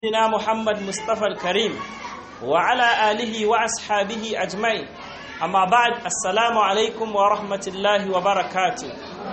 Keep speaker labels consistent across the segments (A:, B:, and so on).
A: سيدنا محمد مصطفى الكريم وعلى آله وأصحابه أجمعين أما بعد السلام عليكم ورحمة الله وبركاته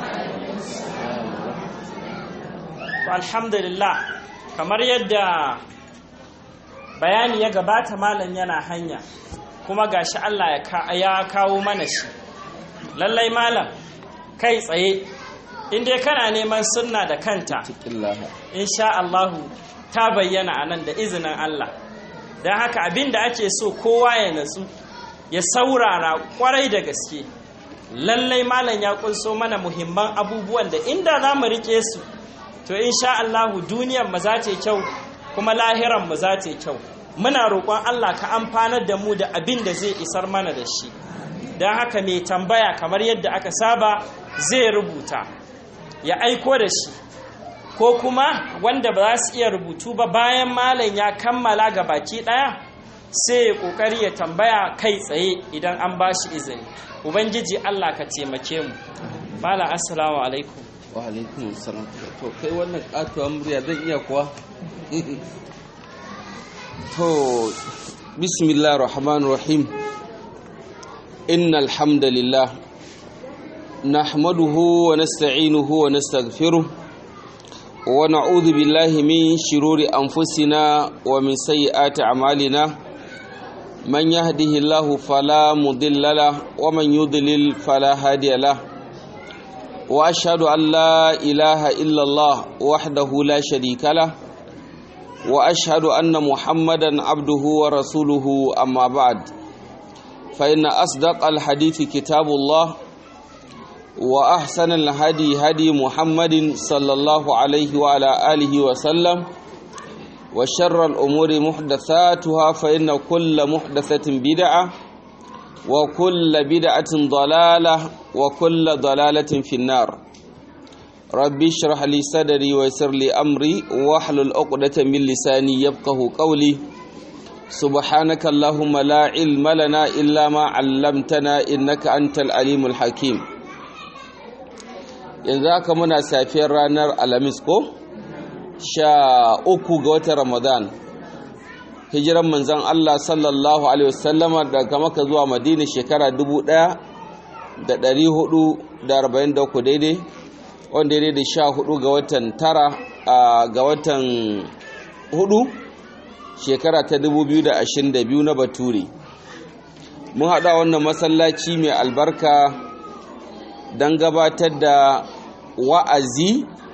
A: الحمد لله kamar yadda bayani ya gabata malam yana hanya kuma gashi Allah ya kawo mana shi lallai malam kai tsaye inda kana neman sunna da kanta insha Allahu ta bayyana a nan da izinin Allah don haka abin da ake so kowa ya natsu ya saurara kwarai da gaske lallai malam ya kunso mana muhimman abubuwan da inda za mu rike su to insha Allahu duniyar mu za ta kyau kuma lahiran mu za ta kyau muna roƙon Allah ka amfanar da mu da abin da zai isar mana da shi don haka mai tambaya kamar yadda aka saba zai rubuta ya aiko da shi ko kuma wanda ba za su iya rubutu ba bayan malam ya kammala ga baki ɗaya sai ya ƙoƙari ya tambaya kai tsaye idan an ba shi izini ubangiji allah ka taimake mu malam assalamu alaikum
B: wa alaikum assalam to kai wannan katuwa murya zan iya kuwa to bismillah rahman rahim innal hamdalillah nahmaduhu wa nasta'inuhu wa nastaghfiruh ونعوذ بالله من شرور أنفسنا ومن سيئات أعمالنا من يهده الله فلا مضل له ومن يضلل فلا هادي له وأشهد أن لا إله إلا الله وحده لا شريك له وأشهد أن محمدا عبده ورسوله أما بعد فإن أصدق الحديث كتاب الله وأحسن الهدي هدي محمد صلى الله عليه وعلى آله وسلم وشر الأمور محدثاتها فإن كل محدثة بدعة وكل بدعة ضلالة وكل ضلالة في النار ربي اشرح لي صدري ويسر لي أمري واحلل عقدة من لساني يفقه قولي سبحانك اللهم لا علم لنا إلا ما علمتنا إنك أنت العليم الحكيم yanzu haka muna safiyar ranar alhamis ko sha uku ga watan ramadan hijiran manzan allah sallallahu alaihi wasallama daga maka zuwa madina shekara dubu ɗaya da ɗari hudu da arba'in da uku daidai wanda daidai da sha hudu ga watan tara ga watan hudu shekara ta dubu biyu da ashirin da biyu na bature mun haɗa wannan masallaci mai albarka don gabatar da wa'azi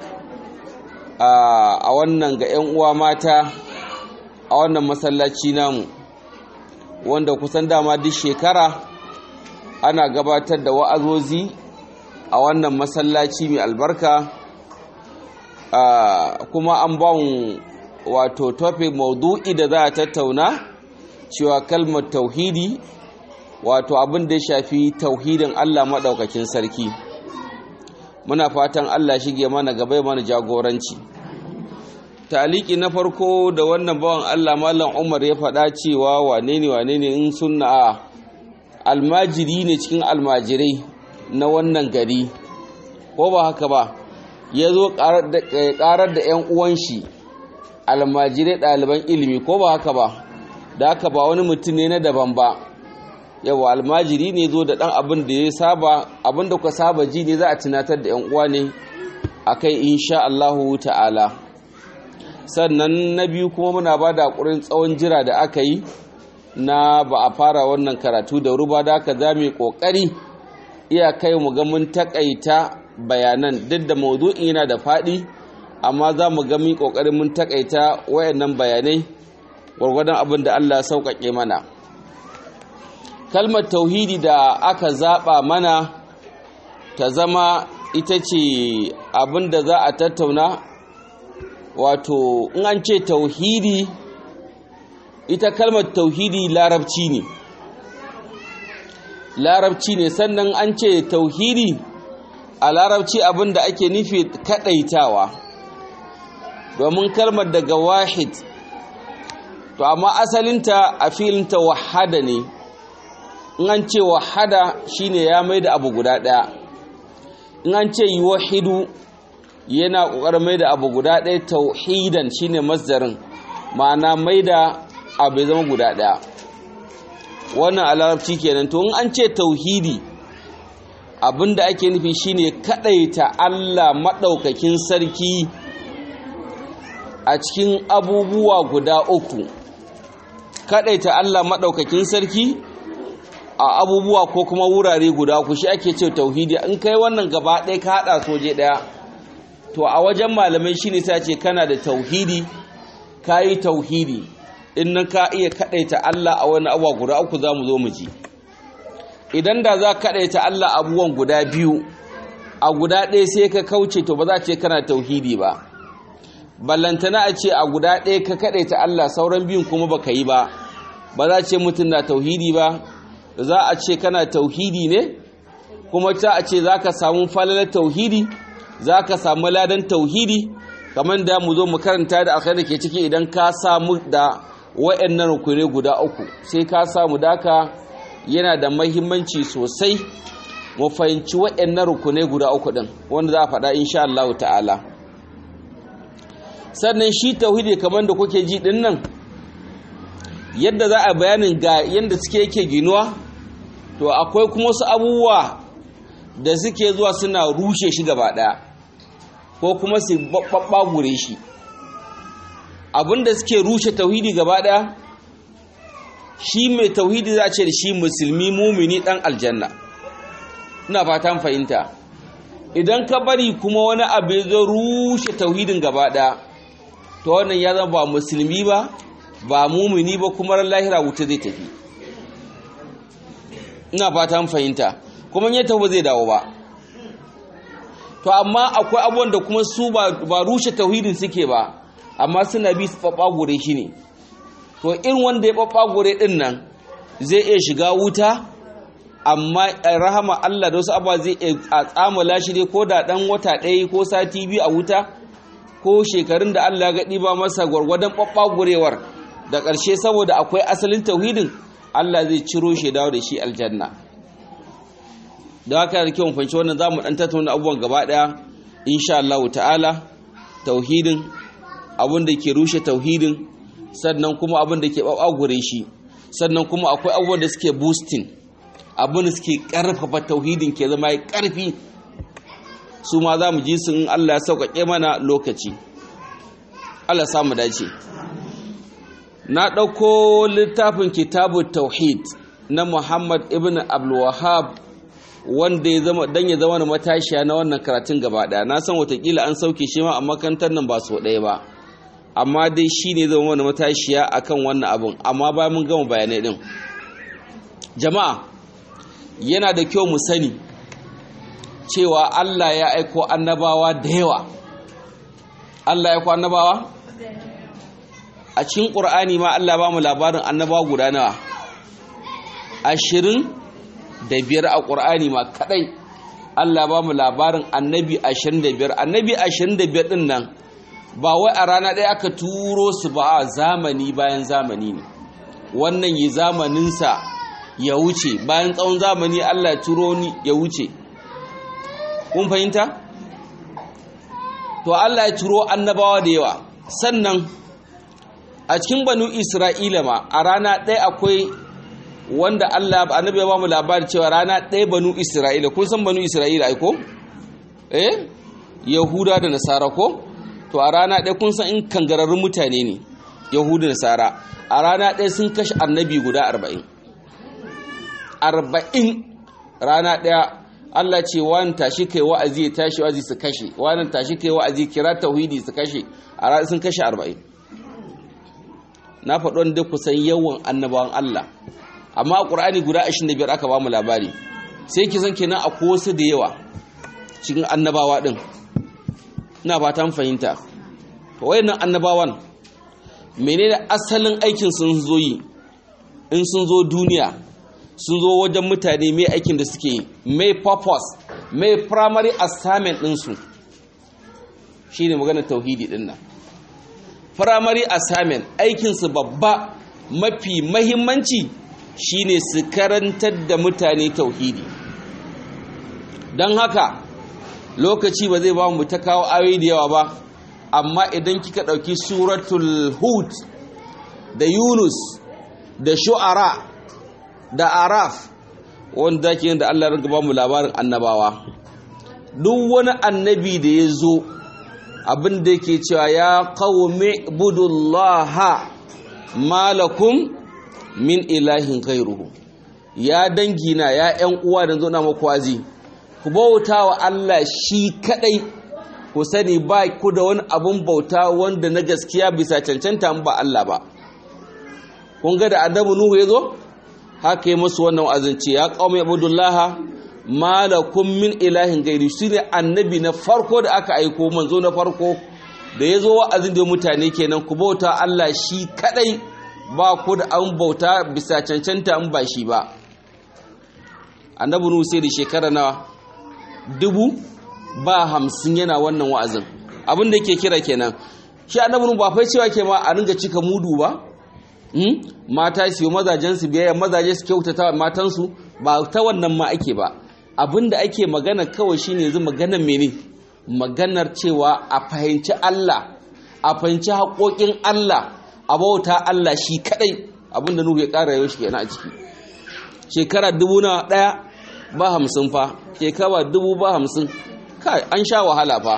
B: a wannan ga 'yan uwa mata a wannan masallaci namu wanda kusan dama duk shekara ana gabatar da wa'azozi a wannan masallaci mai albarka kuma an ba wato topic maudu'i da za a tattauna cewa kalmar tauhidi wato abin da ya shafi tauhidin Allah maɗaukakin sarki muna fatan Allah shige mana gaba mana jagoranci taliki na farko da wannan bawan Allah mallam Umar ya faɗa cewa wane ne wane ne in sunna almajiri ne cikin almajirai na wannan gari ko ba haka ba ya zo ƙarar da 'yan uwan shi almajirai ɗaliban ilimi ko ba haka ba da haka ba wani mutum ne na daban ba yawa almajiri ne zo da ɗan abin da ya saba abin da ku saba ji ne za a tunatar da 'yan uwa ne a kai insha Allahu ta'ala sannan na biyu kuma muna ba da ƙurin tsawon jira da aka yi na ba a fara wannan karatu da ruba da aka za mu ƙoƙari iya kai mu ga mun taƙaita bayanan duk da maudu'in yana da faɗi amma za mu ga mun ƙoƙarin mun taƙaita wayannan bayanai gwargwadon abin da Allah ya sauƙaƙe mana kalmar tauhidi da aka zaɓa mana ta zama ita ce abin da za a tattauna wato in an ce tauhidi ita kalmar tauhidi larabci ne larabci ne sannan an ce tauhidi a larabci abin da ake nufi kaɗaitawa domin kalmar daga wahid to amma asalinta a filinta wahada ne in an ce wahada shine ya mai da abu guda ɗaya in an ce yi wahidu yana ƙoƙarin mai da abu guda ɗaya tauhidan shine masdarin ma'ana mai da abu ya zama guda ɗaya wannan a larabci kenan to in an ce tauhidi abinda ake nufi shine kadaita Allah maɗaukakin sarki a cikin abubuwa guda uku kadaita Allah maɗaukakin sarki a abubuwa ko kuma wurare guda uku shi ake ce tauhidi in kai wannan gaba ɗaya ka haɗa soje ɗaya to a wajen malamai shine ta ce kana da tauhidi ka yi tauhidi in nan ka iya kaɗaita Allah a wani abuwa guda uku za mu zo mu ji idan da za ka kaɗaita Allah abubuwan guda biyu a guda ɗaya sai ka kauce to ba za ce kana tauhidi ba ballantana a ce a guda ɗaya ka kaɗaita Allah sauran biyun kuma baka yi ba ba za ce mutum na tauhidi ba za a ce kana tauhidi ne kuma ta a ce za ka samu falalar tauhidi za ka samu ladan tauhidi kamar da mu zo mu karanta da alkhairi ke ciki idan ka samu da wa'annan rukunai guda uku sai ka samu daka yana da mahimmanci sosai mu fahimci wa'annan rukunai guda uku din wanda za a faɗa insha Allah ta'ala sannan shi tauhidi kamar da kuke ji din nan yadda za a bayanin ga yadda suke yake ginuwa to akwai kuma wasu abubuwa da suke zuwa suna rushe shi gaba ɗaya ko kuma su babbagure shi abinda suke rushe tauhidi gaba ɗaya shi mai tauhidi za ce da shi musulmi mumini ɗan aljanna ina fatan fahimta idan ka bari kuma wani abu zo rushe tauhidin gaba ɗaya to wannan ya zama ba musulmi ba ba mumini ba kuma lahira wuta zai tafi ina fatan fahimta kuma ya tafi zai dawo ba to amma akwai abubuwan da kuma su ba rushe tauhidin suke ba amma suna bi su gure shi ne to in wanda ya gure din nan zai iya shiga wuta amma rahama Allah da wasu abuwa zai a tsamala shi dai ko da dan wata ɗaya ko sati biyu a wuta ko shekarun da Allah ga ɗiba masa gwargwadon gurewar da ƙarshe saboda akwai asalin tauhidin Allah zai ciro shi dawo da shi aljanna da haka da kyau fahimci wannan za mu ɗan tattauna abubuwan gaba ɗaya insha Allah ta'ala tauhidin abin da ke rushe tauhidin sannan kuma abin da ke ɓaɓagure shi sannan kuma akwai abubuwan da suke boosting abin da suke ƙarfafa tauhidin ke zama ya ƙarfi su ma za mu ji sun Allah ya sauƙaƙe mana lokaci Allah samu dace na ɗauko littafin kitabu tauhid na Muhammad ibn Abdulwahab wanda ya zama dan ya zama matashiya na wannan karatun gaba ɗaya na san watakila an sauke shi ma a makarantar nan ba so ɗaya ba amma dai shi ne zama wani matashiya akan wannan abun amma bayan mun gama bayanai ɗin jama'a yana da kyau mu sani cewa Allah ya aiko annabawa da yawa Allah ya aiko annabawa a cikin ƙur'ani ma Allah ba mu labarin annabawa guda nawa ashirin da biyar a ƙur'ani ma kaɗai Allah ba mu labarin annabi ashirin da biyar annabi ashirin da biyar ɗin nan ba wai a rana ɗaya aka turo su ba a zamani bayan zamani ne wannan yi zamaninsa ya wuce bayan tsawon zamani Allah ya turo ni ya wuce kun fahimta to Allah ya turo annabawa da yawa sannan a cikin banu isra'ila ma a rana ɗaya akwai wanda Allah annabi ya ba mu labari cewa rana ɗaya banu isra'ila kun san banu isra'ila ai ko eh yahuda da nasara ko to a rana ɗaya kun san in kangararrun mutane ne yahuda da nasara a rana ɗaya sun kashe annabi guda arba'in arba'in rana ɗaya Allah ce wani tashi kai wa'azi ya tashi wa'azi su kashe wani tashi kai wa'azi kira tauhidi su kashe a rana sun kashe arba'in na faɗi wanda kusan yawan annabawan Allah amma a ƙur'ani guda 25 aka ba mu labari sai ki san kenan akwai wasu da yawa cikin annabawa ɗin ina ba ta fahimta to wayannan annabawan menene asalin aikin sun zo yi in sun zo duniya sun zo wajen mutane mai aikin da suke yi mai purpose mai primary assignment ɗinsu shi ne maganar tauhidi ɗin nan primary assignment aikinsu babba mafi mahimmanci shine su karantar da mutane tauhidi don haka lokaci ba zai ba mu ta kawo ayoyi da yawa ba amma idan kika ɗauki suratul hud da yunus da shu'ara da araf wanda ke da Allah rinka ba mu labarin annabawa duk wani annabi da ya zo abin da yake cewa ya qaumi budullaha malakum min ilahin ghairuhu ya dangina ya ƴan uwa da zo na maku wazi ku bauta wa Allah shi kadai ku sani ba ku da wani abun bauta wanda na gaskiya bisa cancanta ba Allah ba kun ga da annabi nuhu ya zo haka yi musu wannan wa'azin ya qaumi ibudullaha malakum min ilahin gairi shine annabi na farko da aka aiko manzo na farko da ya zo wa'azin da mutane kenan ku bauta Allah shi kadai ba ku da an bauta bisa cancanta an ba shi ba annabi nuhu sai da shekara na dubu ba hamsin yana wannan wa'azin abin da yake kira kenan shi annabi nuhu ba fai cewa ke ma a ringa cika mudu ba mata su yi mazajensu biyayya mazaje su kyautata matansu ba ta wannan ma ake ba abin da ake magana kawai shine yanzu maganar mene maganar cewa a fahimci Allah a fahimci haƙoƙin Allah a bauta Allah shi kadai abinda Nuhu ya ƙara yau shi kenan a ciki shekara dubu na ɗaya ba hamsin fa shekara dubu ba hamsin kai an sha wahala fa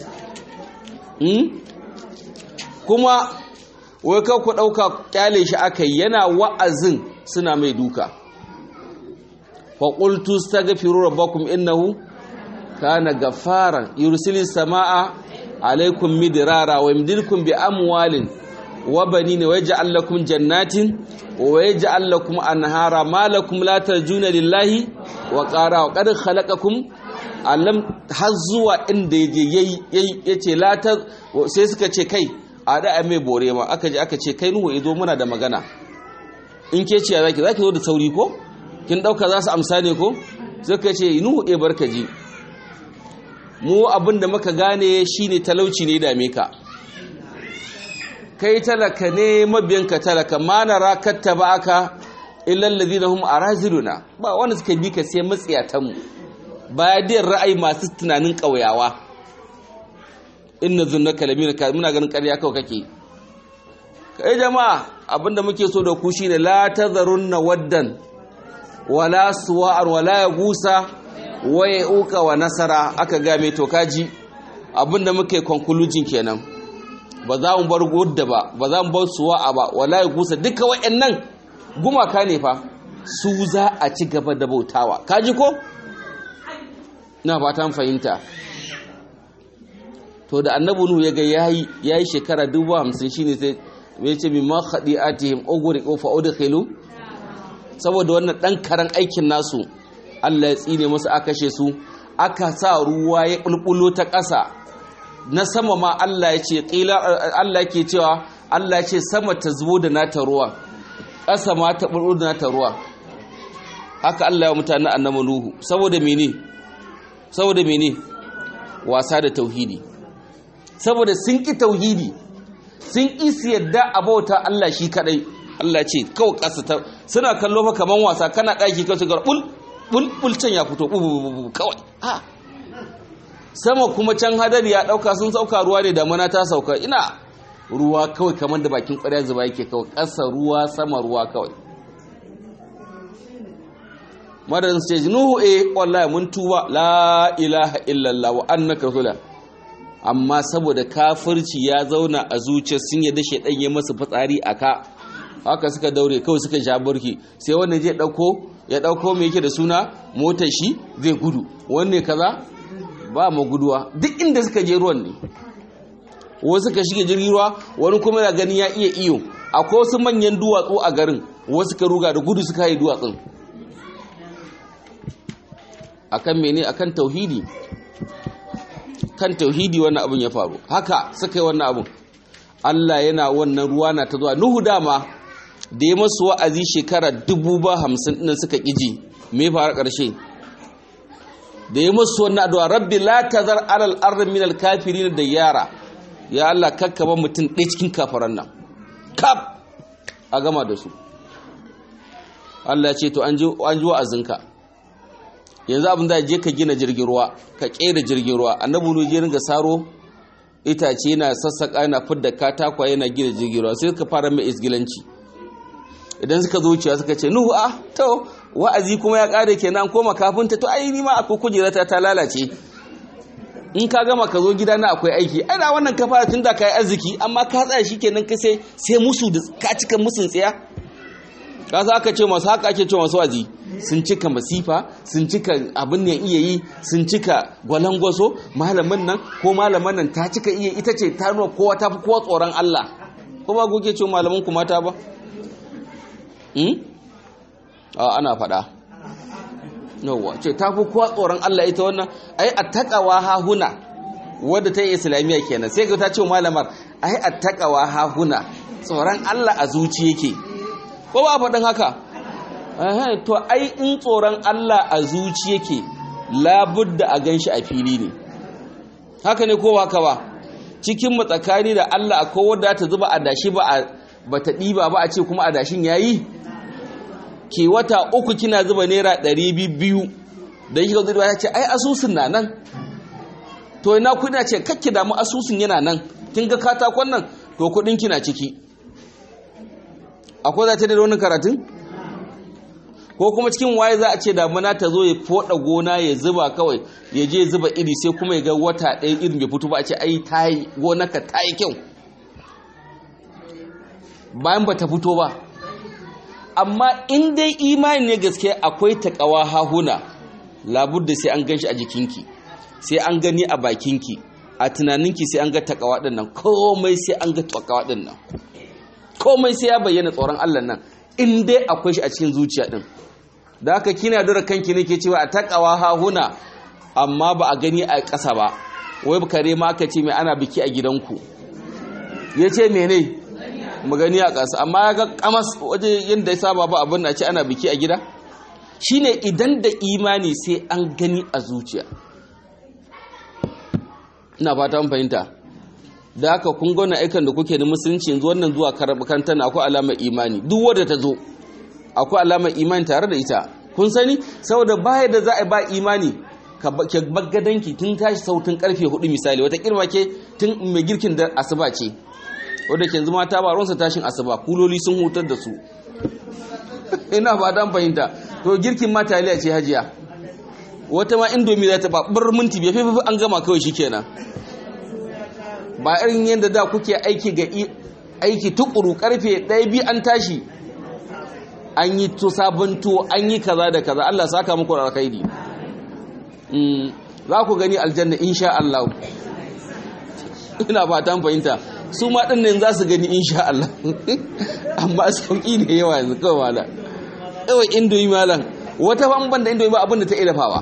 B: kuma wai kan ku ɗauka ƙyale shi aka yi yana wa'azin suna mai duka faƙultu ta gafi rabbakum innahu kana gafaran yursilis sama'a alaikum midirara wa yamdilkum bi amwalin wa banina wa yaj'al lakum jannatin wa yaj'al lakum anhara ma lakum la tarjuna lillahi wa qara wa qad khalaqakum allam har zuwa inda yayi yace la ta sai suka ce kai a da mai bore ma aka je aka ce kai nuhu izo muna da magana in ke ce zaki zaki zo da sauri ko kin dauka za su amsa ne ko suka ce nuhu e barkaji mu abin da muka gane shine talauci ne dame ka kai talaka ne mabiyanka talaka ma nara kattaba aka illal ladina hum araziluna ba wanda suka bi ka sai matsiyatan mu baya da ra'ayi masu tunanin kauyawa inna zunnaka lamina ka muna ganin ƙarya kawai kake kai jama'a abinda muke so da ku shine la tazarunna waddan wala suwa'an wala yagusa wa yauka wa nasara aka ga mai to kaji abinda muke conclusion kenan ba za mu bar gudda ba ba za mu bar suwa'a ba wala yagusa duka wayannan gumaka ne fa su za a ci gaba da bautawa kaji ko na fatan fahimta to da annabi nuhu ya ga yayi yayi shekara 50 shine sai ya ce mimma khadi'atihim ugriqu fa udkhilu saboda wannan dan karan aikin nasu Allah ya tsine musu aka kashe su aka sa ruwa ya bulbulo ta ƙasa na sama ma Allah ya ce qila Allah yake cewa Allah ya ce sama ta zubo da nata ruwa ƙasa ma ta bulbulo da nata ruwa haka Allah ya mutane annabi nuhu saboda mene saboda mene wasa da tauhidi saboda sun ƙi tauhidi sun ƙi su yadda a bauta Allah shi kadai Allah ce kawai ƙasa ta suna kallo fa kaman wasa kana ɗaki kan su bul bul bul can ya fito kawai ha sama kuma can hadari ya ɗauka sun sauka ruwa ne damana ta sauka ina ruwa kawai kamar da bakin ƙwarya zuba yake kawai ƙasa ruwa sama ruwa kawai madadin su ce nuhu eh wallahi mun tuba la ilaha illallah wa annaka rasulullah amma saboda kafirci ya zauna a zuciya sun yadda shaidan ya masa fitsari a ka haka suka daure kawai suka sha burki sai wannan zai dauko ya dauko mai yake da suna motar shi zai gudu wanne kaza ba mu guduwa duk inda suka je ruwan ne wasu suka shige jirgin ruwa wani kuma yana ganin ya iya iyo akwai wasu manyan duwatsu a garin wasu ka ruga da gudu suka yi duwatsun akan mene akan tauhidi kan tauhidi wannan abin ya faru haka suka yi wannan abin Allah yana wannan ruwa na ta zuwa Nuhu dama da ya masu wa'azi shekara dubu ba hamsin ɗin suka ƙiji me fara ƙarshe da ya masu wannan addu'a rabbi la tazar alal ardi min al kafirin da yara ya Allah kakkaba mutum ɗaya cikin kafaran nan kaf a gama da su Allah ya ce to an ji wa'azinka yanzu abin da je ka gina jirgin ruwa ka kera jirgin ruwa annabi ne je ringa saro itace yana sassaƙa yana fidda katakwa yana gina jirgin sai suka fara mai isgilanci idan suka zo wucewa suka ce nuhu a to wa'azi kuma ya ƙare kenan koma kafinta to ai ni ma akwai kujerata ta lalace in ka gama ka zo gida na akwai aiki ana wannan ka fara tun da ka yi arziki amma ka tsaya shi kenan ka sai sai musu da ka cika musun tsaya ka za ka ce masu haka ake ce masu wazi sun cika masifa sun cika abin ne iya yi sun cika gwalangwaso malamin nan ko malaman nan ta cika iya ita ce ta nuna kowa ta fi kowa tsoron Allah ko ba kuke ce malaman ku mata ba ana faɗa yawwa ce ta fi kowa tsoron Allah ita wannan ai attaqawa hahuna wadda ta yi islamiyya kenan sai ga ta ce malamar ai attaqawa hahuna tsoron Allah a zuci yake ko ba faɗin haka to ai in tsoron Allah a zuci yake labudda a ganshi a fili ne haka ne ko haka ba cikin matsakani da Allah akwai wadda ta zuba adashi ba ba ta ɗiba ba a ce kuma adashin yayi ke wata uku kina zuba naira ɗari biyu da yi zuwa ya ce ai asusun na nan to ina kudi ce kakki damu asusun yana nan kin ga katakon nan to kudin kina ciki akwai za ta da wani karatun ko kuma cikin waye za a ce damuna ta zo ya foda gona ya zuba kawai ya je zuba iri sai kuma ya ga wata ɗaya irin bai fito ba a ce ai ta yi gonaka ta yi kyau bayan ba ta fito ba amma in dai imani ne gaske akwai takawa hahuna labudda sai an gan shi a jikinki sai an gani a bakinki a tunaninki sai an ga takawa din nan komai sai an ga takawa din nan komai sai ya bayyana tsoron Allah nan in dai akwai shi a cikin zuciya din da haka kina dora kanki ne ke cewa a takawa hahuna amma ba a gani a ƙasa ba wai kare ma aka ce mai ana biki a gidanku ya ce mene mu gani a ƙasa amma ya ga kamas waje yadda ya saba ba abin na ce ana biki a gida shine idan da imani sai an gani a zuciya ina fata mun fahimta da haka kun gona aikan da kuke da musulunci yanzu wannan zuwa karɓar na akwai alamar imani duk wadda ta zo akwai alamar imani tare da ita kun sani saboda baya da za a ba imani ka baggadanki tun tashi sautin karfe hudu misali wata kirma ke tun mai girkin da asuba ce wadda ke zama ta baronsa tashin asuba kuloli sun hutar da su ina ba dan fahimta to girkin ma taliya ce hajiya wata ma indomi za ta babbar minti bai fafi an gama kawai shikenan ba irin yadda da kuke aiki ga aiki tukuru karfe ɗaya bi an tashi an yi to sabon tuwo an yi kaza da kaza Allah saka muku da alkhairi za ku gani aljanna insha Allah ina fatan fahimta su ma ɗin nan za su gani insha Allah amma sauƙi ne yawa yanzu kawai mala kawai indomi malam wata ban da indomi ba abin da ta iya dafawa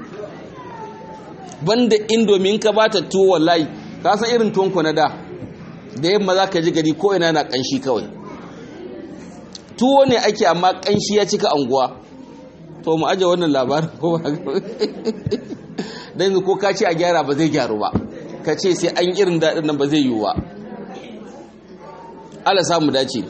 B: banda indomi in ka bata tuwo wallahi ka san irin tuwon na da da yamma za ka ji gari ko ina na ƙanshi kawai tuwo ne ake amma ƙanshi ya cika anguwa to mu aje wannan labarin ko ba dan yanzu ko ka ce a gyara ba zai gyaru ba ka ce sai an irin daɗin nan ba zai yiwu ba Allah samu dace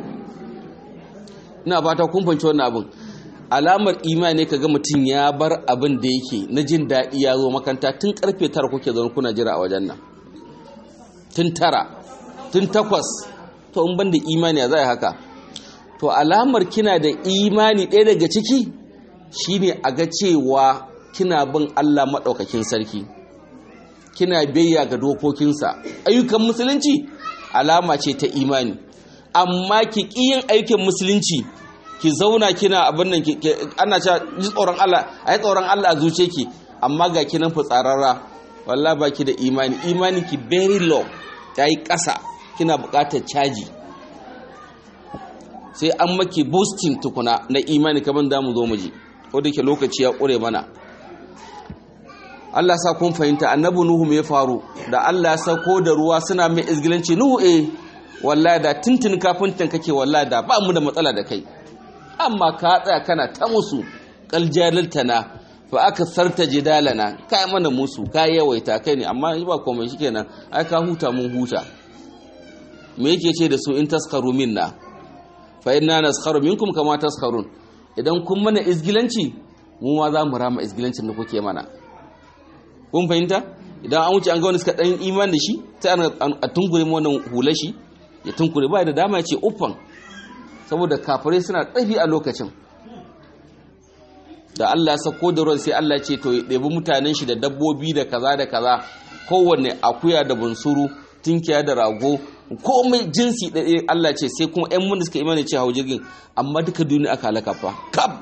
B: ina fata kun fanci wannan abin alamar imani kaga mutum ya bar abin da yake na jin daɗi ya zo makanta tun karfe tara kuke zaune kuna jira a wajen nan tun tara tun takwas to in ban da imani ya zai haka to alamar kina da imani ɗaya daga ciki shine a ga cewa kina bin Allah maɗaukakin sarki kina biyayya ga dokokinsa ayyukan musulunci alama ce ta imani amma ki yin aikin musulunci ki zauna kina abin nan ana cewa ji tsoron Allah ayi tsoron Allah a zuce ki amma ga kinan fitsararra wallahi baki da imani imani ki very low tayi ƙasa kina buƙatar caji sai an maki boosting tukuna na imani kamar da mu zo mu ji ko da ke lokaci ya ƙure mana Allah sa kun fahimta annabi Nuhu me ya faru da Allah ya sauko da ruwa suna mai izgilanci Nuhu eh wallahi da tuntun kafintan kake wallahi da ba mu da matsala da kai amma ka tsaya kana ta musu qaljalaltana fa aka sarta jidalana kai mana musu ka yawaita kai ne amma ba komai shikenan ai ka huta mun huta me yake ce da su in taskaru minna fa inna naskharu minkum kama taskharun idan kun mana izgilanci mu ma za mu rama izgilancin da kuke mana kun fahimta idan an wuce an ga wani suka dan iman da shi sai a tunkure mu wannan hular shi ya tunkure ba da dama ya ce uffan saboda kafirai suna tsafi a lokacin da Allah ya sako da ruwan sai Allah ya ce to ya ɗebi mutanen shi da dabbobi da kaza da kaza kowanne akuya da bunsuru tinkiya da rago komai jinsi ɗaya Allah ce sai kuma ƴan mun suka imani ce hau jirgin amma duka duniya aka halaka fa kab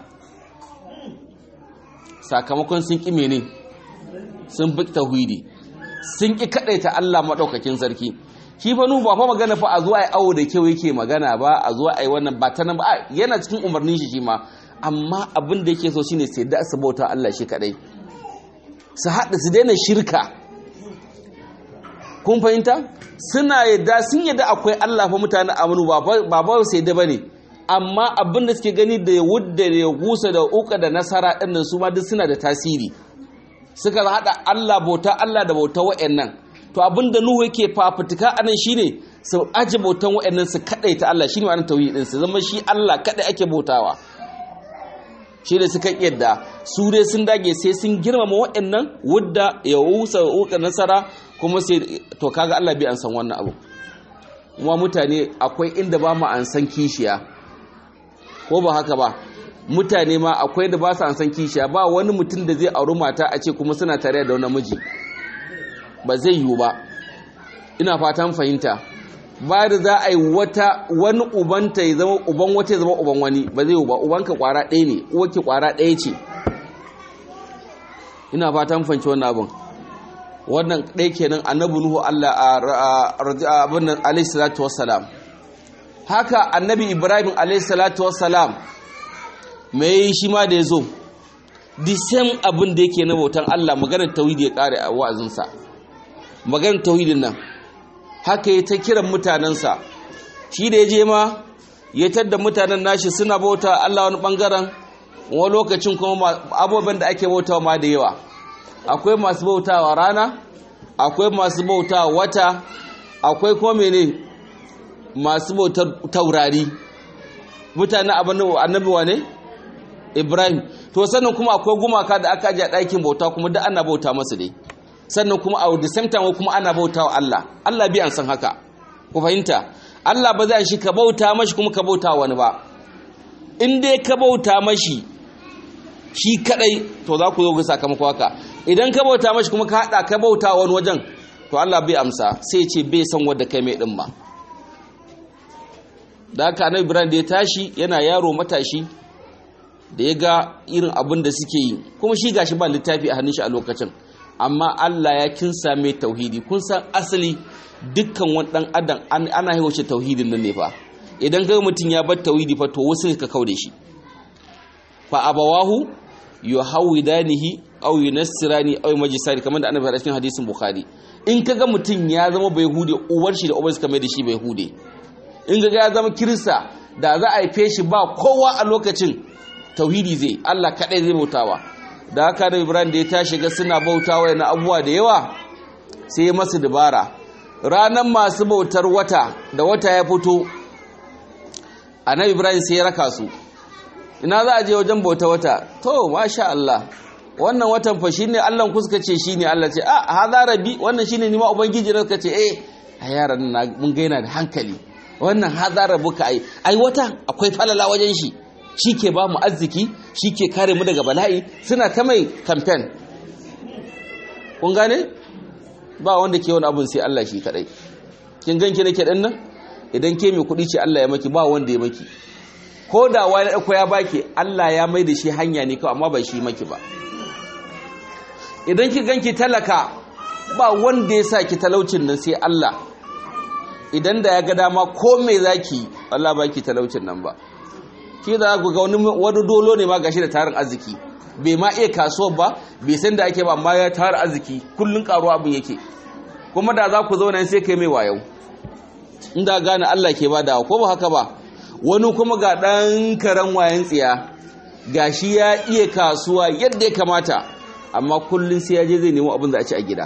B: sakamakon sun ƙi mene sun bi tauhidi sun ƙi kaɗaita Allah maɗaukakin sarki shi fa ba fa magana fa a zuwa ai awo da kyau yake magana ba a zuwa ai wannan ba ta nan ba yana cikin umarnin shi shi ma amma abin da yake so shine sai da su bauta Allah shi kadai su haɗa su daina shirka kun fahimta suna yadda sun yadda akwai Allah fa mutane amanu ba ba sai da bane amma abin da suke gani da wudda da ya gusa da uka da nasara ɗin nan su ma duk suna da tasiri suka haɗa Allah bauta Allah da bauta wa'annan to abin da Nuhu yake fafutuka anan shine su aji bautan wa'annan su kaɗai ta Allah shine ma'anar tauhid din su zama shi Allah kaɗai ake bautawa shi ne suka yadda su dai sun dage sai sun girmama wa'annan wudda ya wusa uka nasara kuma sai to kaga Allah bai an san wannan abu kuma mutane akwai inda ba mu an san kishiya ko ba haka ba mutane ma akwai da ba su an san kishiya ba wani mutum da zai auri mata a ce kuma suna tare da wani miji ba zai yiwu ba ina fatan fahimta ba da za a yi wata wani ubanta ya zama uban wata ya zama uban wani ba zai yiwu ba ubanka kwara ɗaya ne uwarki kwara ɗaya ce ina fatan fahimci wannan abin wannan ɗaya kenan annabi nuhu Allah a abin nan alaihi salatu wassalam haka annabi ibrahim alaihi salatu wassalam mai shi ma da ya zo the same abin da yake na bautan Allah maganar tauhidi ya kare a wa'azinsa maganar tauhidin nan haka ya ta kiran mutanensa shi da ya je ma ya tadda mutanen nashi suna bauta Allah wani bangaren wani lokacin kuma abubuwan da ake bautawa ma da yawa akwai masu bautawa rana akwai masu bautawa wata akwai kuma mene masu bautar taurari mutane annabi wa ne ibrahim to sannan kuma akwai gumaka da aka ajiye ɗakin bauta kuma da ana bauta masu dai sannan kuma a the same time kuma ana bauta wa Allah Allah bi an san haka ku fahimta Allah ba zai shi ka bauta mashi kuma ka bauta wani ba in dai ka bauta mashi shi kadai to za ku zo ga sakamako haka idan ka bauta mashi kuma ka hada ka bauta wani wajen to Allah bai amsa sai ce bai san wanda kai mai din ba da haka annabi Ibrahim da ya tashi yana yaro matashi da ya ga irin abin da suke yi kuma shi gashi ba littafi a hannun shi a lokacin amma Allah ya kinsa mai tauhidi kun san asali dukkan wani dan adam ana yi wace tauhidin nan ne fa idan ga mutum ya bar tauhidi fa to wasu ka kaude shi fa abawahu yuhawidanihi aw yunassirani aw majisani kamar da annabi a cikin hadisin bukhari in kaga mutum ya zama bai hude uwar shi da uwar suka mai da shi bai hude in kaga ya zama kirista da za a haife shi ba kowa a lokacin tauhidi zai Allah kadai zai bautawa da haka da Ibrahim da ya tashi ga suna bautawa yana abubuwa da yawa sai ya masu dabara ranar masu bautar wata da wata ya fito annabi Ibrahim sai ya raka su ina za a je wajen bauta wata to masha Allah wannan watan fa shine Allah ku suka ce shine Allah ce ah hadha rabbi wannan shine ni ma ubangiji da suka ce eh a yaran na mun ga yana da hankali wannan hadha rabbuka ai ai wata akwai falala wajen shi shi ke ba mu arziki shi ke kare mu daga bala'i suna ta mai kamfen kun gane ba wanda ke wani abin sai Allah shi kadai kin ganki nake dan nan idan ke mai kuɗi ce Allah ya maki ba wanda ya maki ko da wani ɗauko ya baki Allah ya mai da shi hanya ne kawai amma ba shi maki ba idan ki ganki talaka ba wanda ya sa ki talaucin nan sai Allah idan da ya ga dama ko me zaki Allah ba ki talaucin nan ba shi da ku ga wani dolo ne ma gashi da tarin arziki bai ma iya kasuwar ba bai san da ake ba amma ya tarin arziki kullun karuwa abin yake kuma da za ku zauna sai kai mai wayau inda gane Allah ke ba da ko ba haka ba wani kuma ga dan karan wayan tsiya gashi ya iya kasuwa yadda ya kamata amma kullun sai ya je zai nemo abin da a ci a gida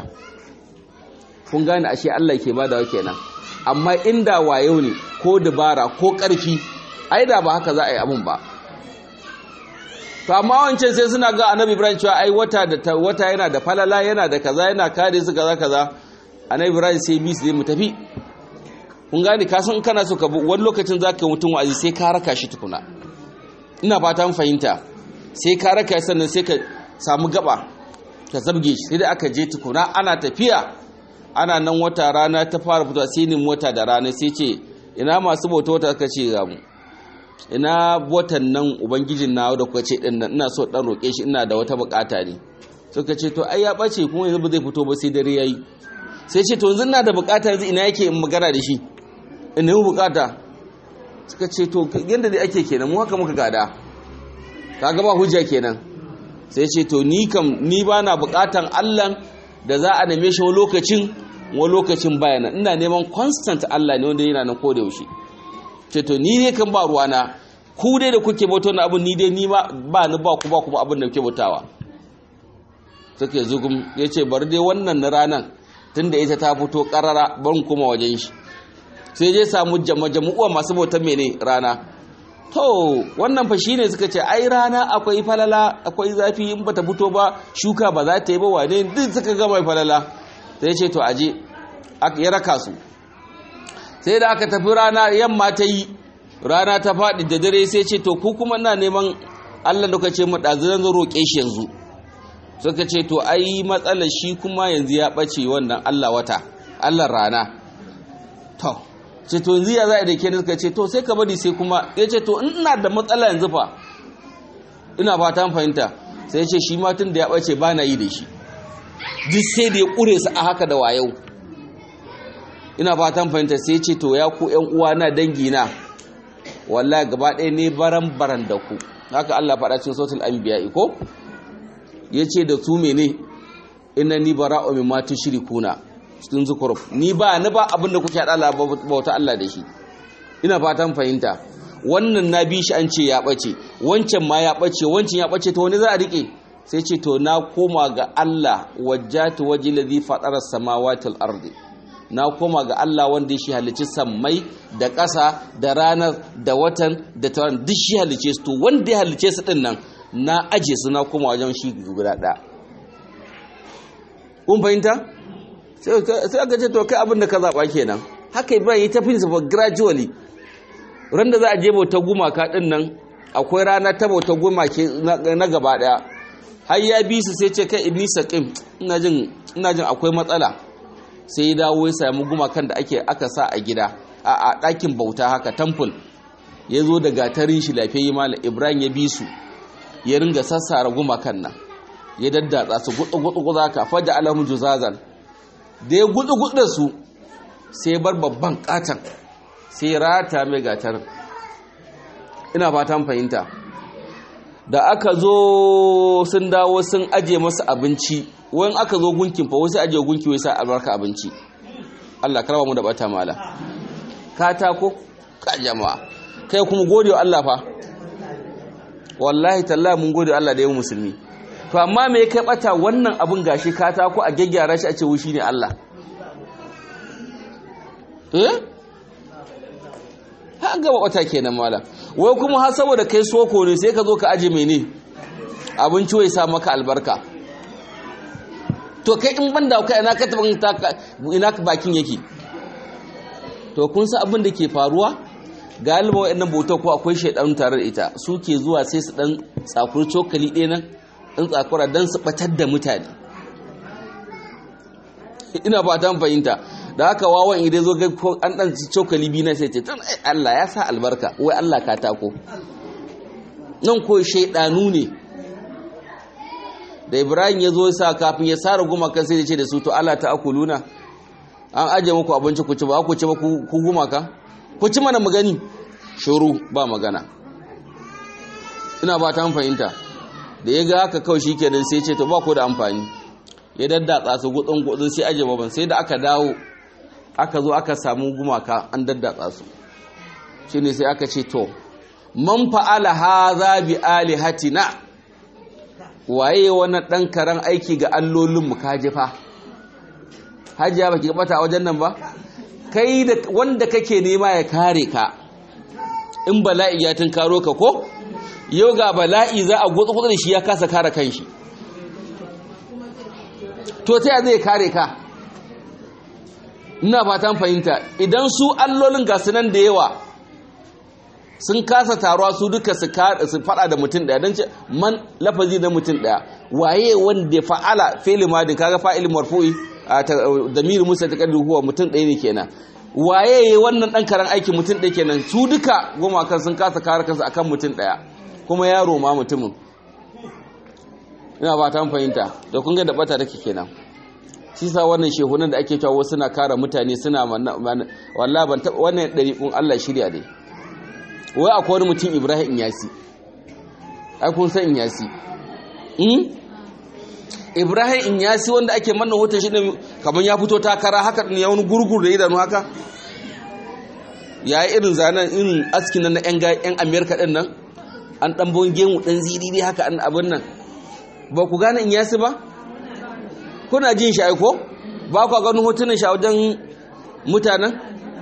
B: kun gane ashe Allah ke ba da kenan amma inda wayo ne ko dabara ko ƙarfi ai da ba haka za a yi abin ba to amma wancan sai suna ga annabi ibrahim cewa ai wata da wata yana da falala yana da kaza yana kare su kaza kaza annabi ibrahim sai bi su mu tafi kun gane ka san kana so ka wani lokacin zaka mutum wa'azi sai ka raka shi tukuna ina fata mun fahimta sai ka raka sannan sai ka samu gaba ka zabge shi sai da aka je tukuna ana tafiya ana nan wata rana ta fara fitowa sai ni wata da rana sai ce ina masu bauta wata aka ce ga mu ina watan nan ubangijin na da kuka ce din nan ina so dan roke shi ina da wata bukata ne suka ce to ai ya bace kuma yanzu ba zai fito ba sai dare yayi sai ce to yanzu ina da bukata yanzu ina yake in magana da shi in yi bukata suka ce to yanda dai ake kenan mu haka muka gada kaga ba hujja kenan sai ce to ni kam ni ba na bukatan Allah da za a neme shi wani lokacin wani lokacin bayana ina neman constant Allah ne wanda yana nan ko da yaushe ce to ni ne kan ba ruwana ku dai da kuke bauta na abin ni dai ni ma ba ni ba ku ba kuma abin da kuke bautawa suke zugum ya ce bari dai wannan na ranan tunda ita ta fito karara ban kuma wajen shi sai je samu jama'a masu bautan mene rana to wannan fa shine suka ce ai rana akwai falala akwai zafi in bata fito ba shuka ba za ta yi ba wane duk suka ga mai falala sai ce to aje ya raka su sai da aka tafi rana yamma ta yi rana ta faɗi da dare sai ce to ku kuma ina neman Allah da ce mu ɗazu zan roƙe shi yanzu suka ce to ai matsalar shi kuma yanzu ya ɓace wannan Allah wata Allah rana to ce to yanzu ya za a da ke suka ce to sai ka bari sai kuma ya ce to ina da matsala yanzu fa ina fata fahimta sai ya ce shi ma tun da ya ɓace ba na yi da shi duk sai da ya ƙure su a haka da wayau ina fatan fahimta sai ce to ya ku ƴan uwa na dangi na wallahi gaba ɗaya ne baran baran da ku haka Allah faɗa cikin sautul anbiya ko yace da su mene inna ni bara'u mimma tushrikuna cikin zukuruf ni ba ni ba abin da kuke hada Allah bauta Allah da shi ina fatan fahimta wannan na bi shi an ce ya bace wancan ma ya bace wancan ya bace to wani za a rike sai ce to na koma ga Allah wajjatu waji ladhi fatara samawati wal ardi na koma ga Allah wanda shi halicci sammai da ƙasa da ranar da watan da tawaran duk shi halicce su to wanda ya halicce su din nan na aje su na koma wajen shi guda ɗaya kun fahimta sai aka ce to kai abin da ka zaɓa kenan haka ba yi ta principle gradually ran da za a je bauta gumaka din nan akwai rana ta bauta gumake na gaba ɗaya har ya bi su sai ce kai ibni saqim ina jin ina jin akwai matsala sai ya dawo ya sami gumakan da ake aka sa a gida a ɗakin bauta haka temple ya zo da gatarin shi lafiyayye malam ibrahim ya bi su ya ringa sassara gumakan nan ya daddatsa su gudu-gudu ka faja alamun juzazan da ya gudu-gudu da su sai bar babban katon sai rata mai gatarin ina fatan fahimta da aka zo sun dawo sun aje masa abinci wani aka zo gunkin fa wasu aje gunki wai sa albarka abinci Allah karba mu da bata mala katako ka jama'a kai kuma gode wa Allah fa wallahi tallahi mun gode Allah da yayin musulmi to amma me kai bata wannan abun gashi katako a gaggyara shi a ce wushi ne Allah eh ha gaba bata kenan mala wai kuma har saboda kai soko ne sai ka zo ka aje mene abinci wai sa maka albarka to kai in banda kai ina ka taban ina bakin yake to kun san abin da ke faruwa galiba wayannan bautar ko akwai shaidan tare da ita suke zuwa sai su dan tsakuri cokali ɗaya nan dan tsakura dan su batar da mutane ina ba ta fahimta da haka wawan idan zo ga an dan cokali biyu na sai ce tun Allah ya sa albarka wai Allah ka tako nan ko shaidanu ne da ibrahim ya zo sa kafin ya sara gumakan sai ya ce da su to Allah ta akuluna an aje muku abinci ku ci ba ku ci ba ku gumaka ku ci mana magani shuru ba magana ina ba ta fahimta da ya ga haka kawai shikenan sai ya ce to ba ku da amfani ya daddatsa su gudun gudun sai aje baban sai da aka dawo aka zo aka samu gumaka an daddatsa su shine sai aka ce to man fa'ala hadha bi alihatina waye wannan dan karan aiki ga allolin mu kaje fa hajiya baki bata wajen nan ba kai da wanda kake nema ya kare ka in bala'i ya karo ka ko yau ga bala'i za a gutsu da shi ya kasa kare kanshi to ta zai kare ka ina fatan fahimta idan su allolin gasu nan da yawa sun kasa taruwa su duka su fada da mutum daya don ce man lafazi na mutum daya waye wanda fa'ala fi'il madin kaga fa'il marfu'i damir musa ta kaddu huwa mutum daya ne kenan waye wannan dan karan aiki mutum daya kenan su duka goma kan sun kasa kare kansu akan mutum daya kuma yaro ma mutumin ina ba ta fahimta da kun ga da bata take kenan shi sa wannan shehunan da ake cewa suna kare mutane suna wallahi ban taba wannan dariƙun Allah shirya dai wai akwai wani mutum Ibrahim Inyasi ai kun san Inyasi hmm? Ibrahim Inyasi wanda ake manna hoton shi ne kamar ya fito takara haka ne wani gurgur da idanu haka yayi irin zanen irin askin nan na yan yan America din nan an dan bon gemu dan ziriri haka an abin nan ba ku gane Inyasi ba kuna jin shi aiko ba ku ganin hotunan shi a wajen mutanen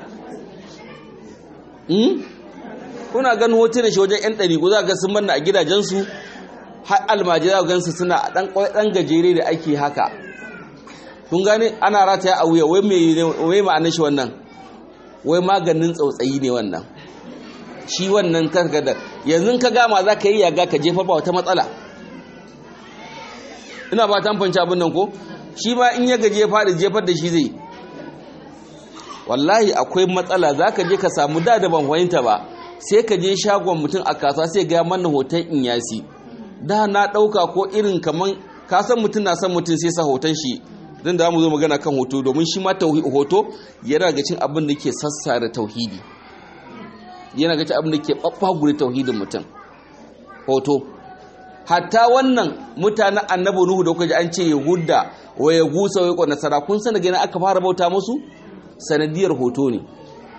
B: kuna ganin hotunan shi wajen 'yan ɗari za ga sun manna a gidajensu har almajira gansu suna ɗan gajere da ake haka kun gane ana rataya a wuya wai ma'anar shi wannan wai maganin tsautsayi ne wannan shi wannan karkadar yanzu ka gama za ka yi yaga ka jefa ba wata matsala ina ba ta fanci abin nan ko shi ma in ya gaje faɗi jefar da shi zai wallahi akwai matsala za ka je ka samu da da ban fahimta ba sai ka je shagon mutum a kasuwa sai ga mana hoton in yasi da na ɗauka ko irin kaman ka san mutum na san mutum sai sa hoton shi don da mu zo magana kan hoto domin shi ma hoto yana ga cin abin da ke sassa da tauhidi yana ga cin abin da ke ɓaɓɓagure tauhidin mutum hoto hatta wannan mutanen annabi nuhu da kuka ji an ce yahuda wa ya gusa wa nasara kun san daga aka fara bauta musu sanadiyar hoto ne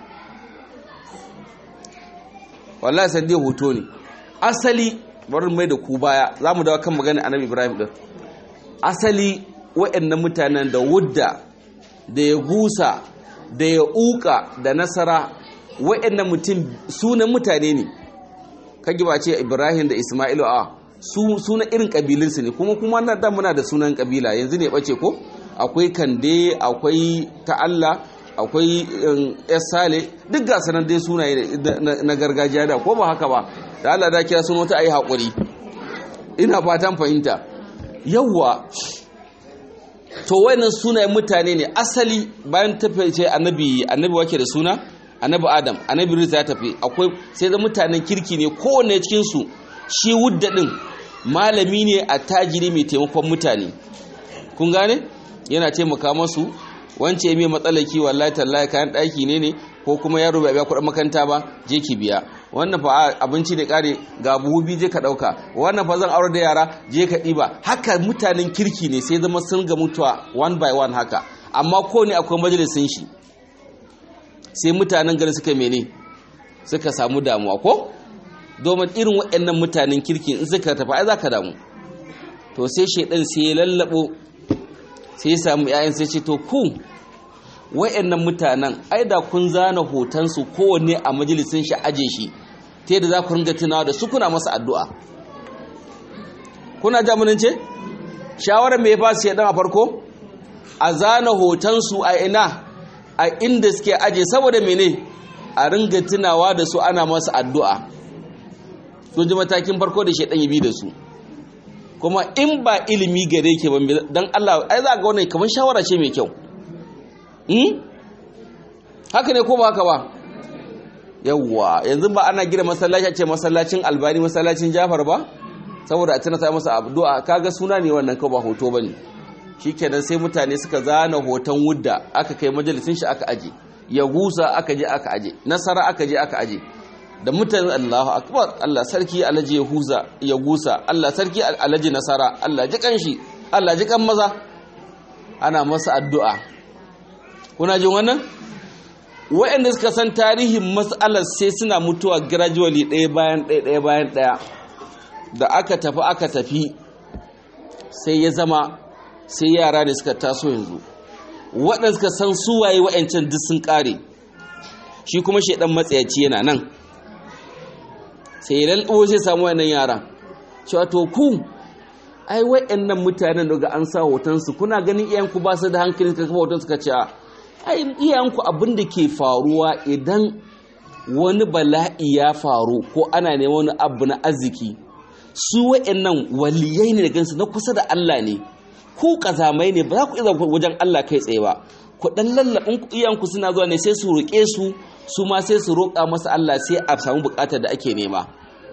B: wallahi sanadiyar hoto ne asali bari mai da ku baya za mu dawo kan magana annabi ibrahim din asali waɗannan mutanen da wudda da ya gusa da ya uka da nasara waɗannan mutum sunan mutane ne kage ba ce ibrahim da isma'ilu a sunan irin ƙabilinsu ne kuma kuma na da muna da sunan ƙabila yanzu ne ɓace ko akwai kande akwai ta'alla akwai sale duk ga sanar dai sunaye na gargajiya da ko ba haka ba da Allah da kira sun wata ayi haƙuri ina fatan fahimta yawwa to wayannan sunayen mutane ne asali bayan tafiye annabi annabi wake da suna annabi adam annabi risa ya tafi akwai sai da mutanen kirki ne kowanne cikin su shi wudda din malami ne a tajiri mai taimakon mutane kun gane yana taimaka masu wance mai matsalaki wallahi tallahi kayan daki ne ne ko kuma yaro bai biya kuɗin makaranta ba je ki biya wannan fa abinci ne kare ga buhu biyu je ka ɗauka wannan fa zan aure da yara je ka ɗiba haka mutanen kirki ne sai zama sun ga mutuwa one by one haka amma ko ne akwai majalisin shi sai mutanen gari suka mene suka samu damuwa ko domin irin waɗannan mutanen kirki in suka tafi ai za ka damu to sai shaidan sai ya lallabo sai ya samu 'ya'yan sai ce to ku wayannan mutanen ai da kun zana hotonsu kowanne a majalisin shi aje shi ta yadda za ku ringa tunawa da su kuna masa addu'a kuna jamunin ce shawarar mai ba su yadan a farko a zana hotonsu a ina a inda suke aje saboda mene a ringa tunawa da su ana masa addu'a sun ji matakin farko da shaidan ya bi da su kuma in ba ilimi gare ke ban don Allah ai za ga wannan kamar shawara ce mai kyau haka ne ko ba haka ba yawwa yanzu ba ana gina masallaci ce masallacin albani masallacin jafar ba saboda a tana ta masa addu'a kaga suna ne wannan ko ba hoto bane shikenan sai mutane suka zana hoton wudda aka kai majalisin shi aka aje ya gusa aka je aka aje nasara aka je aka aje da mutane Allahu akbar Allah sarki alaji ya huza ya gusa Allah sarki alaji nasara Allah ji kanshi Allah ji kan maza ana masa addu'a kuna jin wannan waɗanda suka san tarihin matsalar sai suna mutuwa gradually ɗaya bayan ɗaya ɗaya bayan ɗaya da aka tafi aka tafi sai ya zama sai yara ne suka taso yanzu waɗanda suka san suwaye wa'ancan duk sun ƙare shi kuma shaidan matsayaci yana nan sai ya lalbo sai samu wannan yaran cewa to ku ai wayannan mutanen daga an sa hoton su kuna ganin iyayenku ba su da hankali suka kafa hoton suka ce ai iyayenku abin da ke faruwa idan wani bala'i ya faru ko ana neman wani abu na arziki su wayannan waliyai ne da gansu na kusa da Allah ne ku kazamai ne ba za ku iya wajen Allah kai tsaye ba ku dan lallabin iyanku suna zuwa ne sai su roƙe su su ma sai su roƙa masa Allah sai a samu buƙatar da ake nema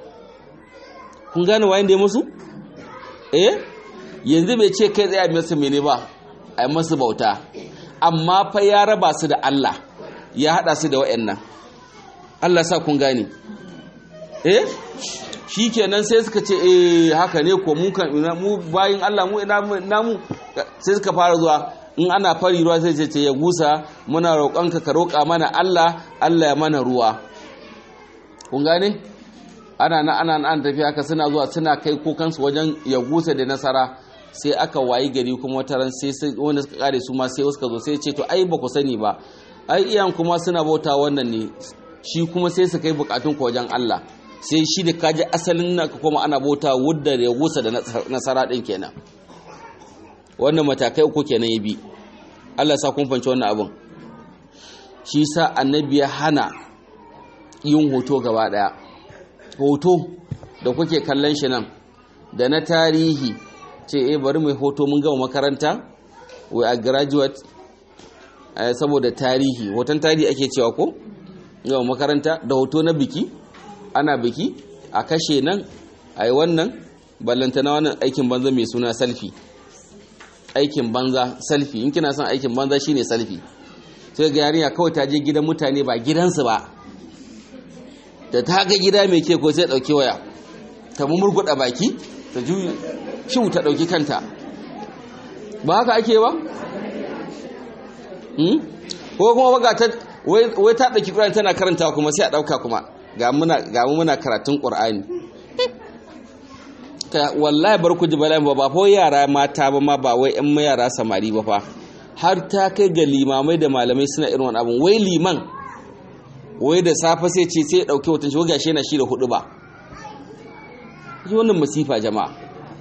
B: kun gane wayan da ya musu eh yanzu bai ce kai tsaye a masa mene ba a yi masu bauta amma fa ya raba su da Allah ya haɗa su da wayannan Allah sa kun gane eh shi kenan sai suka ce eh haka ne ko mu kan mu bayin Allah mu ina mu sai suka fara zuwa in ana fari ruwa sai ce ya gusa muna roƙonka ka roƙa mana Allah Allah ya mana ruwa kun gane ana na ana an tafi haka suna zuwa suna kai kokansu wajen ya gusa da nasara sai aka wayi gari kuma wata ran sai wanda suka kare su ma sai suka zo sai ce to ai ba ku sani ba ai iyan kuma suna bauta wannan ne shi kuma sai su kai bukatun ku wajen Allah sai shi da kaji asalin naka kuma ana bauta wudda da ya gusa da nasara din kenan wannan matakai uku kenan ya bi Allah sa kun fanci wannan abin shi sa annabi ya hana yin hoto gaba daya hoto da kuke kallon shi nan da na tarihi ce eh bari mai hoto mun gama makaranta we a graduate saboda tarihi hoton tarihi ake cewa ko gama makaranta da hoto na biki ana biki a kashe nan a yi wannan ballanta na wannan aikin banza mai suna selfie aikin banza selfie in kina son aikin banza shine selfie sai ga yarinya kawai ta je gidan mutane ba gidansu ba da ta ga gida mai ke ko sai dauki waya ta murguda baki ta juyi shin ta dauki kanta ba haka ake ba hmm? ko kuma baga ta wai ta dauki Qur'ani tana karanta kuma sai a dauka kuma ga muna ga muna karatun Qur'ani ka wallahi bar ku ji bala'i ba ba fa yara mata ba ma ba wai ƴan yara samari ba fa har ta kai ga limamai da malamai suna irin wani abun wai liman wai da safe sai ce sai dauke watan shi gashi yana shi da hudu ba ji wannan masifa jama'a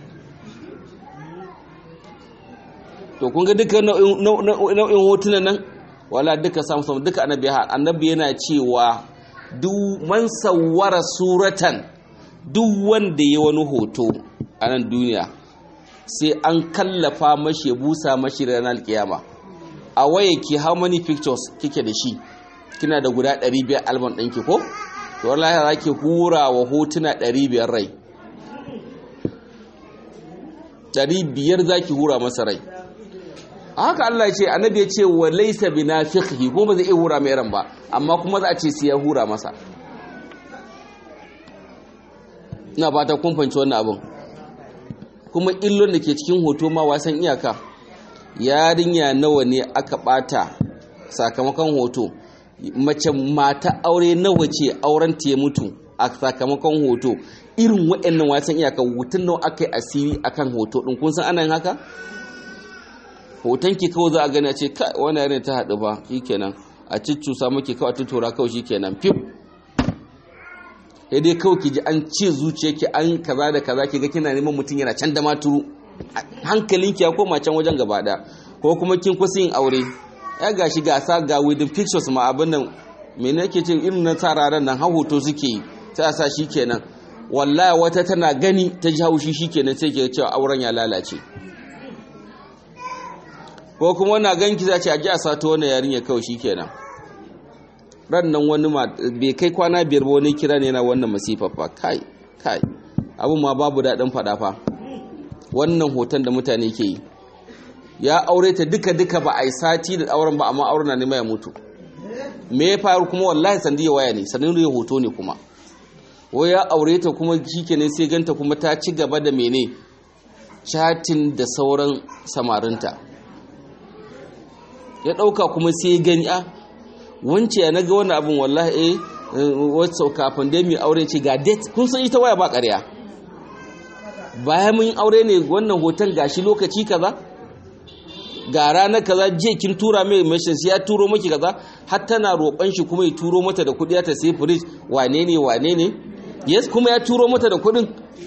B: to kun ga duka nau'in hotunan nan wala duka samu samu duka annabi annabi yana cewa duk man sawwara suratan duk wanda ya wani hoto a nan duniya sai an kallafa mashi busa mashi ranar alkiyama a waye ki how many pictures kike da shi kina da guda 500 album ɗinki ko to wallahi za ki hura wa hotuna 500 rai 500 za ki hura masa rai haka Allah ya ce annabi ya ce wa laysa binafiqhi ko ba zai iya hura mai ran ba amma kuma za a ce sai ya hura masa ina fata kun fahimci wannan abin kuma illon da ke cikin hoto ma wasan iyaka yarinya nawa ne aka bata sakamakon hoto mace mata aure nawa ce auren ta ya mutu a sakamakon hoto irin waɗannan wasan iyaka hutun nawa aka yi asiri akan hoto ɗin kun san ana yin haka hoton ki kawai za a gani a ce kai wani yare ta haɗu ba shikenan a ciccusa maki kawai tutura kawai shikenan fif ya dai kawai ki ji an ce zuciya ki an kaza da kaza ki ga kina neman mutum yana can da maturu hankalinki ya koma can wajen gaba ɗaya ko kuma kin kusa yin aure ya gashi gasa ga wedding pictures ma abin nan me ne ke ce irin na tsararen nan har hoto suke yi sai a sa shi kenan wallahi wata tana gani ta ji haushi shi kenan sai ke cewa auren ya lalace ko kuma wani ganki za ce a ji a sato wani yarinya kawai shi kenan ran nan wani ma bai kai kwana biyar ba wani kira ne yana wannan masifafa kai kai abin ma babu daɗin faɗa fa wannan hoton da mutane ke yi ya aure ta duka duka ba a yi sati da auren ba amma auren na nema ya mutu me ya faru kuma wallahi sandi ya waya ne sannan ya hoto ne kuma wai ya aure ta kuma shikenan sai ganta kuma ta ci gaba da mene chatin da sauran samarinta ya dauka kuma sai gani a wance ya naga wannan abin wallahi eh wasu kafin dai mai aure ce ga date kun san ita waya ba ƙarya bayan mun aure ne wannan hoton gashi lokaci kaza ga ranar kaza je kin tura mai message ya turo maki kaza har tana roƙon shi kuma ya turo mata da kuɗi ta sai fridge wane ne wane ne yes kuma ya turo mata da kudin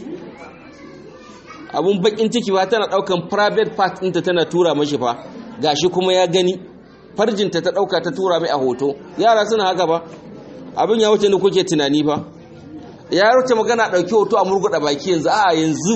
B: abun bakin ciki ba tana daukan private part ɗinta tana tura mashi fa gashi kuma ya gani farjinta ta dauka ta tura mai a hoto yara suna haka ba abin ya wuce ne kuke tunani fa ya wuce magana dauki hoto a murguda baki yanzu a yanzu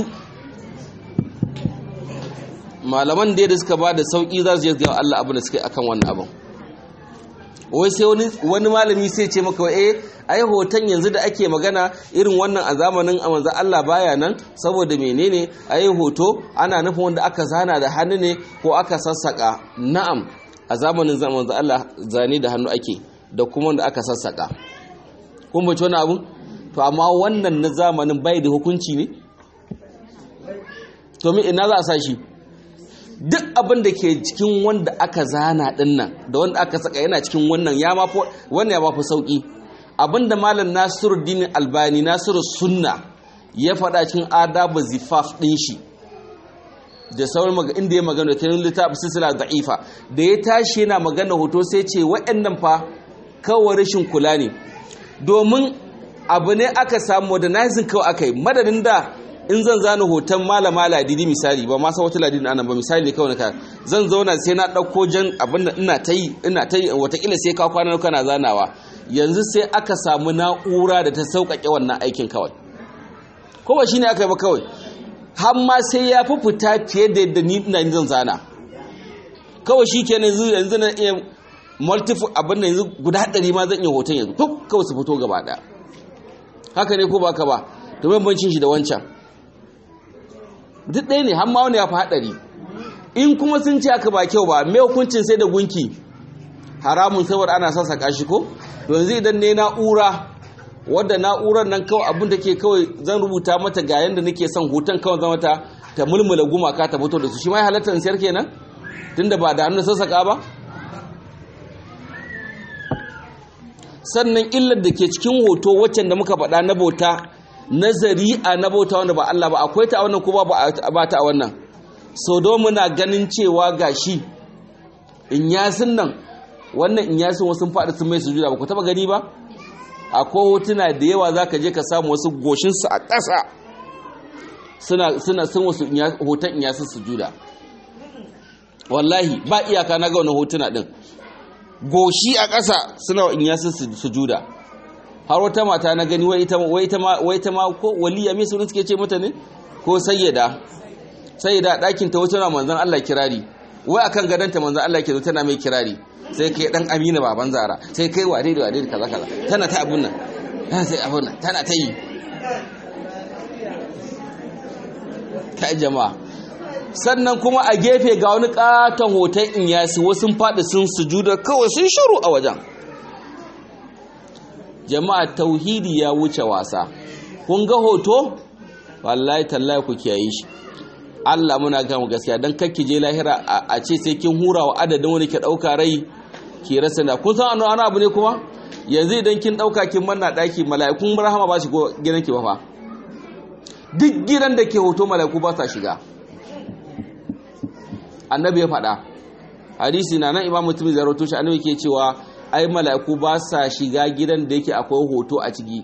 B: malaman da da suka ba da sauki za su je ga Allah abin da suka yi akan wannan abin wai sai wani malami sai ce maka eh ai hoton yanzu da ake magana irin wannan a zamanin a manzo Allah baya nan saboda menene ai hoto ana nufin wanda aka zana da hannu ne ko aka sassaka na'am a zamanin manzo Allah zane da hannu ake da kuma wanda aka sassaka kun bace wani abu to amma wannan na zamanin bai da hukunci ne to me ina za a sa shi duk abin da ke cikin wanda aka zana din nan da wanda aka saka yana cikin wannan ya mafi wannan ya mafi sauki abinda malam Nasiruddin Albani Nasiru Sunna ya faɗa cikin adabu zifaf din shi da sauran maga inda ya magana da kirin littafin silsila da'ifa da ya tashi yana magana hoto sai ce waɗannan fa kawai rashin kula ne domin abu ne aka samu modernizing kawai aka yi madadin da in zan zana hoton malama ladidi misali ba ma san wata ladidi anan ba misali kawai na ka zan zauna sai na ɗauko jan abin da ina ta yi ina ta yi watakila sai ka kwana kana zanawa yanzu sai aka samu na'ura da ta sauƙaƙe wannan aikin kawai ko ba shine aka yi ba kawai har ma sai ya fi fita fiye da yadda ni ina zan zana kawai shi kenan yanzu yanzu na iya multiple abin da yanzu guda ɗari ma zan iya hoton yanzu kawai su fito gaba ɗaya haka ne ko ba ka ba to bambancin shi da wancan duk ɗaya ne har ma wani ya fi haɗari in kuma sun ce aka ba kyau ba mai hukuncin sai da gunki haramun saboda ana sassaka shi ko yanzu idan ne na'ura wadda na'urar nan kawai abin da ke kawai zan rubuta mata ga yanda nake son hoton kawai zama ta ta mulmula gumaka ta fito da su shi ma ya halatta in sayar kenan tunda ba da hannun sassaka ba sannan illar da ke cikin hoto waccan da muka faɗa na bauta nazari a na bauta wanda ba Allah ba akwai ta a wannan ko ba ta a wannan so don muna ganin cewa gashi in yasin nan wannan in yasin wasu faɗi sun mai sujuda ba ku taba gani ba akwai hotuna da yawa za ka je ka samu wasu goshinsu a ƙasa suna suna sun wasu hoton in yasin sujuda wallahi ba iyaka na ga wannan hotuna din goshi a ƙasa suna in yasin sujuda har wata mata na gani wai ita wai ita ma wai ita ma ko waliya me sunan suke ce mata ne ko sayyida sayyida ɗakin ta wata manzon Allah kirari wai akan gadanta manzon Allah ke tana mai kirari sai kai dan Amina baban Zara sai kai wade da wade kaza kaza tana ta abun nan sai abun nan tana ta yi ta jama'a sannan kuma a gefe ga wani katon hoton in yasi wasu faɗi sun sujuda kawai sun shiru a wajen jama'a tauhidi ya wuce wasa kun ga hoto wallahi tallahi ku kiyaye shi Allah muna ga mu gaskiya dan kakki je lahira a ce sai kin hura wa adadin wani ke dauka rai ki rasa da kun san annabi abu ne kuma yanzu idan kin dauka kin manna daki mala'ikun rahama ba shi go gidan ki ba fa duk gidan da ke hoto mala'iku ba sa shiga annabi ya faɗa hadisi na nan imamu mutum zai rawato shi annabi ke cewa ai mala'iku ba sa shiga gidan da yake akwai hoto a ciki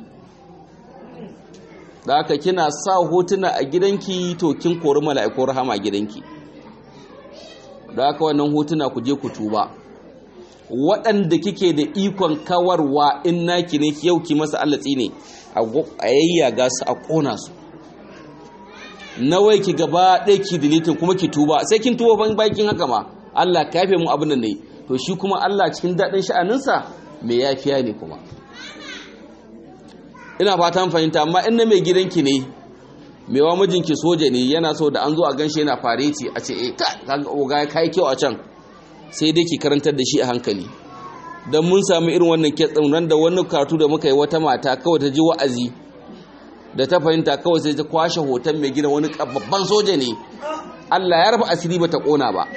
B: da haka kina sa hotuna a gidanki to kin kori mala'iku rahama a gidanki da haka wannan hotuna ku je ku tuba waɗanda kike da ikon kawarwa in naki ne yau ki masa allatsi ne a yayyaga su a ƙona su nawai ki gaba ɗaya ki dilitin kuma ki tuba sai kin tuba ban bakin haka ma Allah ka yafe mu abin nan ne to shi kuma Allah cikin daɗin sha'aninsa mai yafiya ne kuma ina fatan fahimta amma in na mai gidanki ne mai wa mijinki soja ne yana so da an zo a ganshi yana fareti a ce eh ka ya kai kyau a can sai dai ki karantar da shi a hankali dan mun samu irin wannan kitsin ran da wani karatu da muka yi wata mata kawai ta ji wa'azi da ta fahimta kawai sai ta kwashe hoton mai gina wani babban soja ne Allah ya rufe asiri bata kona ba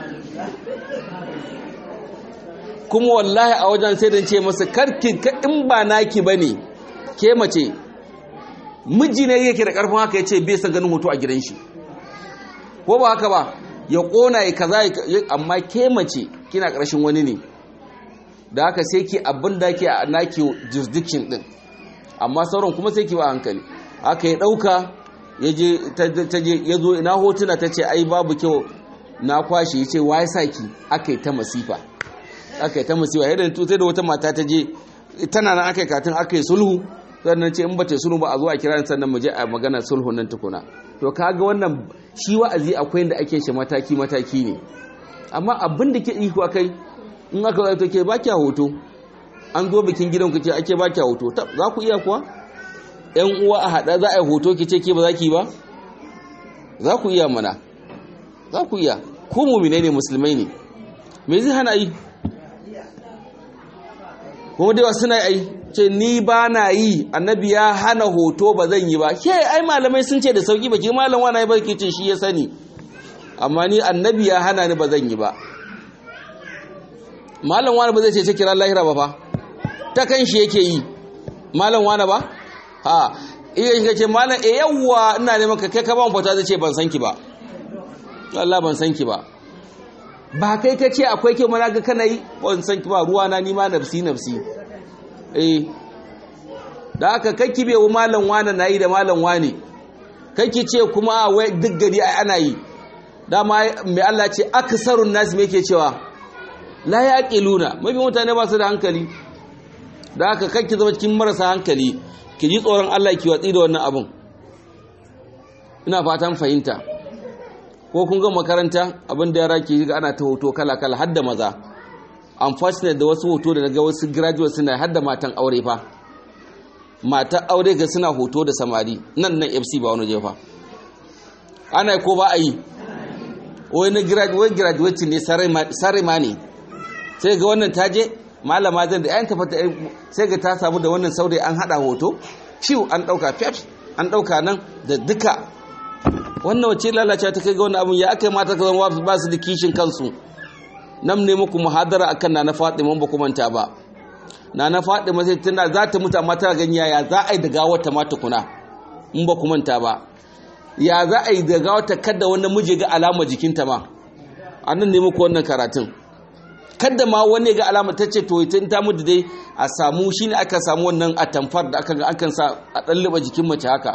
B: kuma wallahi a wajen sai dan ce masa karki in ba naki bane ke mace miji ne yake da karfin haka yace bai san ganin hoto a gidan shi ko ba haka ba ya kona ya kaza amma ke mace kina karshen wani ne da haka sai ki abin da ke a naki jurisdiction din amma sauran kuma sai ki ba hankali aka yi ɗauka ya zo ina hotuna ta ce ai babu kyau na kwashe ya ce wa ya sa ki aka yi ta masifa aka yi ta masifa yadda sai da wata mata ta je tana nan aka yi katin aka yi sulhu sannan ce in ba ta sulhu ba a zo a kira sannan mu je a magana sulhu nan tukuna to kaga wannan shi wa'azi akwai inda ake shi mataki mataki ne amma abin da ke iko akai in aka zo to ke ba kya hoto an zo bikin gidan ku ce ake ba kya hoto za ku iya kuwa yan uwa a hada za a yi hoto ki ce ke ba za ki ba za ku iya mana za ku iya ku mumine ne musulmai ne me zai hana yi kuma dai wasu na yi ce ni ba na yi annabi ya hana hoto ba zan yi ba ke ai malamai sun ce da sauki ba ke malam wani ya barke ce shi ya sani amma ni annabi ya hana ni ba zan yi ba malam wani ba zai ce ce kira lahira ba fa ta kan shi yake yi malam wani ba ha iya shi ce malam e yawwa ina neman ka kai ka ban fata zai ce ban san ki ba Allah ban san ki ba ba kai ka ce akwai kyau mana ga kana yi ban san ki ba ruwa na nima nafsi nafsi eh da aka kakki bai wa malam wane na yi da malam wane kakki ce kuma wai duk gari ana yi dama mai Allah ce aksarun nasi me ke cewa la yaqiluna mafi mutane ba su da hankali da aka kakki zama cikin marasa hankali ki ji tsoron Allah ki watsi da wannan abun ina fatan fahimta ko kun ga makaranta abin da yara ke ga ana ta hoto kala-kala hadda maza unfortunate da wasu hoto da daga wasu graduate suna hadda matan aure fa matan aure ga suna hoto da samari nan nan fc ba wani jefa ana ko ba a yi wani graduate ne sarai ma ne sai ga wannan taje malama zan da yayin tafata sai ga ta samu da wannan saurayi an hada hoto ciw an dauka fef an dauka nan da duka wannan wace lalace ta kai ga wannan abun ya aka yi mata ka zama ba su da kishin kansu nan ne muku muhadara akan na na Fatima ba ku manta ba na na Fatima sai tana za ta mutu amma ta gani ya za a yi da gawar ta mata kuna in ba ku manta ba ya za a yi da gawar ta kada wani miji ga alama jikinta ma annan ne muku wannan karatun kada ma wani ga alama ta ce to ita ta mutu dai a samu shine aka samu wannan atamfar da aka ga akan sa a dalliba jikin mace haka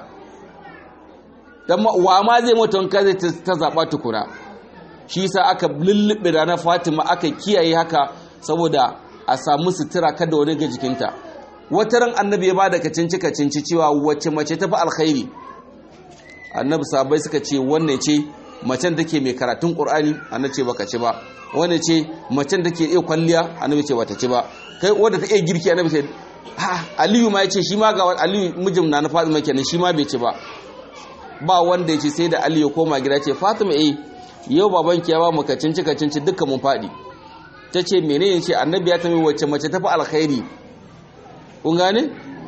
B: dan wa ma zai mutu wanka zai ta zaba tukura shi sa aka lullube da na Fatima aka kiyaye haka saboda a samu sutura kada wani ga jikinta wata ran annabi ya bada kacinci kacinci cewa wacce mace tafi alkhairi annabi sahabbai suka ce wannan ce macen take mai karatun qur'ani annabi ce baka ci ba wannan ce macen take iya kwalliya annabi ce bata ci ba kai wanda ta iya girki annabi ce ha aliyu ma yace shi ma ga aliyu mijin na na Fatima kenan shi ma bai ci ba ba wanda yace sai da aliyu koma gida ce Fatima eh yau babanki ya ba mu kacinci kacinci dukkan mun faɗi ta ce menene ce annabi ya tambayi wacce mace tafi alkhairi kun gane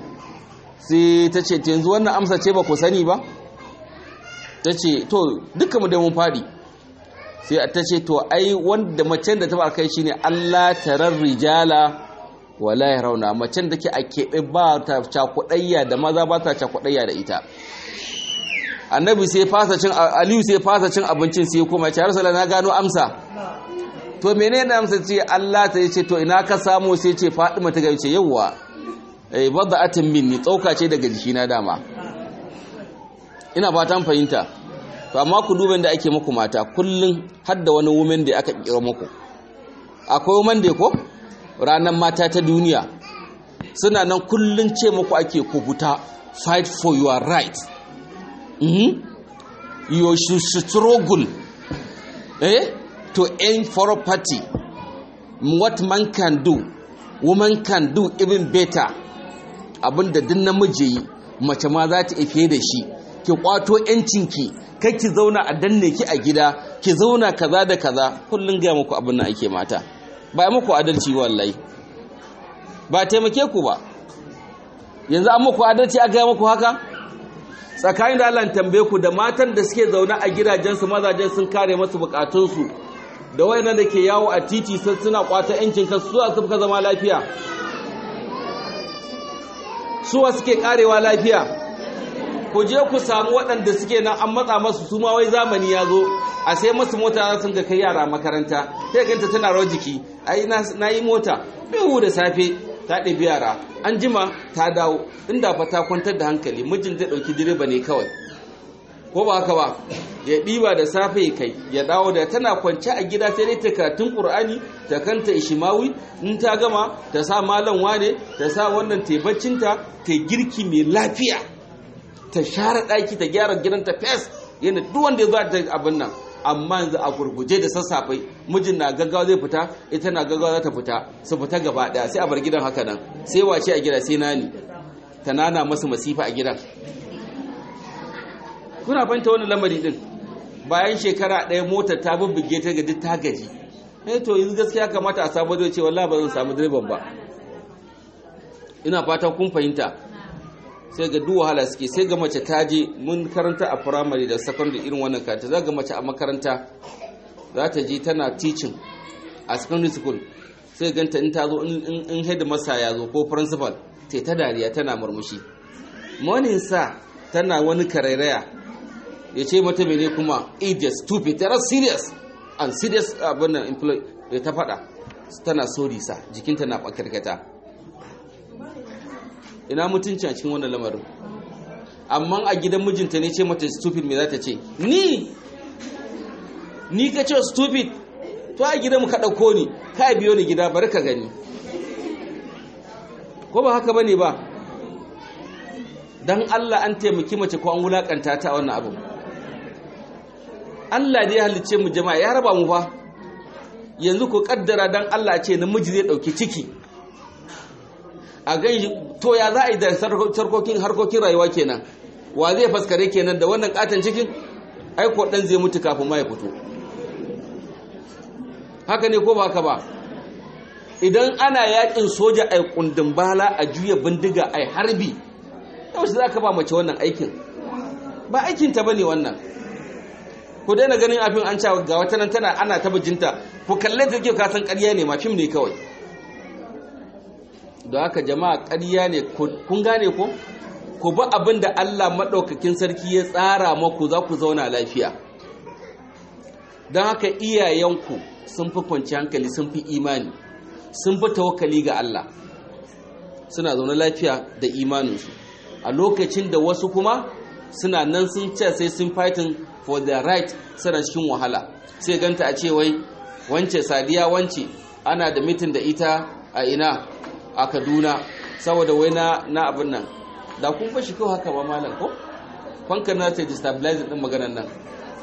B: sai ta ce yanzu wannan amsa ce ba ku sani ba ta ce to dukkan mu da mun faɗi sai ta ce to ai wanda macen da tafi alkhairi shine Allah tarar rijala wala yarawna macen da ke a keɓe ba ta cakuɗayya da maza ba ta cakuɗayya da ita annabi sai fasa cin aliyu sai fasa cin abincin sai kuma ya ce rasulullah na gano amsa to menene da amsa ce Allah ta ce to ina ka samu sai ce Fatima ta gace yawa eh bada'atin minni tsauka ce daga jikina dama ina fatan fahimta to amma ku duban da ake muku mata kullun har da wani woman da aka kira muku akwai woman da ko ranar mata ta duniya suna nan kullun ce muku ake ku buta fight for your right mm-hmm. you should struggle eh to aim for a party what man can do woman can do even better abinda duk namiji yi mace ma za ta ife da shi ki kwato yancinki kai ki zauna a danne ki a gida ki zauna kaza da kaza kullun ga muku abin nan ake mata ba muku adalci wallahi ba taimake ku ba yanzu an muku adalci a ga muku haka tsakanin da Allah tambaye ku da matan da suke zaune a gidajensu mazajen sun kare masu bukatunsu da wayannan da ke yawo a titi sun suna kwata yancin kansu suwa suka zama lafiya suwa suke karewa lafiya ku je ku samu waɗanda suke nan an matsa masu su ma wai zamani ya zo a sai masu mota sun ga kai yara makaranta sai ganta tana rawar jiki ai na yi mota biyu da safe ta ɗabi yara an jima ta dawo inda fa ta kwantar da hankali mijin zai ɗauki direba ne kawai ko ba haka ba ya ɗiba da safe ya kai ya dawo da tana kwance a gida sai dai ta karatun ƙur'ani ta kanta ishimawi in ta gama ta sa malam wane ta sa wannan tebaccinta ta girki mai lafiya ta share ɗaki ta gyara gidanta fes yana duk wanda ya zo ta abin nan amma yanzu a gurguje da sassafe mijin na gaggawa zai fita ita na gaggawa za ta fita su fita gaba daya sai a bar gidan haka nan sai wace a gida sai nani ta nana masa masifa a gidan kuna fahimta wani lamari din bayan shekara ɗaya motar ta bubbuge ta gaji ta gaji eh to yanzu gaskiya kamata a samu zai ce wallahi ba zan samu direban ba ina fata kun fahimta sai ga duk wahala suke sai ga mace ta je mun karanta a primary da secondary irin wannan karanta za ga mace a makaranta za ta je tana teaching a secondary school sai ganta in ta zo in headmaster ya zo ko principal sai ta dariya tana murmushi morning sa tana wani karairaya ya ce mata mene kuma idiot stupid tara serious and serious abin nan employee ta faɗa tana sorry sa jikinta na bakarkata ina mutunci a cikin wannan lamarin amma a gidan mijinta ne ce mata stupid me za ta ce ni ni ka ce stupid to a gidan mu ka ɗauko ni ka biyo ni gida bari ka gani ko ba haka bane ba dan Allah an taimaki mace ko an wulakanta ta a wannan abu Allah da ya halicce mu jama'a ya raba mu fa yanzu ku kaddara dan Allah ce namiji zai dauki ciki a gan to ya za a yi da sarkokin harkokin rayuwa kenan wa zai faskare kenan da wannan katon cikin aiko dan zai mutu kafin ma ya fito haka ne ko ba haka ba idan ana yakin soja ai kundin bala a juya bindiga ai harbi yau za ka ba mace wannan aikin ba aikinta ba ne wannan ku daina ganin abin an cewa ga wata nan tana ana ta bijinta ku kalle ta kyau kasan ƙarya ne ma fim ne kawai da haka jama'a ƙarya ne kun gane ko ku ba abin da Allah maɗaukakin sarki ya tsara maku za ku zauna lafiya don haka iyayenku sun fi kwanci hankali sun fi imani sun fi tawakkali ga Allah suna zaune lafiya da imaninsu a lokacin da wasu kuma suna nan sun ce sai sun fighting for their right suna cikin wahala sai ganta a ce wai wance sadiya wance ana da mitin da ita a ina a kaduna saboda wai na na abin nan da kun fashi kawai haka ba malam ko kwankar na ta destabilizing din maganar nan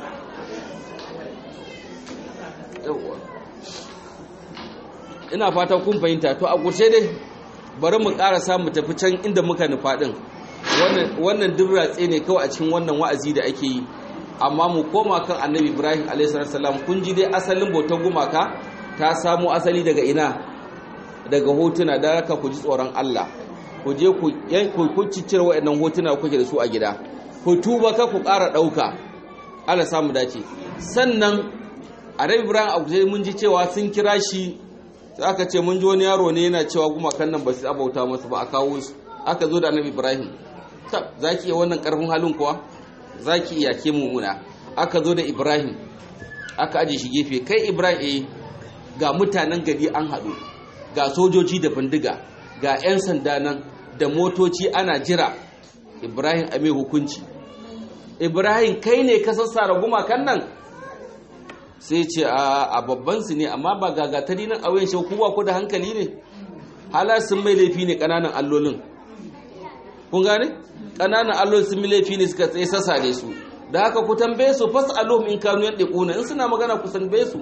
B: ina fata kun fahimta to a ƙurshe dai bari mu ƙara samu tafi can inda muka nufa ɗin wannan duk ratse ne kawai a cikin wannan wa'azi da ake yi amma mu koma kan annabi ibrahim a.s. kun ji dai asalin bautar gumaka ta samo asali daga ina daga hotuna da haka ku ji tsoron allah ku je ku ciccire waɗannan hotuna kuke da su a gida ku tuba ka ku ƙara ɗauka allah samu dace sannan annabi ibrahim a mun ji cewa sun kira shi sai aka ce mun ji wani yaro ne yana cewa gumakan nan ba su abauta masu ba a kawo su aka zo da annabi ibrahim tab za ki iya wannan karfin halin kuwa za ki iya ke mummuna aka zo da ibrahim aka aje shi gefe kai ibrahim eh ga mutanen gari an haɗu ga sojoji da bindiga ga 'yan sanda nan da motoci ana jira ibrahim a mai hukunci ibrahim kai ne ka sassara gumakan nan sai ce a babban su ne amma ba gagatari nan a wayan shi kuwa ko da hankali ne hala sun mai laifi ne kananan allolin kun gane kananan allolin sun mai laifi ne suka tsaye sassa da su da haka ku tambaye su fas alohum in kanu yadda kuna in suna magana ku tambaye su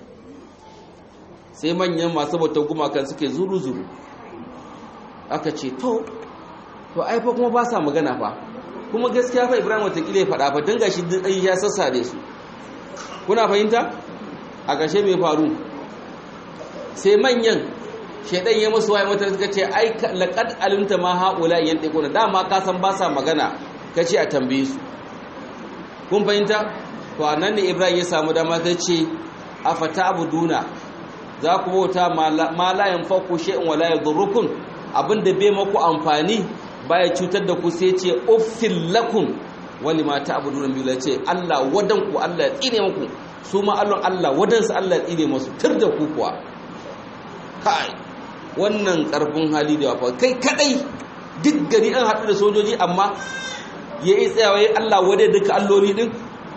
B: sai manyan masu bautar gumakan suke zuru zuru aka ce to to ai fa kuma ba sa magana fa kuma gaskiya fa ibrahim watakila ya faɗa fa don gashi ya sassa da su kuna fahimta a ƙarshe mai faru sai manyan shaidan ya musu waye mata suka ce ai laqad alimta ma haula yantiquna dama ka san ba sa magana kace a tambaye su kun fahimta to anan ne ibrahim ya samu dama ta ce afata abuduna za ku bauta ma la yanfaku shay'un wala yadurrukum abinda bai maku amfani baya cutar da ku sai ce uffil lakum wali ma ta abudu nan biyu ce Allah wadan ku Allah ya tsine muku su ma Allah Allah wadan su Allah ya tsine musu tur da ku kuwa kai wannan karfin hali da wafa kai kadai duk gari an haɗu da sojoji amma ya yi tsayawa ya Allah wadai duka alloli din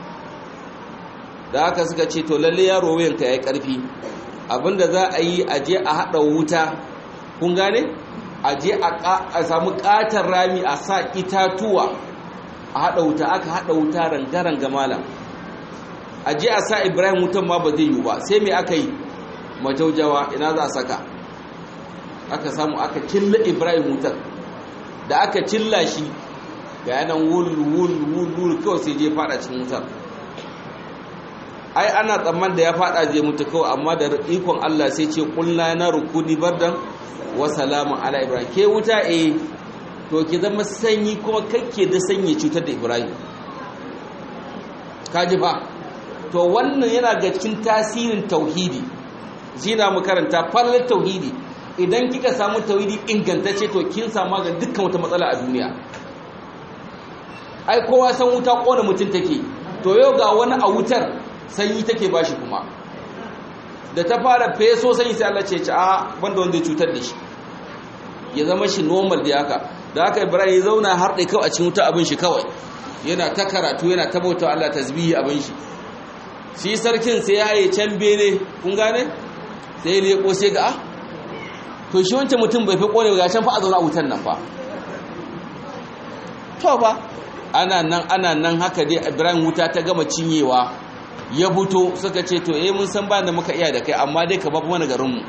B: da haka suka ce to lalle yaro wayanka ya yi ƙarfi abinda za a yi a je a haɗa wuta kun gane a je a samu ƙatar rami a sa itatuwa a haɗa wuta aka haɗa wuta rangaran gamala a je a sa ibrahim wutan ma ba zai yi ba sai mai aka yi majaujawa ina za a saka aka samu aka cilla ibrahim wutar da aka cilla shi ga yanan wul wul wul wul kawai sai je fada cikin wutar ai ana tsamman da ya fada zai mutu kawai amma da ikon Allah sai ce kulna na rukuni bardan wa salamun ala ibrahim ke wuta eh to ki zama sanyi kuma kake da sanyi cutar da ibrahim kaji fa to wannan yana ga cikin tasirin tauhidi zina mu karanta fallar tauhidi idan kika samu tauhidi ingantacce to kin samu ga dukkan wata matsala a duniya ai kowa san wuta kona mutum take to yau ga wani a wutar sanyi take bashi kuma da ta fara feso sanyi sai Allah ce ci a banda wanda ya cutar da shi ya zama shi normal da haka da haka Ibrahim ya zauna har dai kawai a cikin wuta abin shi kawai yana ta karatu yana ta bauta Allah tasbihi abin shi shi sarkin sai ya haye can bene kun gane sai ya leko sai ga ah to shi wancan mutum bai fi kone ga can fa a zauna a wutan nan fa to ba ana nan ana nan haka dai Ibrahim wuta ta gama cinyewa ya fito suka ce to eh mun san ba da muka iya da kai amma dai ka babu mana garin mu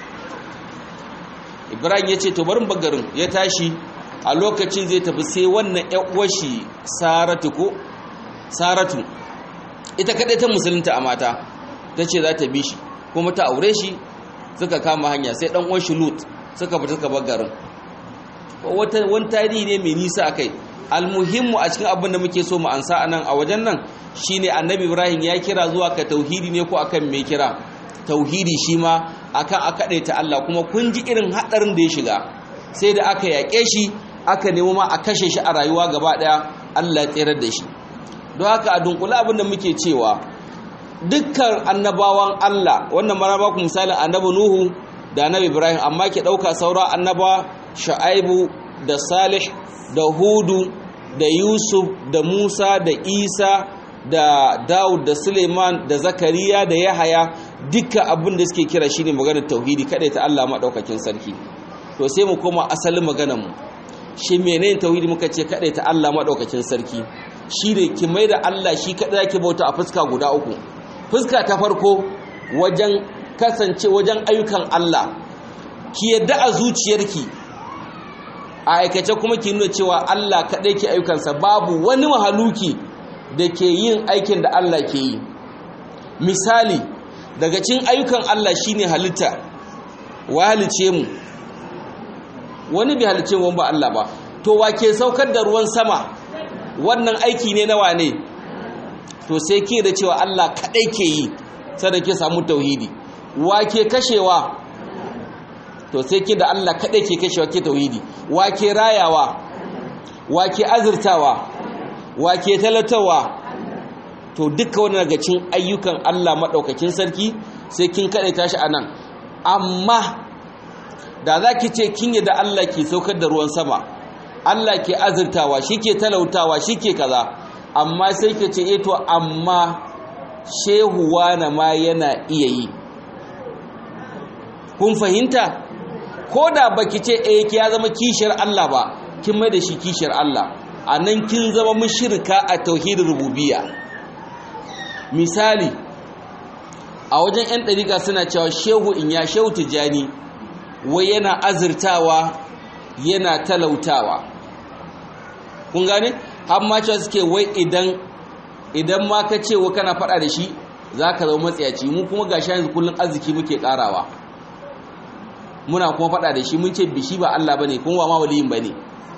B: Ibrahim ya ce to barin bagarin ya tashi a lokacin zai tafi sai wannan ƴan uwar shi Saratu ko Saratu ita kadai ta musulunta a mata tace za ta bi shi kuma ta aure shi suka kama hanya sai dan uwan shi Lut suka fita suka bar garin wata wani tarihi ne mai nisa akai almuhimmu a cikin abin da muke so mu ansa anan a wajen nan shine annabi Ibrahim ya kira zuwa ka tauhidi ne ko akan me kira tauhidi shi ma akan aka ta Allah kuma kun ji irin hadarin da ya shiga sai da aka yaƙe shi aka nemo ma a kashe shi a rayuwa gaba daya Allah ya tsirar da shi don haka a dunkula abin da muke cewa dukkan annabawan Allah wannan mara ba ku misalin annabi Nuhu da annabi Ibrahim amma ke dauka saura annaba Shu'aibu da Salih da Hudu da Yusuf da Musa da Isa da Dawud da Suleiman da Zakariya da Yahaya duka abin da suke kira shine maganar tauhidi kada ta Allah madaukakin sarki to sai mu koma asalin maganar mu shi menene tauhidi muka ce kada ta Allah madaukakin sarki shine ki mai da Allah shi kada zaki bauta a fuska guda uku fuska ta farko wajen kasance wajen ayyukan Allah ki yadda a zuciyarki a aikace kuma ki nuna cewa Allah kaɗai ke ayyukansa babu wani mahaluki da ke yin aikin da Allah ke yi misali daga cikin ayyukan Allah shine halitta wa halice mu wani bai halice mu ba Allah ba to wa ke saukar da ruwan sama wannan aiki ne na wane to sai ke da cewa Allah kaɗai ke yi sai ke samu tauhidi wa ke kashewa to sai ke da Allah kaɗai ke kashewa ke tauhidi wa ke rayawa wa ke azurtawa wa ke talatawa to duka wani daga cin ayyukan Allah maɗaukakin sarki sai kin kaɗai tashi a nan amma da za ki ce kin yi da Allah ke saukar da ruwan sama Allah ke azurtawa shi ke talautawa shi ke kaza amma sai ke ce eto amma shehuwa na ma yana iya yi kun fahimta ko da baki ce eh ki ya zama kishiyar Allah ba kin mai da shi kishiyar Allah a nan kin zama mushrika a tauhidin rububiyya misali a wajen 'yan ɗariƙa suna cewa shehu in ya shehu tijjani wai yana azurtawa yana talautawa kun gane har ma cewa suke wai idan idan ma ka ce wa kana faɗa da shi za ka zama matsayaci mu kuma ga yanzu kullum arziki muke ƙarawa muna kuma faɗa da shi mun ce bishi ba Allah bane kuma ba ma waliyin bane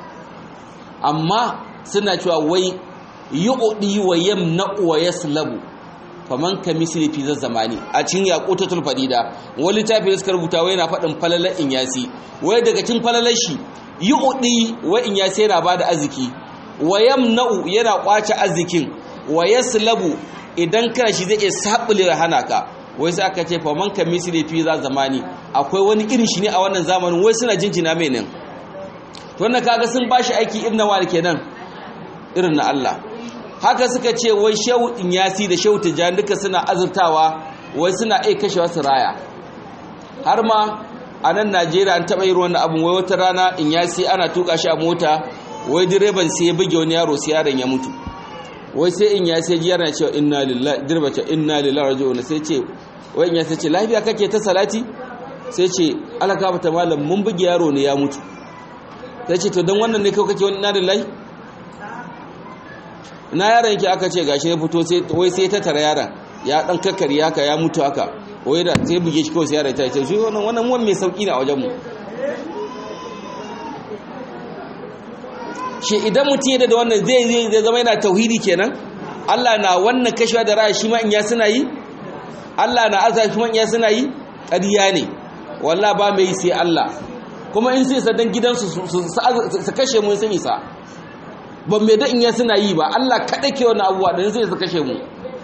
B: amma suna cewa wai yu'di wa yamna'u wa yaslabu faman ka misli fi zamani a cikin yaqutatul fadida wani tafi suka rubuta wai yana faɗin falalar inyasi wai daga cikin falalar shi yu'di wa inyasi yana bada arziki wa yamna'u yana kwace arzikin wa yaslabu idan kana shi zai iya sabule hana ka wai sai aka ce faman ka misli fi zamani akwai wani irin shi ne a wannan zamanin wai suna jinjina mai nan wannan kaga sun bashi aiki irin na wani kenan irin na Allah haka suka ce wai shehu inyasi da shehu tijjani duka suna azurtawa wai suna iya kashewa su raya har ma a nan najeriya an taɓa yin wannan abin wai wata rana inyasi ana tuka shi a mota wai direban sai ya buge wani yaro sai yaron ya mutu wai sai inyasi ya ji yaron cewa inna lillahi direba ce inna lillahi raji'un sai ce wai inyasi ce lafiya kake ta salati sai ce alaka bata malam mun buge yaro ne ya mutu sai ce to don wannan ne kawai kake wani inna lillahi na yaron yake aka ce gashi ya fito sai wai sai ta tara yaron ya dan kakkari haka ya mutu haka wai da sai buge shi kawai sai yaron ta ce shi wannan wannan muwan mai sauki ne a wajen mu shi idan mutum yadda da wannan zai zai zama yana tauhidi kenan Allah na wannan kashewa da raya shi ma in ya suna yi Allah na azza shi ma in ya suna yi ƙarya ne wallahi ba mai sai Allah kuma in sai sadan gidansu su kashe mu sun isa ban mai da in ya suna yi ba Allah kaɗai ke wani abuwa da sai su kashe mu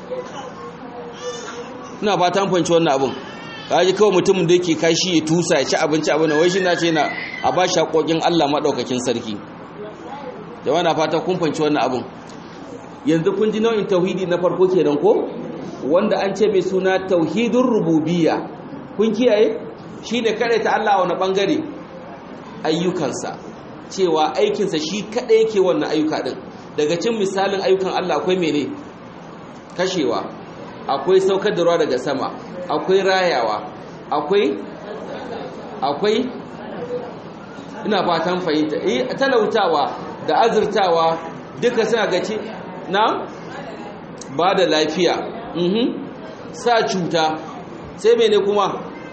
B: ina ba ta fanci wannan abun kaji kawai mutumin da yake kashi ya tusa ya ci abinci abin da wai shi na ce na a ba shi haƙoƙin Allah maɗaukakin sarki jama'a na fata kun fanci wannan abun yanzu kun ji nau'in tauhidi na farko kenan ko wanda an ce mai suna tauhidin rububiyya kun kiyaye shine kare ta Allah a wani bangare ayyukansa cewa aikinsa shi kaɗai yake wannan ayyuka ɗin daga cin misalin ayyukan Allah akwai mene kashewa akwai saukar da ruwa daga sama akwai rayawa akwai akwai ina fatan fahimta eh talautawa da azurtawa duka suna gaci na ba da lafiya mhm sa cuta sai mene kuma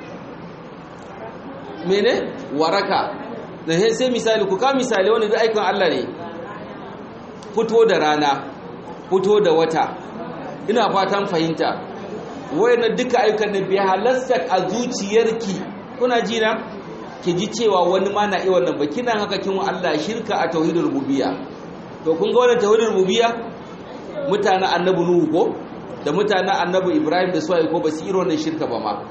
B: mene waraka da sai misali ku ka misali wani da aikin Allah ne fito da rana fito da wata ina fatan fahimta wayannan duka ayyukan da bi halasta a zuciyarki kuna ji na ki ji cewa wani ma na iya wannan ba kina haka kin wa Allah shirka a tauhidul rububiyya to kun ga wannan tauhidul rububiyya mutanen annabi nuhu ko da mutanen annabi ibrahim da suwaye ko ba su irin wannan shirka ba ma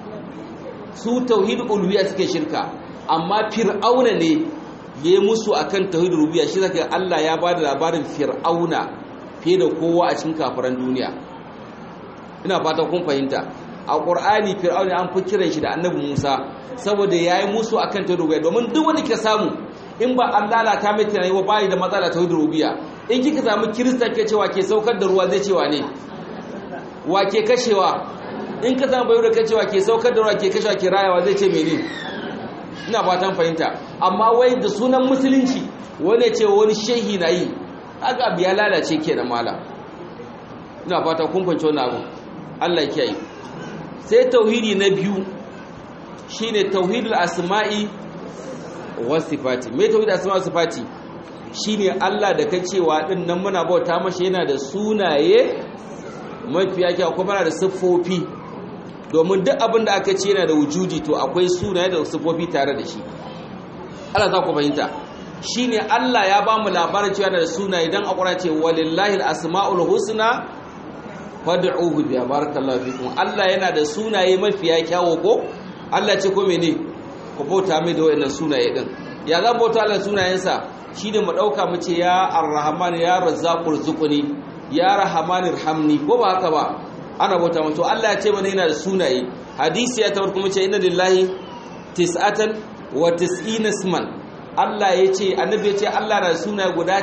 B: su tauhidul uluhiyya suke shirka amma fir'auna ne ya yi musu a kan tauhid rubiya shi zaka Allah ya ba da labarin fir'auna fiye da kowa a cikin kafiran duniya ina fata kun fahimta a ƙur'ani fir'auna an fi kiran shi da annabi musa saboda ya yi musu a kan tauhid rubiya domin duk wani ka samu in ba an lalata mai tunani ba bayi da matsala tauhid rubiya in kika samu kirista ke cewa ke saukar da ruwa zai cewa ne wa ke kashewa in ka samu bayu da ka cewa ke saukar da ruwa ke kashewa ke rayawa zai ce menene ina fatan fahimta amma wai da sunan musulunci wani ce wani shehi na yi haka abu ya lalace ke da mala ina fata kun fahimci wani abu Allah ya yi sai tauhidi na biyu shine tauhidul asma'i was sifati me tauhidul asma'i was sifati shine Allah da kacewa din nan muna bauta mashi yana da sunaye mafiya kyau kuma yana da siffofi domin duk abin da aka ce yana da wujudi to akwai sunaye da sifofi tare da shi Allah za ku fahimta shine Allah ya ba mu labarin cewa da sunaye dan akura ce walillahi alasmaul husna fad'uhu bi barakallahu fikum Allah yana da sunaye mafiya kyawo ko Allah ce ko mene ku bauta mai da wayannan sunaye din ya zan bauta Allah sunayensa shine mu dauka mu ce ya arrahman ya razzaqur zuquni ya rahman irhamni ko ba haka ba ana bauta mutu Allah ya ce mana yana da sunaye hadisi ya tawar kuma ce inna lillahi tis'atan wa tis'ina isman Allah ya ce annabi ya ce Allah na da sunaye guda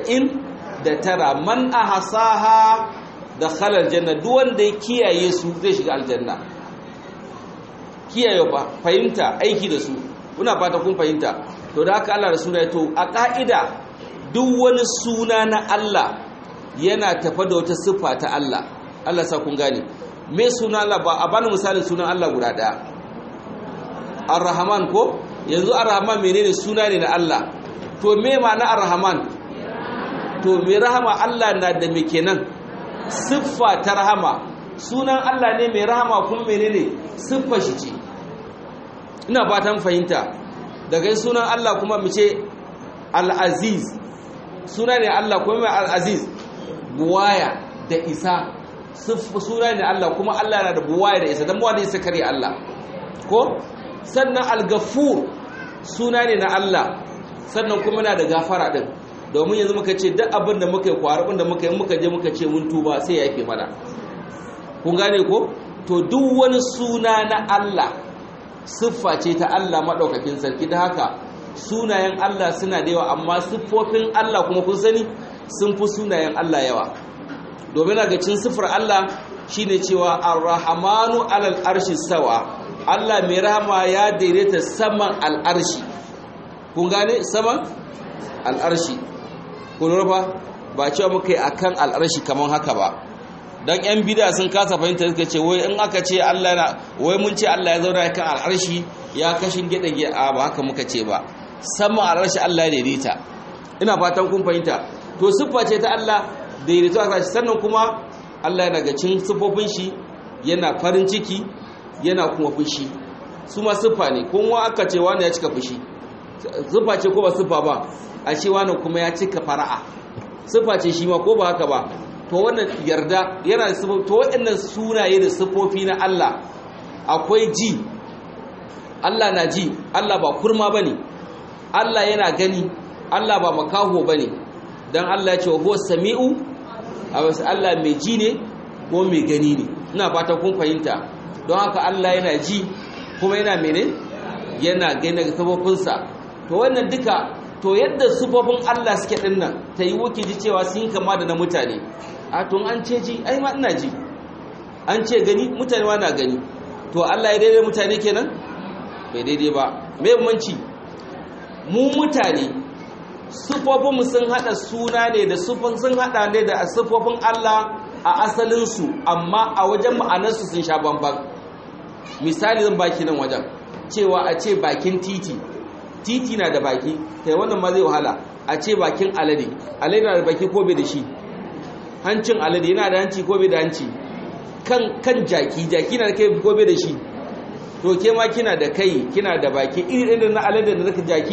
B: 90 da tara man ahsaha dakhala aljanna duk wanda ya kiyaye su zai shiga aljanna kiyaye ba fahimta aiki da su kuna fata kun fahimta to da haka Allah da sunaye to a ka'ida duk wani suna na Allah yana tafa da wata siffa ta Allah Allah sa kun gane me suna Allah ba a bani misalin sunan Allah guda daya Ar-Rahman ko yanzu Ar-Rahman menene suna ne na Allah to me ma'ana Ar-Rahman to me rahama Allah na da me kenan siffa ta rahama sunan Allah ne mai rahama kuma menene siffa shi ce ina fatan fahimta daga sunan Allah kuma mu ce Al-Aziz suna ne Allah kuma mai Al-Aziz buwaya da isa suna ne Allah kuma Allah na da buwaya da isa don buwa da isa kare Allah ko sannan al-ghafur suna ne na Allah sannan kuma na da gafara din domin yanzu muka ce duk abin da muka yi kwarabin da muka yi muka je muka ce mun tuba sai ya yafe mana kun gane ko to duk wani suna na Allah siffa ce ta Allah maɗaukakin sarki da haka sunayen Allah suna da yawa amma siffofin Allah kuma kun sani sun fi sunayen Allah yawa domin daga cin siffar Allah shine cewa ar-rahmanu alal arshi sawa Allah mai rahama ya daidaita saman al'arshi kun gane saman al'arshi kun rufa ba cewa muka yi akan al'arshi kaman haka ba dan yan bida sun kasa fahimta suka ce wai in aka ce Allah na wai mun ce Allah ya zauna kan al'arshi ya kashin gida a ba haka muka ce ba saman al'arshi Allah ya daidaita ina fatan kun fahimta to siffa ce ta Allah daidaito a sannan kuma Allah yana ga cin siffofin shi yana farin ciki yana kuma fushi su ma siffa ne kuma aka ce wani ya cika fushi siffa ce ko ba siffa ba a ce wani kuma ya cika fara'a siffa ce shi ma ko ba haka ba to wannan yarda yana da siffofi to waɗannan sunaye da siffofi na Allah akwai ji Allah na ji Allah ba kurma bane Allah yana gani Allah ba makaho bane dan Allah ya ce huwa sami'u a wasu Allah mai ji ne ko mai gani ne ina fata kun fahimta don haka Allah yana ji kuma yana mene yana gani ga sabofinsa to wannan duka to yadda sufofin Allah suke din nan ta yi wuki ji cewa sun kama da na mutane a tun an ce ji ai ma ina ji an ce gani mutane ma na gani to Allah ya daidai mutane kenan bai daidai ba me bambanci mu mutane sufofinmu sun hada suna ne da sufin sun hada ne da sufofin Allah a asalinsu amma a wajen ma'anarsu sun sha bamban misali zan baki nan wajen cewa a ce bakin titi titi na da baki kai wannan ma zai wahala a ce bakin alade alade na da baki ko bai da shi hancin alade yana da hanci ko bai da hanci kan kan jaki jaki na da kai ko bai da shi to ke ma kina da kai kina da baki iri ɗin na alade da naka jaki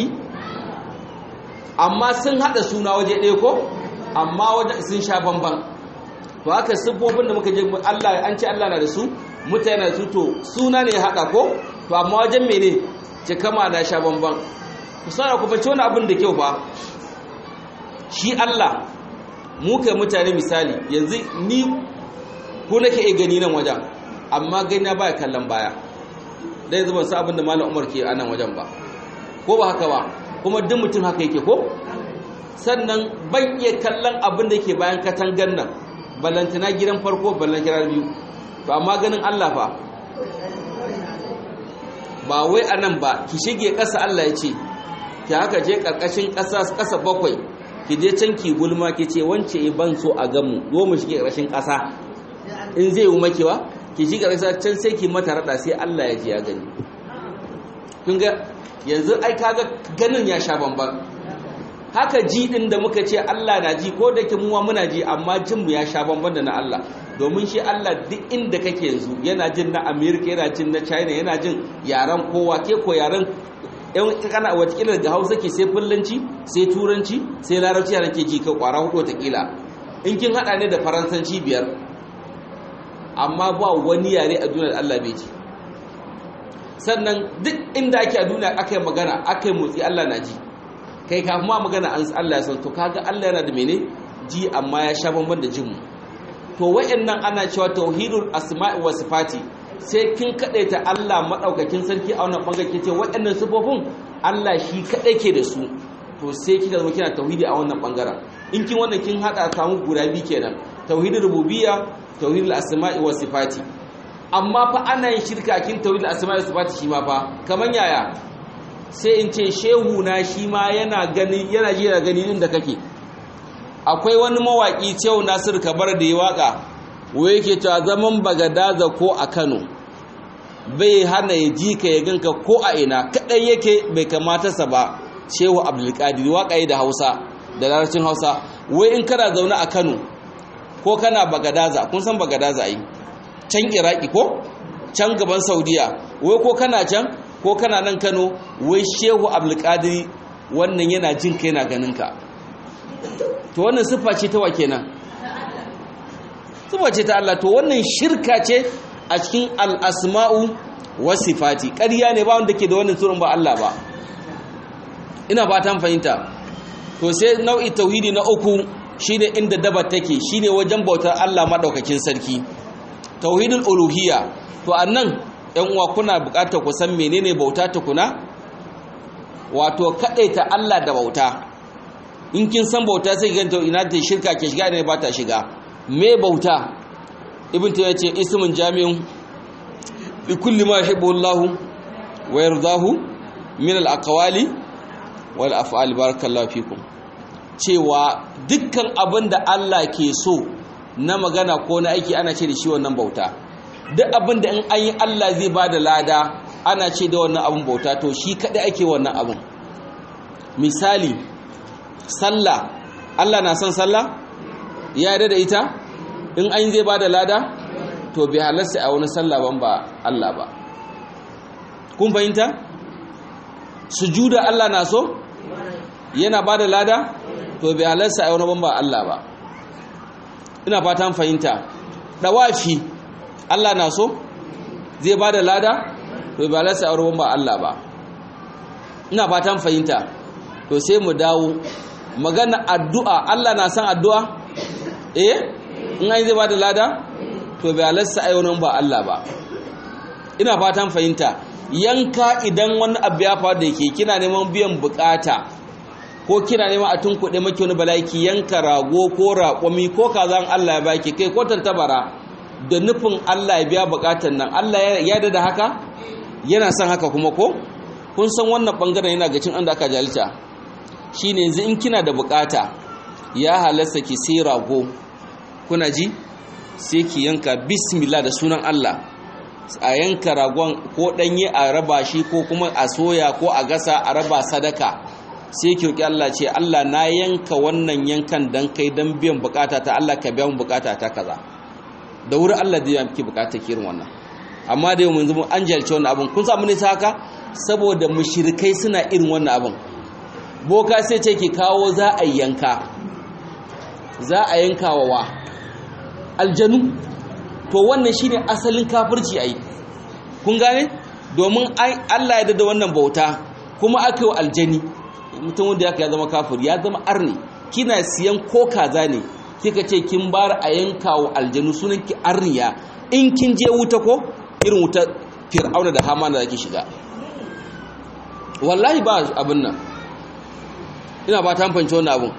B: amma sun hada suna waje ɗaya ko amma waje sun sha bamban to haka siffofin da muka je Allah an ce Allah na da su mutane na su to suna ne ya hada ko to amma wajen mene ce kama na sha bamban ku sana ku fice wani abin da kyau ba shi Allah mu kai mutane misali yanzu ni ko nake iya gani nan wajen amma gani na baya kallon baya dai zuban sa abin da malam Umar ke a nan wajen ba ko ba haka ba kuma duk mutum haka yake ko sannan ban iya kallon abin da ke bayan katangan nan ballantana gidan farko ballantana biyu to amma ganin Allah fa ba wai anan ba ki shige ƙasa Allah ya ce ki haka je ƙarƙashin ƙasa ƙasa bakwai ki je can ki gulma ki ce wance ban so a gamu zo mu shige ƙarƙashin ƙasa in zai yi makewa ki shige ƙarƙashin can sai ki mata rada sai Allah ya ji ya gani kun ga yanzu ai kaga ganin ya sha bamban haka ji din da muka ce Allah na ji ko da ke muwa muna ji amma jin mu ya sha bamban da na Allah domin shi Allah duk inda kake yanzu yana jin na America yana jin na China yana jin yaran kowa ke ko yaran yan kana watakila daga Hausa ke sai fullanci sai turanci sai larabci yaran ke ji ka kwara hudu watakila in kin hada ne da faransanci biyar amma ba wani yare a duniyar Allah bai ji sannan duk inda ake a duniya aka yi magana aka yi motsi Allah na ji kai kafin ma magana an Allah ya san to kaga Allah yana da mene ji amma ya sha bamban da jinmu to wayannan ana cewa tauhidul asma'i wa sifati sai kin kadaita Allah madaukakin sarki a wannan bangare kace wayannan sifofin Allah shi kadai ke da su to sai kika zama kina tauhidi a wannan bangaren in kin wannan kin hada samu guda bi kenan tauhidul rububiyya tauhidul asma'i wa sifati amma fa ana yin shirka kin tauhidul asma'i wa sifati shi ma fa kaman yaya sai in ce shehu na shi ma yana gani yana ji da gani inda kake akwai wani mawaki cewa Nasir Kabar da ya waka wai yake cewa zaman Bagadaza ko a Kano bai hana ya ji ka ya ganka ko a ina kadai yake bai kamata sa ba shehu Abdulkadir waka yi da Hausa da larabcin Hausa wai in kana zaune a Kano ko kana Bagadaza kun san Bagadaza ai can Iraki ko can gaban Saudiya wai ko kana can ko kana nan Kano wai Shehu Abdulkadir wannan yana jin ka yana ganin ka to wannan siffa ce ta wa kenan siffa ce ta Allah to wannan shirka ce a cikin al-asma'u wasifati ƙarya ne ba wanda ke da wannan sunan ba Allah ba ina fatan fahimta to sai nau'i tauhidi na uku shine inda daba take shine wajen bautar Allah madaukakin sarki tauhidul uluhiyya to annan ɗan uwa kuna buƙatar ku san menene bauta tukuna wato kadaita Allah da bauta in kin san bauta sai ki ganta ina ta shirka ke shiga ne ba ta shiga me bauta ibn tayyiba ce ismun jami'un li kulli ma yuhibbu Allah wa yardahu min al-aqwali wal af'ali barakallahu fikum cewa dukkan abin da Allah ke so na magana ko na aiki ana ce da shi wannan bauta duk abin da in an yi Allah zai ba da lada ana ce da wannan abin bauta to shi kaɗai ake wannan abin misali sallah Allah na son sallah ya yarda da ita in an zai ba da lada to bai halarsa a wani sallah ban ba Allah ba kun fahimta sujuda Allah na so yana ba da lada to bai halarsa a wani ban ba Allah ba ina fatan fahimta dawafi Allah na so zai ba da lada to bai halarsa a wani ban ba Allah ba ina fatan fahimta to sai mu dawo magana addu'a Allah na san addu'a eh in an zai ba da lada to bai halarsa a wani ba Allah ba ina fatan fahimta yanka idan wani abu ya faru da ke kina neman biyan bukata ko kina neman a tunkuɗe maki wani balaki yanka rago ko raƙwami ko kazan Allah ya baki kai ko tantabara da nufin Allah ya biya bukatan nan Allah ya da haka yana son haka kuma ko kun san wannan bangaren yana ga cin an da aka jalita shine yanzu in kina da bukata ya halasta ki sai rago kuna ji sai ki yanka bismillah da sunan Allah a yanka ragon ko danye a raba shi ko kuma a soya ko a gasa a raba sadaka sai ki roki Allah ce Allah na yanka wannan yankan dan kai dan biyan bukata ta Allah ka biya mu bukata ta kaza da wuri Allah zai miki bukata kirin wannan amma da yau mun zama an jalce wannan abun kun samu ne haka saboda mushrikai suna irin wannan abun boka sai ce ki kawo za a yanka za a yanka wa wa aljanu to wannan shine asalin kafirci ai kun gane domin Allah ya da wannan bauta kuma aka yi aljani mutum wanda ya zama kafir ya zama arni kina siyan ko kaza ne kika ce kin bar a yanka wa aljanu sunan ki arniya in kin je wuta ko irin wuta fir'auna da hamana da ke shiga wallahi ba abin nan ina ba ta fanci wannan abun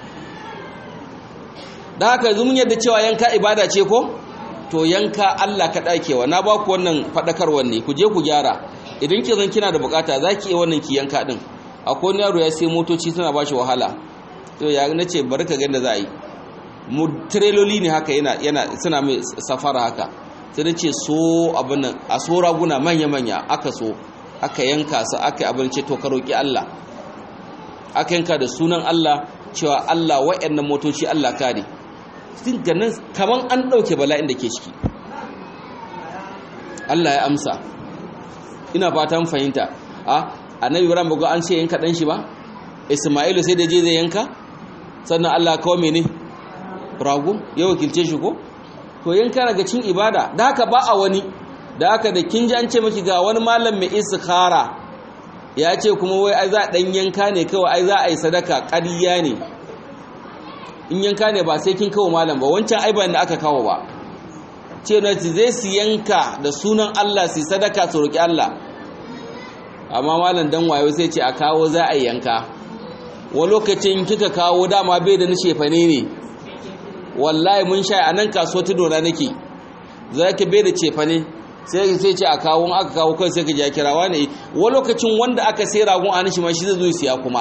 B: da haka zumun yadda cewa yanka ibada ce ko to yanka Allah ka dakewa na ba ku wannan fadakarwar ne ku je ku gyara idan ki zan kina da bukata zaki yi wannan ki yanka din akwai wani yaro ya sai motoci suna bashi wahala to ya nace bari ka ga yadda za a yi mu treloli ne haka yana yana suna mai safara haka sai na ce so abin nan a so raguna manya manya aka so aka yanka su aka abin ce to ka roki Allah aka yanka da sunan Allah cewa Allah wa'annan motoci Allah kare sun ganin kaman an ɗauke bala'in da ke ciki Allah ya amsa ina fatan fahimta a annabi ibrahim bago an ce yanka dan shi ba isma'ilu sai da je zai yanka sannan Allah kawo mene rago ya wakilce shi ko to yanka daga cin ibada da haka ba a wani da haka da kin ji an ce miki ga wani malam mai istikhara ya ce kuma wai ai za dan yanka ne kawai ai za a yi sadaka ƙarya ne in yanka ne ba sai kin kawo malam ba wancan ai da aka kawo ba ce na zai su yanka da sunan Allah su sadaka su roki Allah amma malam dan wayo sai ce a kawo za a yanka wa lokacin kika kawo dama bai da nishe fane ne wallahi mun sha a nan kasuwa tudo na nake za ki bai da cefane sai sai ce a kawo aka kawo kai sai ka ji kirawa ne wa lokacin wanda aka sai ragon a nishi ma shi zai zo siya kuma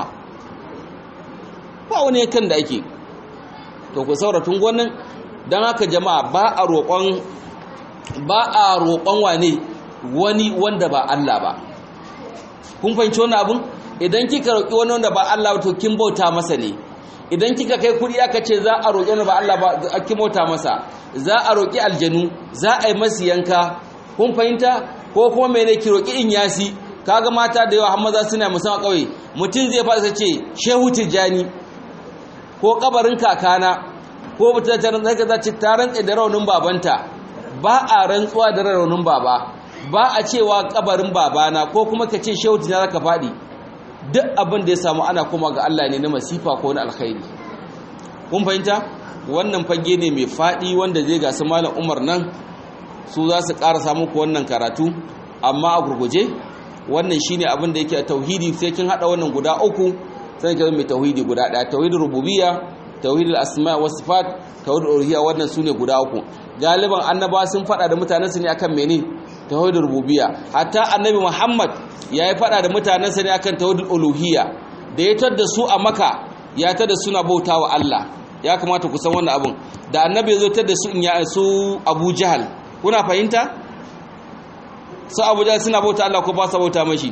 B: ba wani kan da ake to ku saura tun gwanin don haka jama'a ba a roƙon ba a roƙon wane wani wanda ba Allah ba kun fahimci wannan abun idan kika roƙi wani wanda ba Allah to kin bauta masa ne idan kika kai kuɗi aka ce za a roƙi wani ba Allah ba kin bauta masa za a roƙi aljanu za a yi masu yanka kun fahimta ko kuma mene ki roƙi in yasi kaga mata da yawa har maza suna musamman ƙauye mutum zai fasa ce shehu tijjani ko kabarin kakana ko mutum ta rantsa ka zaci ta rantsa da raunin babanta ba a rantsuwa da raunin baba ba a cewa kabarin babana ko kuma ka ce shehu tijjani zaka faɗi duk abin da ya samu ana kuma ga Allah ne na masifa ko na alkhairi kun fahimta wannan fage ne mai faɗi wanda zai gasu malam umar nan su za su ƙara samu ku wannan karatu amma a gurguje wannan shine abin da yake a tauhidi sai kin hada wannan guda uku sai ka mai tauhidi guda ɗaya tauhidul rububiyya tauhidul asma wa sifat tauhidul uluhiyya wannan sune guda uku galiban annaba sun faɗa da mutanen su ne akan menene tauhidul rububiyya hatta annabi muhammad yayi faɗa da mutanen sa ne akan tauhidul uluhiyya da ya tar da su a maka ya tar da suna bautawa Allah ya kamata ku san wannan abun da annabi ya zo tar da su in ya su Abu Jahal kuna fahimta su Abu Jahal suna bauta Allah ko ba su bauta mashi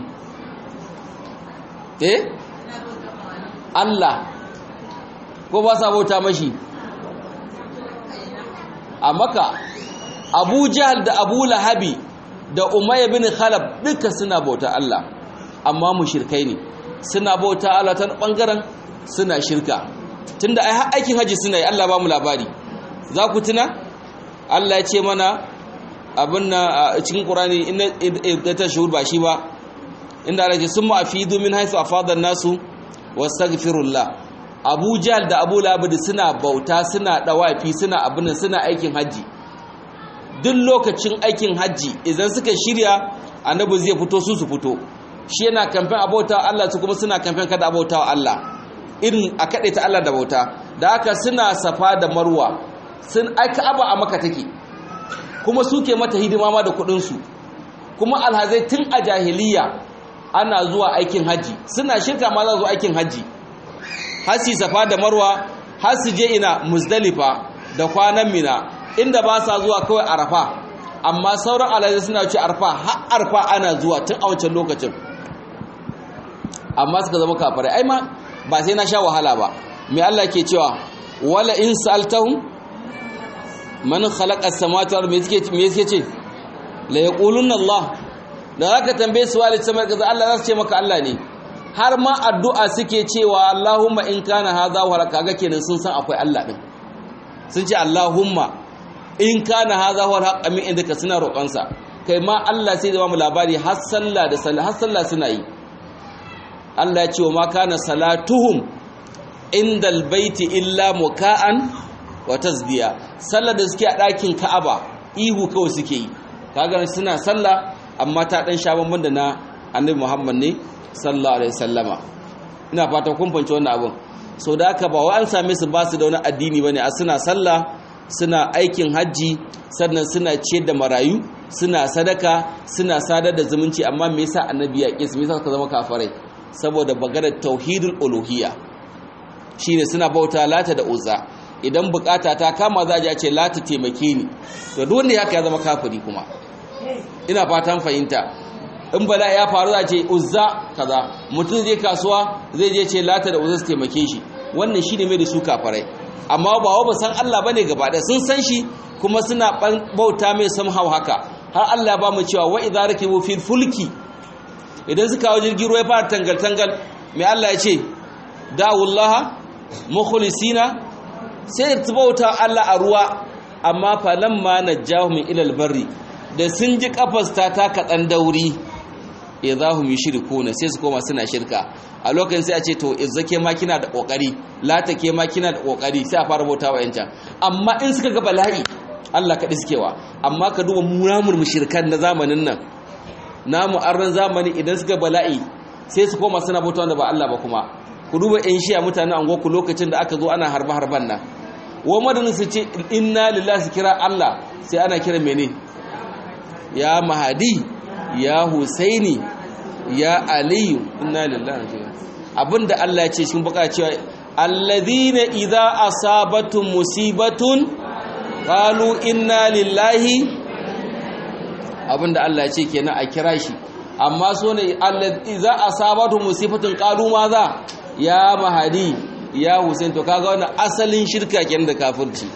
B: eh Allah ko ba su bauta mashi a maka Abu Jahal da Abu Lahabi da Umayya bin Khalaf duka suna bauta Allah amma mushrikai ne suna bauta Allah ta bangaren suna shirka tunda ai aikin haji suna yi Allah ba mu labari za ku tuna Allah ya ce mana abin na cikin Qur'ani inna ta shuhur ba shi ba inda Allah ya ce summa afidu min haythu afada an-nasu wastaghfirullah Abu Jahl da Abu Lahab suna bauta suna dawafi suna abin suna aikin haji duk lokacin aikin haji idan suka shirya annabi zai fito su su fito shi yana kamfen abauta Allah su kuma suna kamfen kada abauta Allah irin a kaɗe ta Allah da bauta da haka suna safa da marwa sun aika aba a maka take kuma suke mata hidima ma da kuɗinsu kuma alhazai tun a jahiliya ana zuwa aikin haji suna shirka ma za zuwa aikin haji hasi safa da marwa har su je ina muzdalifa da kwanan mina inda ba sa zuwa kawai arafa amma sauran alhazai suna ce arfa har arfa ana zuwa tun a wancan lokacin amma suka zama kafirai ai ma ba sai na sha wahala ba mai Allah ke cewa wala in sa'altahum man khalaqa as-samawati wal ardi me yake ce la yaquluna Allah da zaka tambaye su walid samar kaza Allah za su ce maka Allah ne har ma addu'a suke cewa Allahumma in kana hadha wa kaga kenan sun san akwai Allah din sun ce Allahumma in kana hadha wa haqqa min indaka suna roƙonsa kai ma Allah sai da ba mu labari har sallah da sallah har sallah suna yi Allah ya ce wa ma kana salatuhum indal baiti illa muka'an wa tasdiya sallar da suke a ɗakin Ka'aba ihu kawai suke yi kaga suna sallah amma ta dan sha bamban da na Annabi Muhammad ne sallallahu alaihi wasallama ina fata kun fahimci wannan abun so da haka ba wai an same su ba su da wani addini bane a suna sallah suna aikin hajji sannan suna ciyar da marayu suna sadaka suna sadar da zumunci amma me yasa annabi ya kisa me yasa ka zama kafirai saboda bagarar tauhidul uluhiyya shine suna bauta lata da uzza idan bukata ta kama za a ce lata taimake ni to duk wanda haka ya zama kafiri kuma ina fatan fahimta in bala ya faru za ce uzza kaza mutum zai kasuwa zai je ce lata da uzza su taimake shi wannan shine mai da su kafirai amma ba wa ba san Allah bane gaba da sun san shi kuma suna bauta mai samhau haka har Allah ba mu cewa wa idza rakibu fil fulki idan suka hawo jirgin ruwa ya fara tangal-tangal mai Allah ya ce da'ullaha mukhlisina sai ta bauta Allah a ruwa amma falamma najjahu min ilal barri da sun ji kafas ta taka dan dauri idahum yushrikuna sai su koma suna shirka a lokacin sai a ce to izzake ma kina da kokari lata ke ma kina da kokari sai a fara bauta wa yancan amma in suka ga bala'i Allah kaɗi sukewa amma ka duba muramur mushrikan na zamanin nan namu arnan zamani idan suka bala'i sai su koma suna bauta wanda ba Allah ba kuma ku duba yan shiya mutanen angoku lokacin da aka zo ana harba harban nan wa madani su ce inna lillahi su kira Allah sai ana kira mene ya mahadi ya husaini ya aliyu inna lillahi abinda Allah ya ce cikin baka cewa alladhina idza asabatum musibatun qalu inna lillahi abinda Allah ya ce kenan a kira shi amma so ne za a sabatu musifatun qalu maza ya mahadi ya husain to kaga wannan asalin shirka kenan da kafirci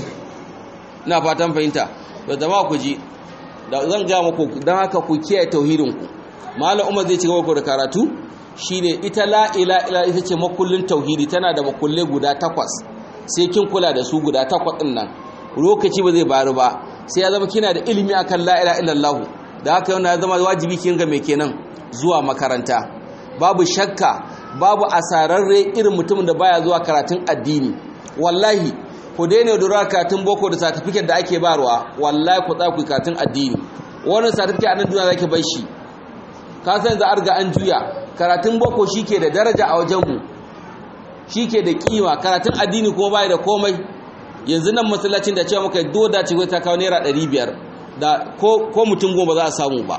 B: ina fatan fahimta da jama'a ku ji da zan ga muku dan haka ku kiyaye tauhidin ku malam umar zai ci gaba da karatu shine ita la ila ila ita ce makullin tauhidi tana da makulle guda takwas sai kin kula da su guda takwas din nan lokaci ba zai bari ba sai ya zama kina da ilimi akan la ilaha illallah da haka yana ya zama wajibi kin ga mai kenan zuwa makaranta babu shakka babu asararre irin mutumin da baya zuwa karatun addini wallahi ku daina dora karatun boko da certificate da ake barwa wallahi ku tsaya ku karatun addini wannan certificate a nan duniya zaki bar shi ka san za a riga an juya karatun boko shike da daraja a wajen mu shike da kima karatun addini kuma bai da komai yanzu nan masallacin da cewa muka doda ce ta kawo naira 500 da ko ko mutum goma za a samu ba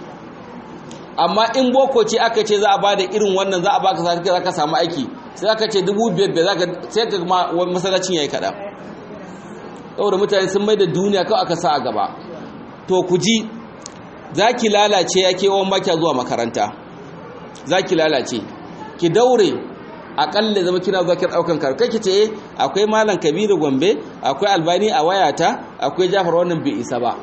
B: amma in boko ce aka ce za a bada irin wannan za a baka certificate za ka samu aiki sai aka ce 2500 za ka sai ka masallacin yayi kada saboda mutane sun mai da duniya kawai aka sa a gaba to ku ji za ki lalace ya kewan maki zuwa makaranta za ki lalace ki daure akalla zama kina zuwa kin daukan kar kai kice akwai malam kabiru gombe akwai albani a wayata akwai jafar wannan bai isa ba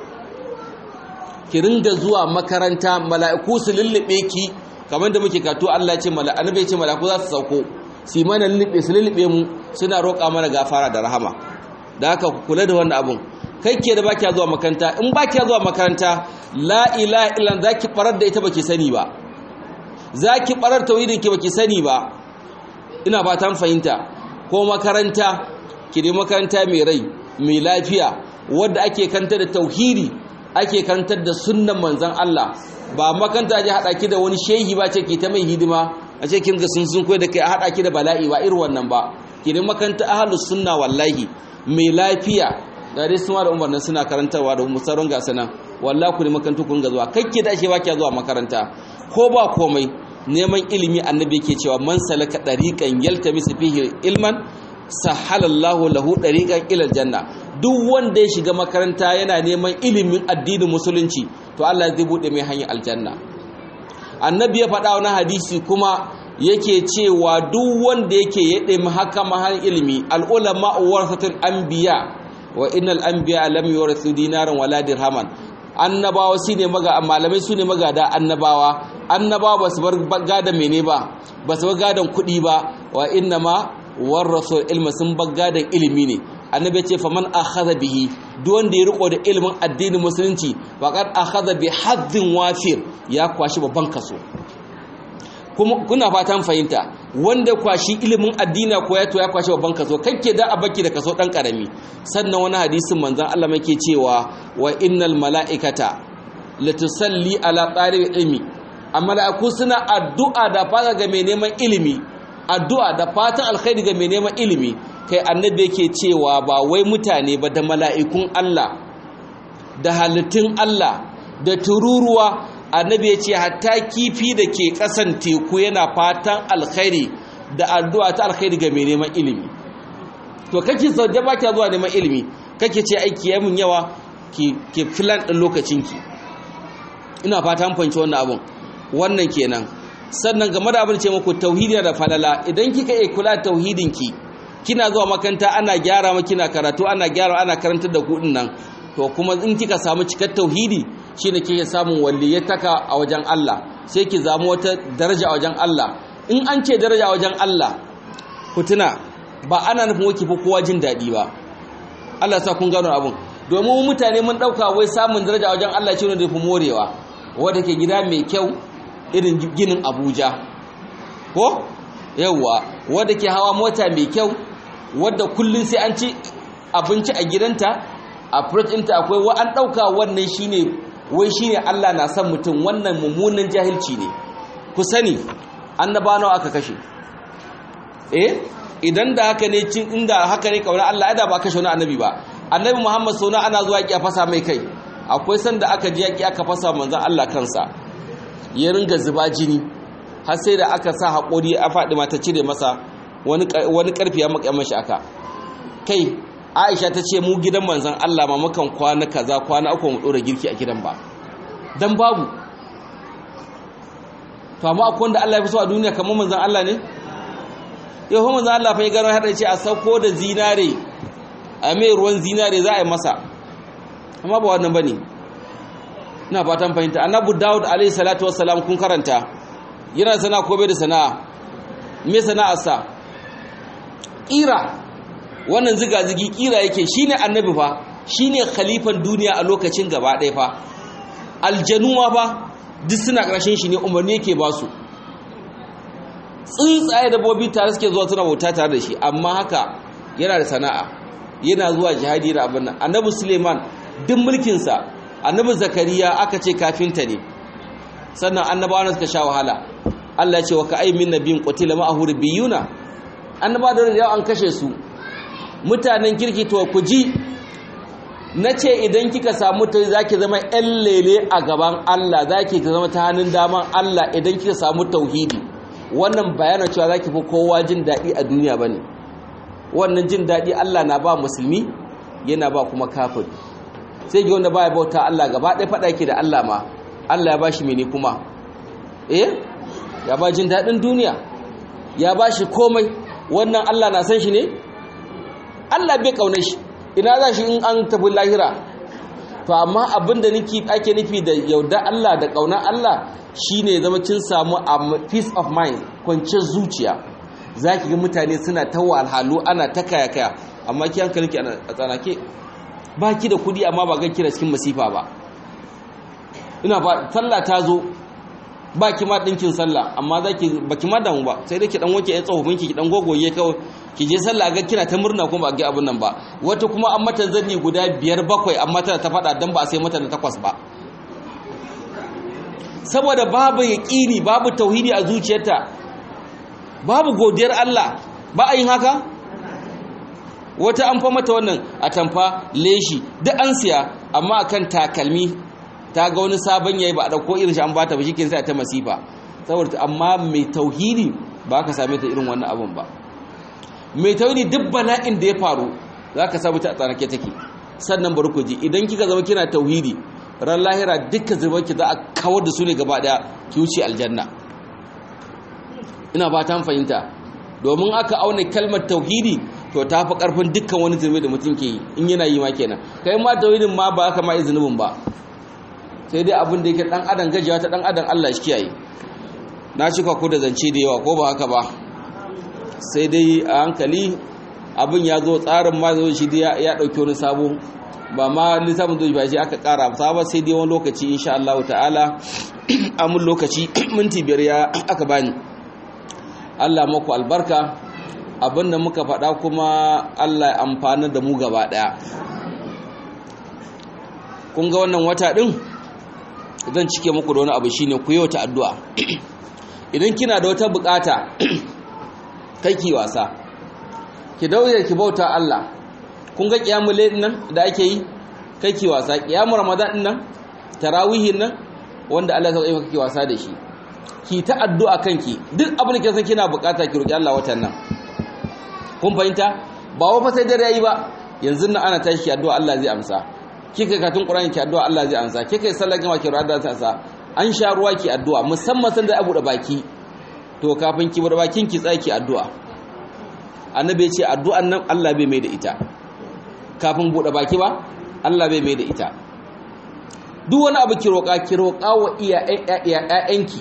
B: ki ringa zuwa makaranta mala'iku su lullube ki kamar da muke kato Allah ce mala'anu bai ce mala'iku za su sauko su mana lullube su lullube mu suna roƙa mana gafara da rahama da haka ku kula da wannan abun kai ke da baki zuwa makaranta in baki zuwa makaranta la ilaha illa zaki barar da ita baki sani ba zaki barar tauhidin ki baki sani ba ina fatan fahimta ko makaranta ki dai makaranta mai rai mai lafiya wadda ake kanta da tauhidi ake kantar da sunnan manzon Allah ba makaranta ji hada ki da wani shehi ba ce ki ta mai hidima a ce kin ga sun sun koyi da kai a hada ki da bala'i ba irin wannan ba ki dai makaranta ahlus sunna wallahi mai lafiya da dai suna da umarnin suna karantarwa da musaron gasa nan wallahi ku ne makarantu kun ga zuwa kakke da ake baki zuwa makaranta ko ba komai neman ilimi annabi yake cewa man salaka dariqan yaltamisu fihi ilman sahalallahu lahu dariqan ila aljanna duk wanda ya shiga makaranta yana neman ilimin addinin musulunci to Allah zai bude mai hanyar aljanna annabi ya faɗa wani hadisi kuma yake cewa duk wanda yake ya ɗemi haka mahan ilimi al'ulama warasatul anbiya wa innal anbiya lam yurathu dinaran wala dirhaman annabawa shine maga malamai sune magada annabawa annabawa basu bar gadan mene ba basu bar gadan kuɗi ba wa inna ma warasu ilma sun bar gadan ilimi ne annabi ya ce faman akhadha bihi duk wanda ya riko da ilimin addinin musulunci faqad akhadha bi haddin wafir ya kwashi babban kaso kuma kuna fatan fahimta wanda kwashi ilimin addini ko ya to ya kwashi babban kaso kake da a baki da kaso dan karami sannan wani hadisin manzon Allah make cewa wa innal malaikata latusalli ala talib ilmi amma mala'iku suna addu'a da fata ga mai neman ilimi addu'a da fatan alkhairi ga mai neman ilimi kai annabi yake cewa ba wai mutane ba da mala'ikun Allah da halittun Allah da tururuwa annabi ya ce hatta kifi da ke kasan teku yana fatan alkhairi da addu'a ta alkhairi ga mai neman ilimi to kake sau da baki zuwa neman ilimi kake ce aiki ya mun yawa ke filan ɗin lokacinki ina fatan fanci wannan abun wannan kenan sannan game da abin ce muku tauhidi da falala idan kika iya kula da tauhidinki kina zuwa makanta ana gyara maki kina karatu ana gyara ana karantar da ku nan to kuma in kika samu cikar tauhidi shine kike samun walliyataka a wajen Allah sai ki zamu wata daraja a wajen Allah in an ce daraja a wajen Allah ku tuna ba ana nufin waki fa kowa jin dadi ba Allah sa kun gano abun domin mutane mun dauka wai samun daraja a wajen Allah shine da fi morewa wanda ke gida mai kyau irin ginin Abuja ko yawwa wanda ke hawa mota mai kyau wadda kullun sai an ci abinci a gidanta a ɗinta akwai wa an ɗauka wannan shine wai shine Allah na son mutum wannan mummunan jahilci ne ku sani annaba nawa aka kashe eh idan da haka ne cin inda haka ne kauna Allah ya da ba kashe wani annabi ba annabi Muhammad sona ana zuwa yaki a fasa mai kai akwai sanda aka ji yaki aka fasa manzon Allah kansa ya ringa zuba jini har sai da aka sa haƙori a faɗi mata cire masa wani wani karfi ya maka mashi aka kai Aisha ta ce mu gidan manzon Allah ma mukan kwana kaza kwana uku mu dora girki a gidan ba dan babu to amma akwai wanda Allah ya fi so a duniya kamar manzon Allah ne yau manzon Allah fa ya gano hada ce a sauko da zinare a mai ruwan zinare za a yi masa amma ba wannan bane ina fatan fahimta annabi Dawud alaihi salatu wassalam kun karanta yana sana ko bai da sana'a me sana'arsa kira wannan ziga-zigi kira yake shine annabi fa shine khalifan duniya a lokacin gaba ɗaya fa aljanu ma ba duk suna ƙarshen shi ne umarni yake ba su tsuntsaye dabbobi tare suke zuwa suna bauta tare da shi amma haka yana da sana'a yana zuwa jihadi da abin nan annabi suleiman duk mulkinsa annabi zakariya aka ce kafinta ne sannan annabawa suka sha wahala Allah ya ce wa ka'ay min nabiyyin qutila ma'ahu rubiyuna annaba da yawa an kashe su mutanen kirki to ku ji nace idan kika samu ta zaki zama ƴan lele a gaban Allah zaki zama ta hannun daman Allah idan kika samu tauhidi wannan bayanin cewa zaki fi kowa jin daɗi a duniya bane wannan jin daɗi Allah na ba musulmi yana ba kuma kafir sai ga wanda baya bauta Allah gaba ɗaya faɗa yake da Allah ma Allah ya bashi mene kuma eh ya ba jin daɗin duniya ya ba shi komai wannan Allah na san shi ne Allah bai ƙaunar shi ina za shi in an tafi lahira to amma abinda niki ake nufi da yauda Allah da ƙaunar Allah shine zama kin samu a peace of mind kwanciyar zuciya zaki ga mutane suna ta walhalu ana ta kaya kaya amma ki hankalinki a tsanake ba ki da kudi amma ba ga kira cikin masifa ba ina ba sallah ta zo ba ki ma ɗinkin sallah amma za ki ba ki ma damu ba sai dai ki ɗan wanke ya tsohon ki ɗan gogoye kawai ki je sallah ga kina ta murna kuma ba ga abin nan ba wata kuma an mata zanni guda biyar bakwai amma tana ta faɗa dan ba a sai mata da takwas ba saboda babu yaƙini babu tauhidi a zuciyarta babu godiyar Allah ba a yin haka wata an fa mata wannan a tamfa leshi duk an siya amma akan takalmi ta ga wani sabon yayi ba a dauko irin shi an bata ba shikin sai ta masifa saboda amma mai tauhidi ba ka same ta irin wannan abun ba mai tauhidi duk bala'in da ya faru za ka samu ta a tsanake take sannan bari ku ji idan kika zama kina tauhidi ran lahira dukkan zubanki za a kawar da su ne gaba daya ki wuce aljanna ina ba ta fahimta domin aka auna kalmar tauhidi to ta fi karfin dukkan wani zurbe da mutum ke yi in yana yi ma kenan kai ma tauhidin ma ba aka ma izinin ba sai dai abin da yake dan adam gajiya ta dan adam Allah shi kiyaye na cika ku da zance da yawa ko ba haka ba sai dai a hankali abin ya zo tsarin ma zo shi ya dauki wani sabo ba ma lissafin zo ba shi aka kara sabon sai dai wani lokaci insha Allah ta'ala amun lokaci minti biyar ya aka bani Allah maku albarka abin da muka faɗa kuma Allah ya amfana da mu gaba ɗaya kun ga wannan wata ɗin zan cike muku da wani abu shine ku yau ta addu'a idan kina da wata bukata kai ki wasa ki daure ki bauta Allah kun ga kiyamul layl nan da ake yi kai ki wasa kiyamul ramadan din nan tarawihin nan wanda Allah ya saka ki wasa da shi ki ta addu'a kanki duk abin da ke san kina bukata ki roki Allah watan nan kun fahimta ba wa fa sai dare yayi ba yanzu nan ana tashi ki addu'a Allah zai amsa kika katun Qur'ani ki addu'a Allah zai amsa kika yi sallar gama ki roki Allah zai amsa an sha ruwa ki addu'a musamman san da abu da baki to kafin ki bar bakin ki tsaki addu'a annabi ya ce addu'an nan Allah bai mai da ita kafin bude baki ba Allah bai mai da ita duk wani abu ki roƙa ki roƙa wa iyayenki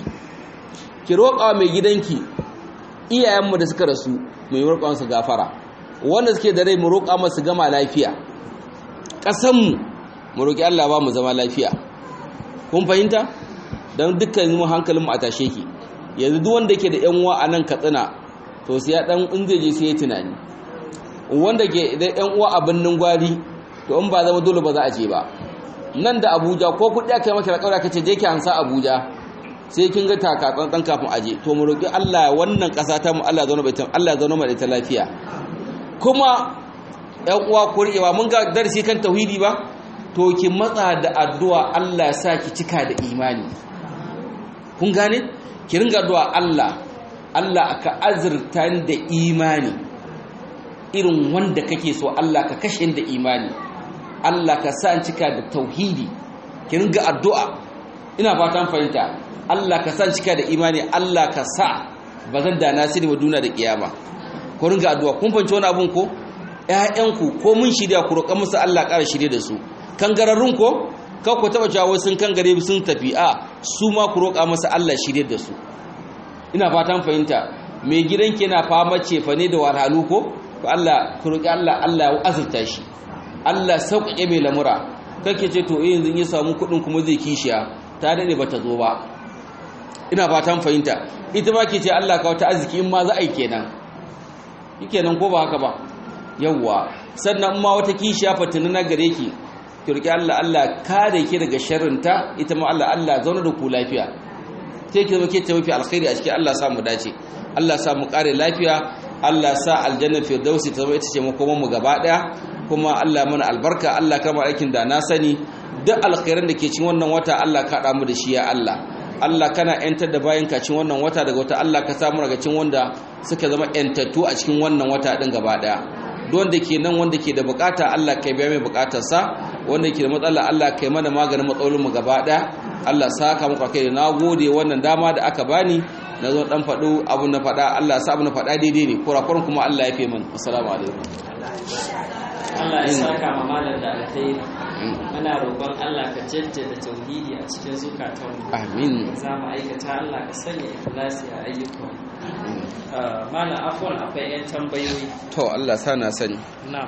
B: ki roƙa wa mai gidanki iyayenmu da suka rasu mai roƙa su gafara wanda suke da rai mu roƙa masu gama lafiya ƙasanmu mu roƙi Allah ba mu zama lafiya kun fahimta don dukkan mu hankalinmu a tashe ki yanzu duk wanda ke da yan uwa a nan katsina to sai ya dan in zai je sai ya tunani wanda ke da yan uwa a binnin gwari to in ba zama dole ba za a je ba nan da Abuja ko kudi aka yi maka alƙawari aka ce je ki hansa Abuja sai kin ga taka tsantsan kafin aje to mu roki Allah wannan ƙasa ta mu Allah zauna bai Allah zauna mai ta lafiya kuma yan uwa ku riƙewa mun ga darasi kan tauhidi ba to ki matsa da addu'a Allah ya sa ki cika da imani kun gane ki ringa addu'a Allah Allah ka azurta da imani irin wanda kake so Allah ka kashe da imani Allah ka sa cika da tauhidi ki ringa addu'a ina fatan fahimta Allah ka sa cika da imani Allah ka sa bazan da nasiri wa duna da kiyama ku ringa addu'a kun fahimci wani abun ko ƴaƴanku ko mun shirya ku roƙa musu Allah ƙara shirye da su kangararrun ko kan ku taba jawo sun kangare sun tafi a su ma ku roƙa masa Allah shirye da su ina fatan fahimta mai gidanki yana fama cefa ne da wahalhalu ko to Allah ku roƙi Allah Allah ya azurta shi Allah sauƙaƙe mai lamura kake ce to eh yanzu ya samu kuɗin kuma zai kishiya ta dade bata zo ba ina fatan fahimta ita ma ke ce Allah ka wata arziki in ma za a yi kenan kenan ko ba haka ba yawwa sannan ma wata kishiya fatina na gare ki ki roki Allah Allah kare ki daga sharrinta ita ma Allah Allah zauna da ku lafiya sai ki zama ke ta mafi alkhairi a cikin Allah sa mu dace Allah sa mu kare lafiya Allah sa aljanna firdausi ta zama ita ce makoman mu gaba daya kuma Allah mana albarka Allah kama aikin da na sani duk alkhairan da ke cikin wannan wata Allah ka mu da shi ya Allah Allah kana yantar da bayan ka cikin wannan wata daga wata Allah ka samu daga cikin wanda suka zama yantattu a cikin wannan wata din gaba daya don da ke nan wanda ke da bukata Allah kai biya mai bukatarsa wanda ke da matsala Allah kai mana maganin matsalolin mu gaba daya Allah saka muku kai na gode wannan dama da aka bani na zo dan faɗo abu na faɗa Allah sa abu na faɗa daidai ne kurakuran kuma Allah ya fi min assalamu alaikum
A: Allah ya saka ma malam da alkhairi muna roƙon Allah ka jaddada tauhidi a cikin zukatanmu
B: amin
A: za mu aikata Allah ka sanya ikhlasi a ayyukan malam afwan akwai yan tambayoyi
B: to Allah sa na sani
A: na'am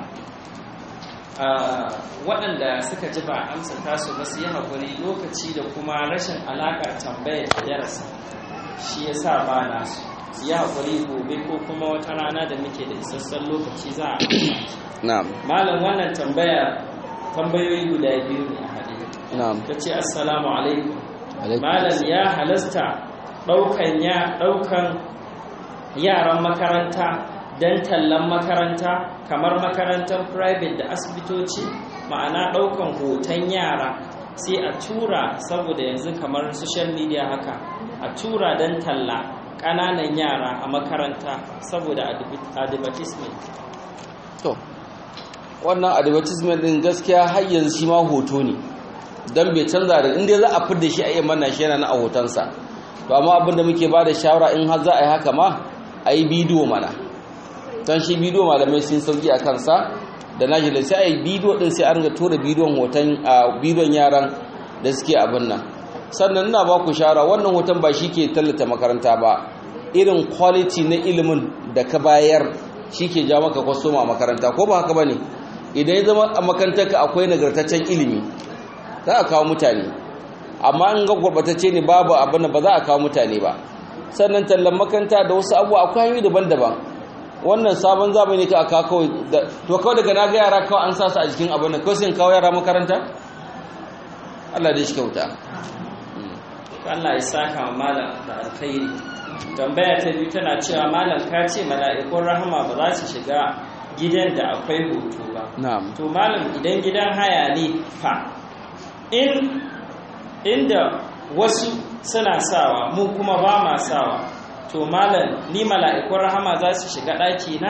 A: waɗanda suka ji ba amsa tasu ba su yi haƙuri lokaci da kuma rashin alaƙar tambayar da darasa shi ya sa ba na su yi haƙuri gobe ko kuma wata rana da muke da isassan lokaci za a
B: na'am
A: malam wannan tambaya tambayoyi guda biyu ne a haɗe
B: na'am
A: ta ce assalamu alaikum
B: Alaikum
A: malam ya halasta ɗaukan ya ɗaukan yaran makaranta don tallan makaranta kamar makarantar private da asibitoci ma'ana ɗaukan hoton yara sai a tura saboda yanzu kamar social media haka a tura don talla ƙananan yara a makaranta saboda advertisement
B: to wannan advertisement din gaskiya har yanzu shi ma hoto ne dan bai canza da inda za a fidda shi a iya manna shi yana na a hotonsa to amma abinda muke ba da shawara in har za a yi haka ma a yi bidiyo mana don shi bidiyo malamai sun sauki a kansa da na jila sai a yi bidiyo din sai an ga tura bidiyon hoton a bidiyon yaran da suke abin nan sannan ina ba ku shawara wannan hoton ba shi ke tallata makaranta ba irin quality na ilimin da ka bayar shi ke ja maka kwastoma a makaranta ko ba haka ba ne idan ya zama a makarantarka akwai nagartaccen ilimi za a kawo mutane amma in ga gurbatacce ne babu abin da ba za a kawo mutane ba sannan tallan makaranta da wasu abubuwa akwai hanyoyi daban-daban wannan sabon zamani ka aka kawai to kawai daga na ga yara kawai an sa su a jikin abin da kawai sai kawo yara makaranta Allah dai shi kyauta
A: Allah ya saka wa malam da alkhairi tambaya ta biyu tana cewa malam ka ce mala'ikun rahama ba za su shiga gidan da akwai hoto ba
B: na'am
A: to malam idan gidan haya ne fa in inda wasu suna sawa mu kuma ba ma sawa to malam ni mala'ikun rahama za su shiga ɗaki na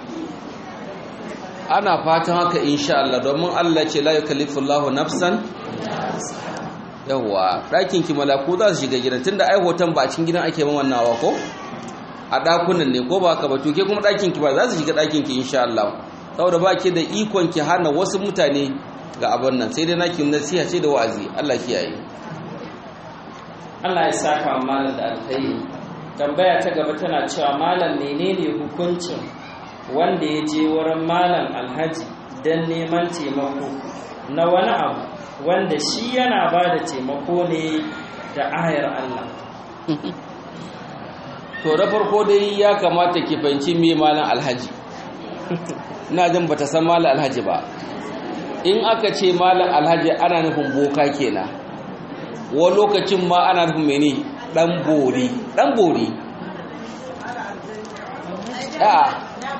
B: ana fatan haka insha Allah domin Allah ce la yukallifullahu nafsan yawa ɗakin ki malaku za su shiga gidan tunda ai hoton ba a cikin gidan ake mamannawa ko a ɗakunan ne ko ba ka ba to ke kuma ɗakin ki ba za su shiga ɗakin ki insha Allah saboda ba ke da ikon ki hana wasu mutane ga abin nan sai dai naki nasiha ce da wa'azi Allah kiyaye
A: Allah ya saka wa malam da alkhairi tambaya ta gaba tana cewa malam menene hukuncin wanda ya je wurin malam alhaji don neman taimako na wani abu wanda shi yana ba da taimako ne da ayar Allah
B: to da farko dai ya kamata ki fahimci me malam alhaji ina jin bata san malam alhaji ba in aka ce malam alhaji ana nufin boka kenan wa lokacin ma ana nufin mene dan bori dan bori a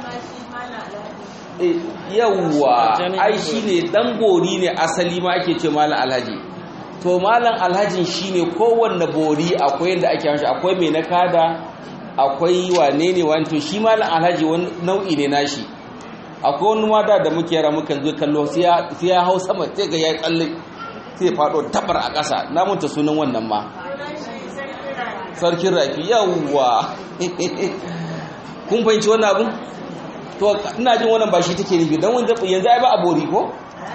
B: yawwa ai shine dan bori ne asali ma ake ce malam alhaji to malam alhajin shine kowanne bori akwai yanda ake mashi akwai mai nakada akwai wane ne wani to shi malam alhaji wani nau'i ne nashi akwai wani mata da muke yara muka zo kallo sai ya hau sama sai ga ya tsalle sai faɗo tabar a ƙasa na munta sunan wannan ma sarkin rafi yawwa kun fahimci wannan abin to ina jin wannan ba shi take nufi don wanda yanzu ai ba a bori ko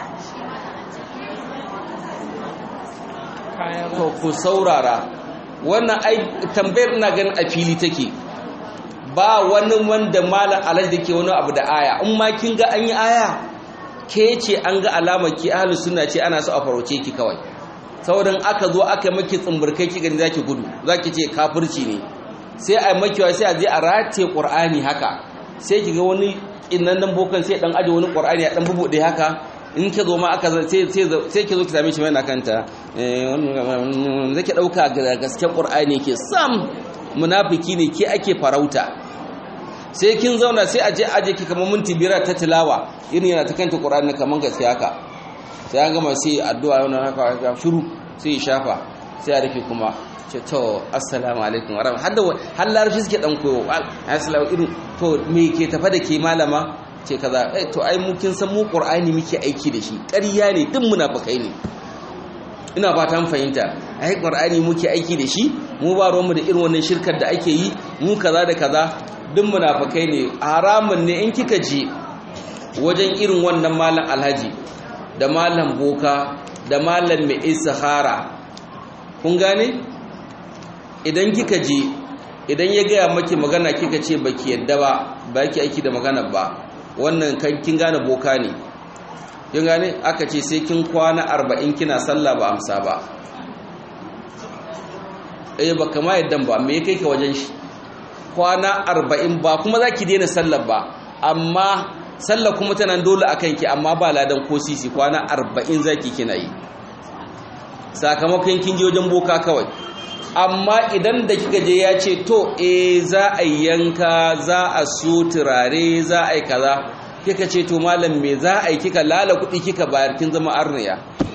B: to ku saurara wannan ai tambayar ina ganin a fili take ba wani wanda malam alhaji da ke wani abu da aya in ma kin ga an yi aya ke ce an ga alamar ki ahlus sunna ce ana so a farauce ki kawai saboda aka zo aka maki tsumburkai ki gani zaki gudu zaki ce kafirci ne sai a makiwa sai a je a rataye qur'ani haka sai ki ga wani innan nan bokan sai dan aje wani qur'ani ya dan bubude haka in ki zo ma aka sai sai sai ki zo ki same shi mai na kanta eh wannan zaki dauka gasken qur'ani ke sam munafiki ne ke ake farauta sai kin zauna sai aje aje ki kamar minti biyar ta tilawa irin yana ta kanta qur'ani kamar gaske haka sai an gama sai addu'a wannan haka ga shiru sai ya shafa sai ya rufe kuma ce to assalamu alaikum wa rahmatullahi har larabci suke dan koyo assalamu irin to me ke tafa da ke malama ce kaza eh to ai mu kin san mu qur'ani muke aiki da shi ƙarya ne duk munafikai ne ina ba ta fahimta ai qur'ani muke aiki da shi mu ba ruwanmu da irin wannan shirkar da ake yi mu kaza da kaza duk munafikai ne haramun ne in kika je wajen irin wannan malam alhaji da malam boka da malam mai isahara kun gane idan kika je idan ya gaya maki magana kika ce baki yadda ba ba ki aiki da magana ba wannan kin gane boka ne kin gane aka ce sai kin kwana arba'in kina sallah ba amsa ba eh ba kama yaddan ba me kai ka wajen shi kwana arba'in ba kuma za ki daina sallar ba amma sallar kuma tana dole a kanki amma ba ladan ko sisi kwana arba'in za ki kina yi sakamakon kin je wajen boka kawai amma idan da kika je ya ce to eh za a yanka za a so turare za a yi kaza kika ce to malam me za a yi kika lala kuɗi kika bayar kin zama arniya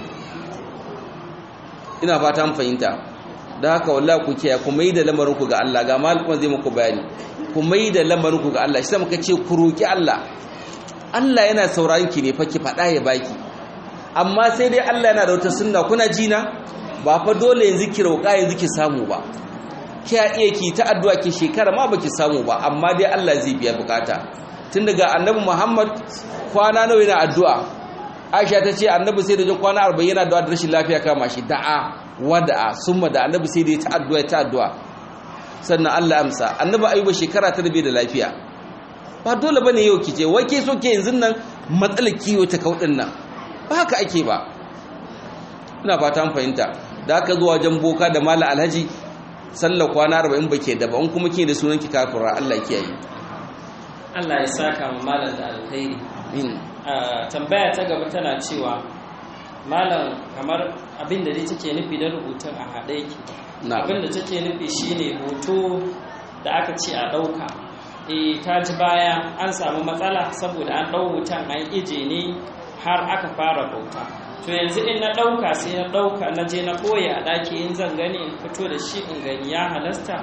B: ina fata mun fahimta da haka wallahi ku kiyaye ku mai da lamarin ku ga Allah ga malamin zai muku bayani ku mai da lamarin ku ga Allah shi muka ce ku roki Allah Allah yana sauraron ki ne fa ki faɗa ya baki amma sai dai Allah yana da wata sunna kuna jina ba fa dole yanzu ki roƙa yanzu ki samu ba kiya iya ki ta addu'a ki shekara ma baki samu ba amma dai Allah zai biya bukata tun daga annabi Muhammad kwana nawa yana addu'a Aisha ta ce annabi sai da jin kwana 40 yana addu'a da rashin lafiya kama shi da'a wada'a summa da annabi sai da ya ta addu'a ta addu'a sannan Allah amsa annabi ayuba shekara ta rabe da lafiya ba dole bane yau kije wai ke so ke yanzu nan matsalar kiwo ta kaudin nan ba haka ake ba ina fata an fahimta da aka zuwa wajen boka da mala alhaji sallar kwana 40 bake da ba in kuma ke da sunan ki kafira Allah kiyaye
A: Allah ya saka mu malam da alkhairi tambaya ta gaba tana cewa malam kamar abin da dai take nufi da rubutun a haɗe yake abin da take nufi shine hoto da aka ce a ɗauka e ta ji baya an samu matsala saboda an ɗau hoton an ije ne har aka fara bauta to yanzu in na ɗauka sai na ɗauka na je na ɓoye a ɗaki in zan gani in fito da shi in gani ya halasta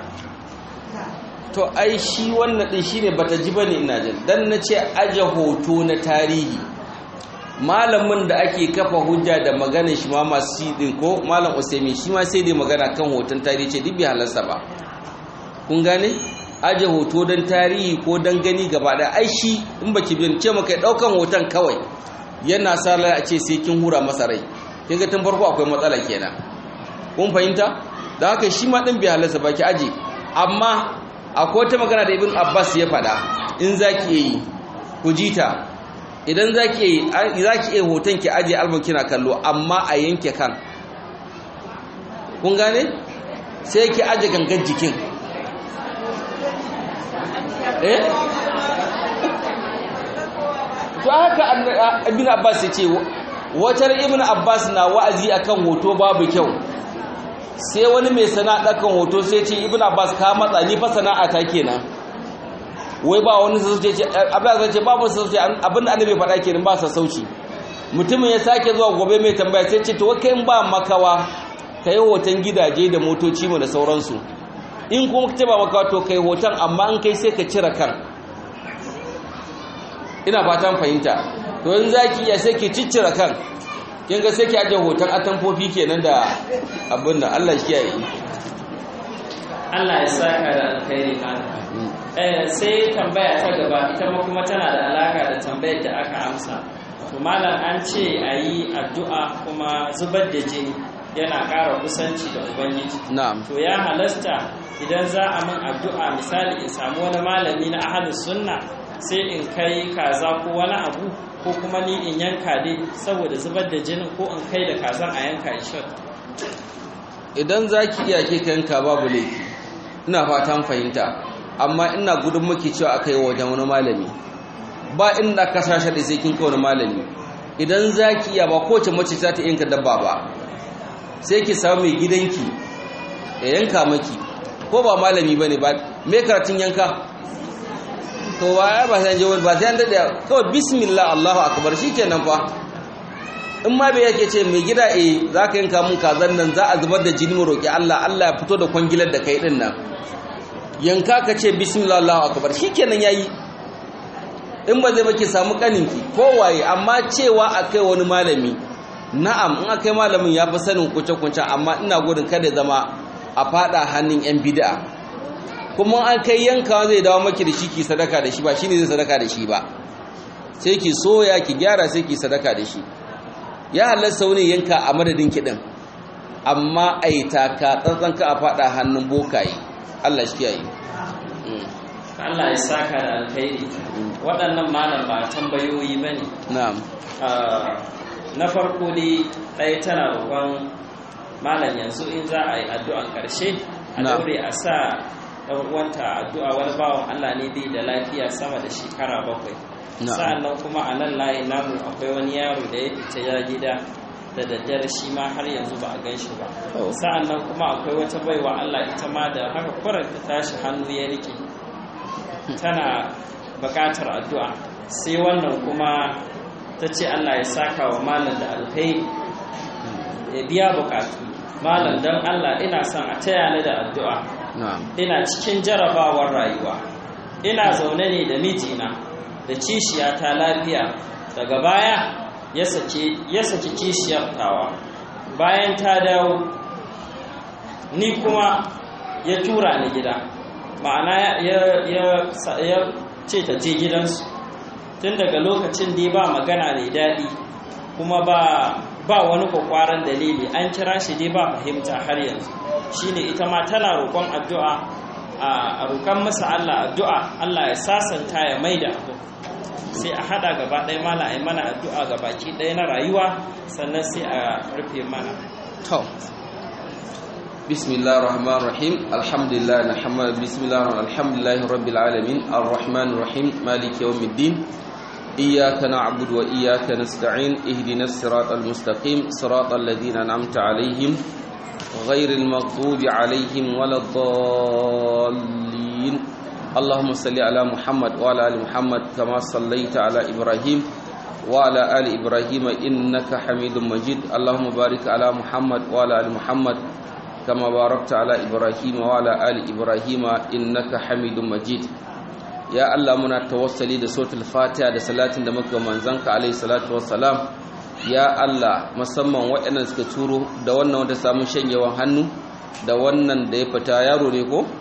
B: to ai shi wannan ɗin shi ne bata ji bane ina jin dan na ce aje hoto na tarihi malamin da ake kafa hujja da maganar shi ma masu din ko malam usaimi shi ma sai dai magana kan hoton tarihi ce duk bai halarsa ba kun gane aje hoto don tarihi ko don gani gaba da ai shi in baki bin ce maka daukan hoton kawai yana sa a ce sai kin hura masa rai kin ga tun farko akwai matsala kenan kun fahimta da haka shi ma din bai halarsa ba ki aje amma akwai wata magana da ibn abbas ya faɗa in zaki yi ku jita idan za ki iya hoton ki ajiye album kina kallo amma a yanke kan kun gane sai ki ajiye gangan jikin eh to haka ibn abbas ya ce watar ibn abbas na wa'azi akan hoto babu kyau sai wani mai sana'a kan hoto sai ce ibn abbas ka matsa ni fa sana'a ta kenan wai ba wani sassauci ce abin da ce babu sassauci abin da annabi faɗa kenan ba sassauci mutumin ya sake zuwa gobe mai tambaya sai ce to kai ba makawa kai hoton gidaje da motoci mu da sauransu in kuma kace ba makawa to kai hoton amma an kai sai ka cire kan ina fatan fahimta to in zaki iya sai ki ciccire kan kin ga sai ki aje hoton atamfofi kenan da abin nan Allah shi ya yi
A: Allah ya saka da alkhairi malam sai tambaya ta gaba ita ma kuma tana da alaka da tambayar da aka amsa to malam an ce a yi addu'a kuma zubar da jini yana ƙara kusanci da ubangiji
B: na'am
A: to ya halasta idan za a min addu'a misali in samu wani malami na ahalus sunna sai in kai kaza ko wani abu ko kuma ni in yanka dai saboda zubar da jinin ko in kai da kazan a yanka ishar
B: idan za ki iya ke yanka babu laifi ina fatan fahimta amma ina gudun maki cewa aka yi wajen wani malami ba inda ka sashe da sai kin kai wani malami idan za ki iya ba kowace mace za ta yanka dabba ba sai ki samu mai gidanki ya yanka maki ko ba malami ba ne ba me karatun yanka to ba ya ba sai an ba sai an daɗe kawai bismillah allahu akbar shi kenan fa in ma bai yake ce mai gida e za ka yanka mun kazan nan za a zubar da jini mu roƙi allah allah ya fito da kwangilar da kai ɗin nan yanka ka ce bismillah allahu akbar shi kenan ya yi in ba zai baki samu kaninki kowaye amma cewa a kai wani malami na'am in aka yi malamin ya fi sanin kuce-kuce amma ina gudun kada zama a fada hannun 'yan bid'a kuma an kai yankawa zai dawo maki da shi ki sadaka da shi ba shine zai sadaka da shi ba sai ki soya ki gyara sai ki sadaka da shi ya halasta wani yanka a madadin kiɗin amma ai taka tsantsan ka a fada hannun bokaye Allah shi kiyaye
A: Allah ya saka da alkhairi waɗannan malam ba tambayoyi bane
B: na'am
A: na farko dai ɗaya tana roƙon malam yanzu in za a yi addu'an ƙarshe a daure a sa ɗan uwanta addu'a wani bawan Allah ne bai da lafiya sama da shekara bakwai sa'annan kuma a nan layi namu akwai wani yaro da ya fita ya gida da daddare shi ma har yanzu ba a gan shi ba sa'annan kuma akwai wata baiwa Allah ita ma da haka kwarar ta tashi hannu ya rike tana buƙatar addu'a sai wannan kuma ta ce Allah ya saka wa malam da alkhairi ya biya bukatu malam don Allah ina son a taya ni da addu'a ina cikin jarabawar rayuwa ina zaune ne da mijina da kishiya ta lafiya daga baya ya saki kishiyar tawa bayan ta dawo ni kuma ya tura ni gida ma'ana ya ce ta je gidansu tun daga lokacin da ba magana mai daɗi kuma ba ba wani kwakwaran dalili an kira shi dai ba fahimta har yanzu shine ita ma tana roƙon addu'a a roƙon masa Allah addu'a Allah ya sasanta ya maida abu sai a hada gaba ɗaya mana a mana addu'a ga baki ɗaya na rayuwa sannan sai a rufe mana
B: to bismillahir rahmanir rahim alhamdulillah nahmadu bismillahir alhamdulillahi rabbil alamin arrahmanir rahim maliki yawmiddin إياك نعبد وإياك نستعين اهدنا الصراط المستقيم صراط الذين أنعمت عليهم غير المغضوب عليهم ولا الضالين اللهم صل على محمد وعلى آل محمد كما صليت على إبراهيم وعلى آل إبراهيم إنك حميد مجيد اللهم بارك على محمد وعلى آل محمد كما باركت على إبراهيم وعلى آل إبراهيم إنك حميد مجيد ya Allah muna tawassali da sautul fatiha da salatin da muka manzanka alaihi salatu wassalam ya Allah musamman waɗannan suka turo da wannan wanda samu shanyewan hannu da wannan da ya fita yaro ne ko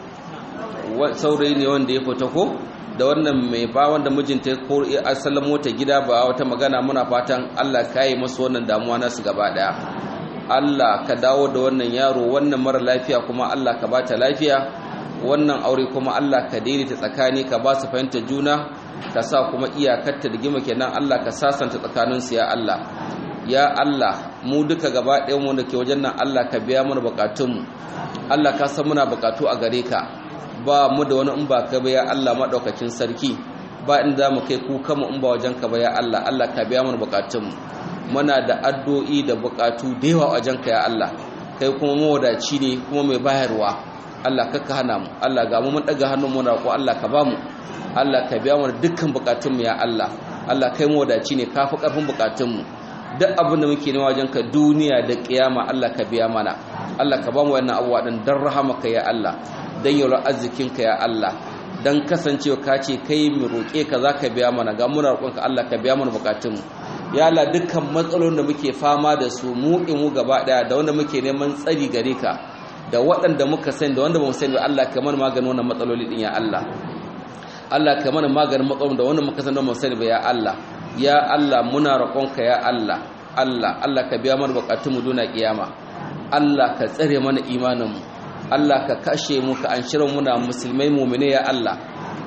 B: saurayi ne wanda ya fita ko da wannan mai ba wanda mijinta ko asalin mota gida ba wata magana muna fatan Allah ka yi masu wannan damuwa nasu gaba daya Allah ka dawo da wannan yaro wannan mara lafiya kuma Allah ka bata lafiya wannan aure kuma Allah ka daidaita tsakani ka ba su fahimta juna ka sa kuma iyakarta da gima kenan Allah ka sasanta tsakaninsu ya Allah ya Allah mu duka gaba ɗayan mu da ke wajen nan Allah ka biya mana bukatunmu Allah ka san muna bukatu a gare ka ba mu da wani in ba ka ba ya Allah madaukakin sarki ba in za mu kai kuka mu in ba wajen ka ba ya Allah Allah ka biya mana bukatunmu muna da addu'o'i da bukatu da yawa wajen ka ya Allah kai kuma mawadaci ne kuma mai bayarwa Allah kakka hana mu Allah ga mu mun daga hannun mu ko Allah ka ba mu Allah ka biya mana dukkan bukatun mu ya Allah Allah kai mu wadaci ne kafi karfin bukatun mu duk abin da muke nema wajen ka duniya da kiyama Allah ka biya mana Allah ka ba mu wannan abuwa din dan rahamaka ya Allah dan yawar arzikin ka ya Allah dan kasancewa ka ce kai mu roke ka zaka biya mana ga muna roƙon ka Allah ka biya mana bukatun mu ya Allah dukkan matsalolin da muke fama da su mu mu gaba daya da wanda muke neman tsari gare ka da waɗanda muka sani da wanda ba mu sani ba Allah kamar maganin wannan matsaloli din ya Allah Allah kamar maganin matsalolin da wanda muka sani da mu sani ba ya Allah ya Allah muna roƙonka ya Allah Allah Allah ka biya mana bukatun mu duna kiyama Allah ka tsare mana imanin mu Allah ka kashe mu ka anshira muna musulmai mu'mine ya Allah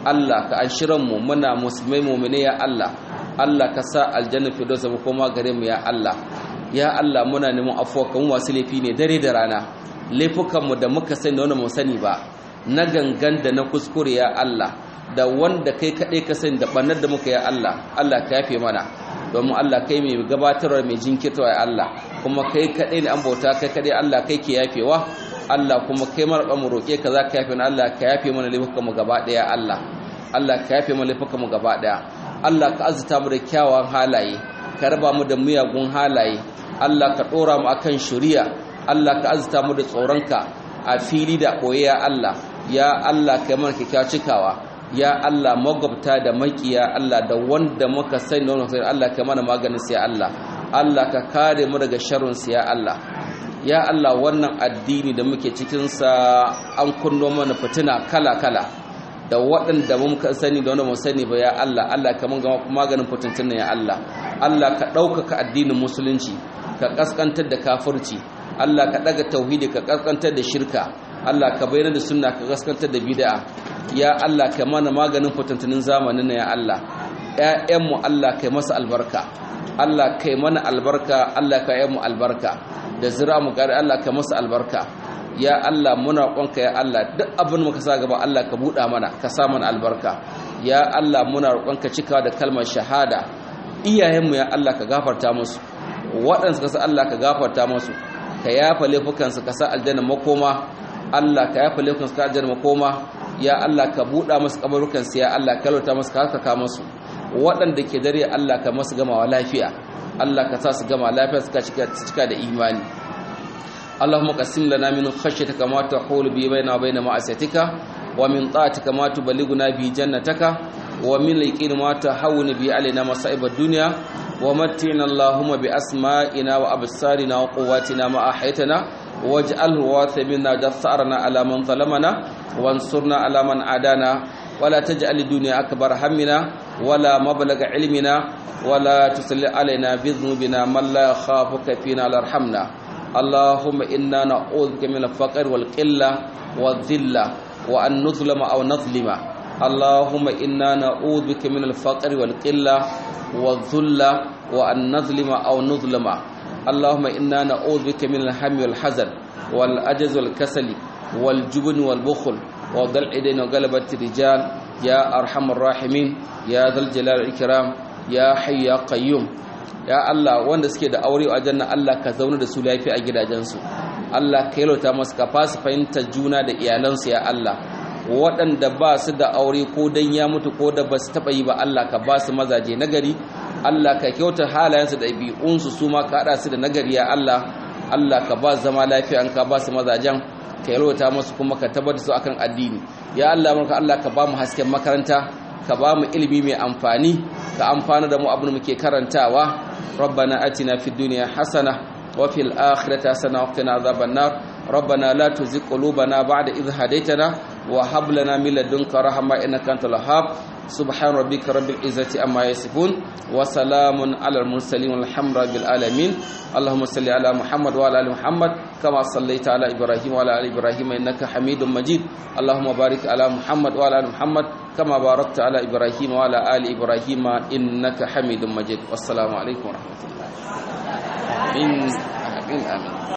B: Allah ka anshiran mu muna musulmai mu'mine ya Allah Allah ka sa aljanna firdaus mu koma gare mu ya Allah ya Allah muna neman afuwa kan wasu laifi ne dare da rana laifukan mu da muka sani da wanda mu sani ba na gangan da na kuskure ya Allah da wanda kai kaɗai ka sani da ɓannar da muka ya Allah Allah ka yafe mana domin Allah kai mai gabatarwa mai jinkirtawa ya Allah kuma kai kaɗai ne an bauta kai kaɗai Allah kai ke yafewa Allah kuma kai mara mu roƙe ka za ka yafe mana Allah ka yafe mana laifukan mu gaba ɗaya Allah Allah ka yafe mana laifukan mu gaba ɗaya Allah ka azuta mu da kyawawan halaye ka raba mu da miyagun halaye Allah ka ɗora mu akan shari'a Allah ka azuta mu da tsoronka a fili da ɓoye ya Allah ya Allah kai mana kyakkyawa cikawa ya Allah magabta da makiya Allah da wanda muka sani da wanda Allah kai mana maganin sai Allah Allah ka kare mu daga sharrin sai ya Allah ya Allah wannan addini da muke cikin sa an kunno mana fitina kala kala da waɗanda muka sani da wanda mu sani ba ya Allah Allah ka mun maganin fitintun ya Allah Allah ka ɗaukaka addinin musulunci ka kaskantar da kafirci Allah ka daga tauhidi ka kaskantar da shirka Allah ka bayyana da sunna ka kaskantar da bid'a ya Allah ka mana maganin fitantunin zamanin ya Allah ƴaƴanmu Allah kai masa albarka Allah kai mana albarka Allah ka ƴaƴanmu albarka da zira mu gari Allah ka masa albarka ya Allah muna roƙonka ya Allah duk abin muka sa gaba Allah ka buɗa mana ka sa mana albarka ya Allah muna roƙonka cikawa da kalmar shahada iyayenmu ya Allah ka gafarta musu waɗanda suka sa Allah ka gafarta musu ka yafa laifukansu ka sa aljanna makoma Allah ka yafa laifukansu ka aljanna makoma ya Allah ka buɗa musu kabarukansu ya Allah ka lauta musu ka haka musu waɗanda ke dare Allah ka masu gamawa lafiya Allah ka sa su gama lafiya suka cika da imani اللهم قسم لنا من خشيتك ما تحول به بيننا وبين معصيتك ومن طاعتك ما تبلغنا به جنتك ومن اليقين ما تهون به علينا مصائب الدنيا ومتعنا اللهم بأسمائنا وأبصارنا وقواتنا ما أحيتنا واجعله وارث منا جثارنا على من ظلمنا وانصرنا على من عادانا ولا تجعل الدنيا أكبر همنا ولا مبلغ علمنا ولا تسل علينا بذنوبنا من لا يخافك فينا ولا يرحمنا اللهم إنا نعوذ بك من الفقر والقلة والذلة وأن نظلم أو نظلم اللهم إنا نعوذ بك من الفقر والقلة والذلة وأن نظلم أو نظلم اللهم إنا نعوذ بك من الهم والحزن والعجز والكسل والجبن والبخل وضل الدين وغلبة الرجال يا أرحم الراحمين يا ذا الجلال والإكرام يا حي يا قيوم ya Allah wanda suke da aure a janna Allah ka zauna da su lafiya a gidajensu Allah ka yalota masu ka fasu fahimtar juna da iyalansu ya Allah waɗanda ba su da aure ko dan ya mutu ko da ba su taɓa yi ba Allah ka ba su mazaje nagari Allah ka kyauta halayensu da ɗabi'unsu su ma ka haɗa su da nagari ya Allah Allah ka ba zama lafiya an ka ba su mazajen ka yalota masu kuma ka tabbatar su akan addini ya Allah maka Allah ka ba mu hasken makaranta ka ba mu ilimi mai amfani ka amfana da mu abin da muke karantawa ربنا آتنا في الدنيا حسنة وفي الآخرة حسنة وقنا عذاب النار ربنا لا تزغ قلوبنا بعد إذ هديتنا وهب لنا من لدنك رحمة إنك أنت الوهاب سبحان ربك رب العزة عما يصفون وسلام على المرسلين والحمد لله بالعالمين اللهم صل على محمد وعلى ال محمد كما صليت على ابراهيم وعلى ال ابراهيم انك حميد مجيد اللهم بارك على محمد وعلى ال محمد كما باركت على ابراهيم وعلى ال ابراهيم انك حميد مجيد والسلام عليكم ورحمه الله امين امين, آمين.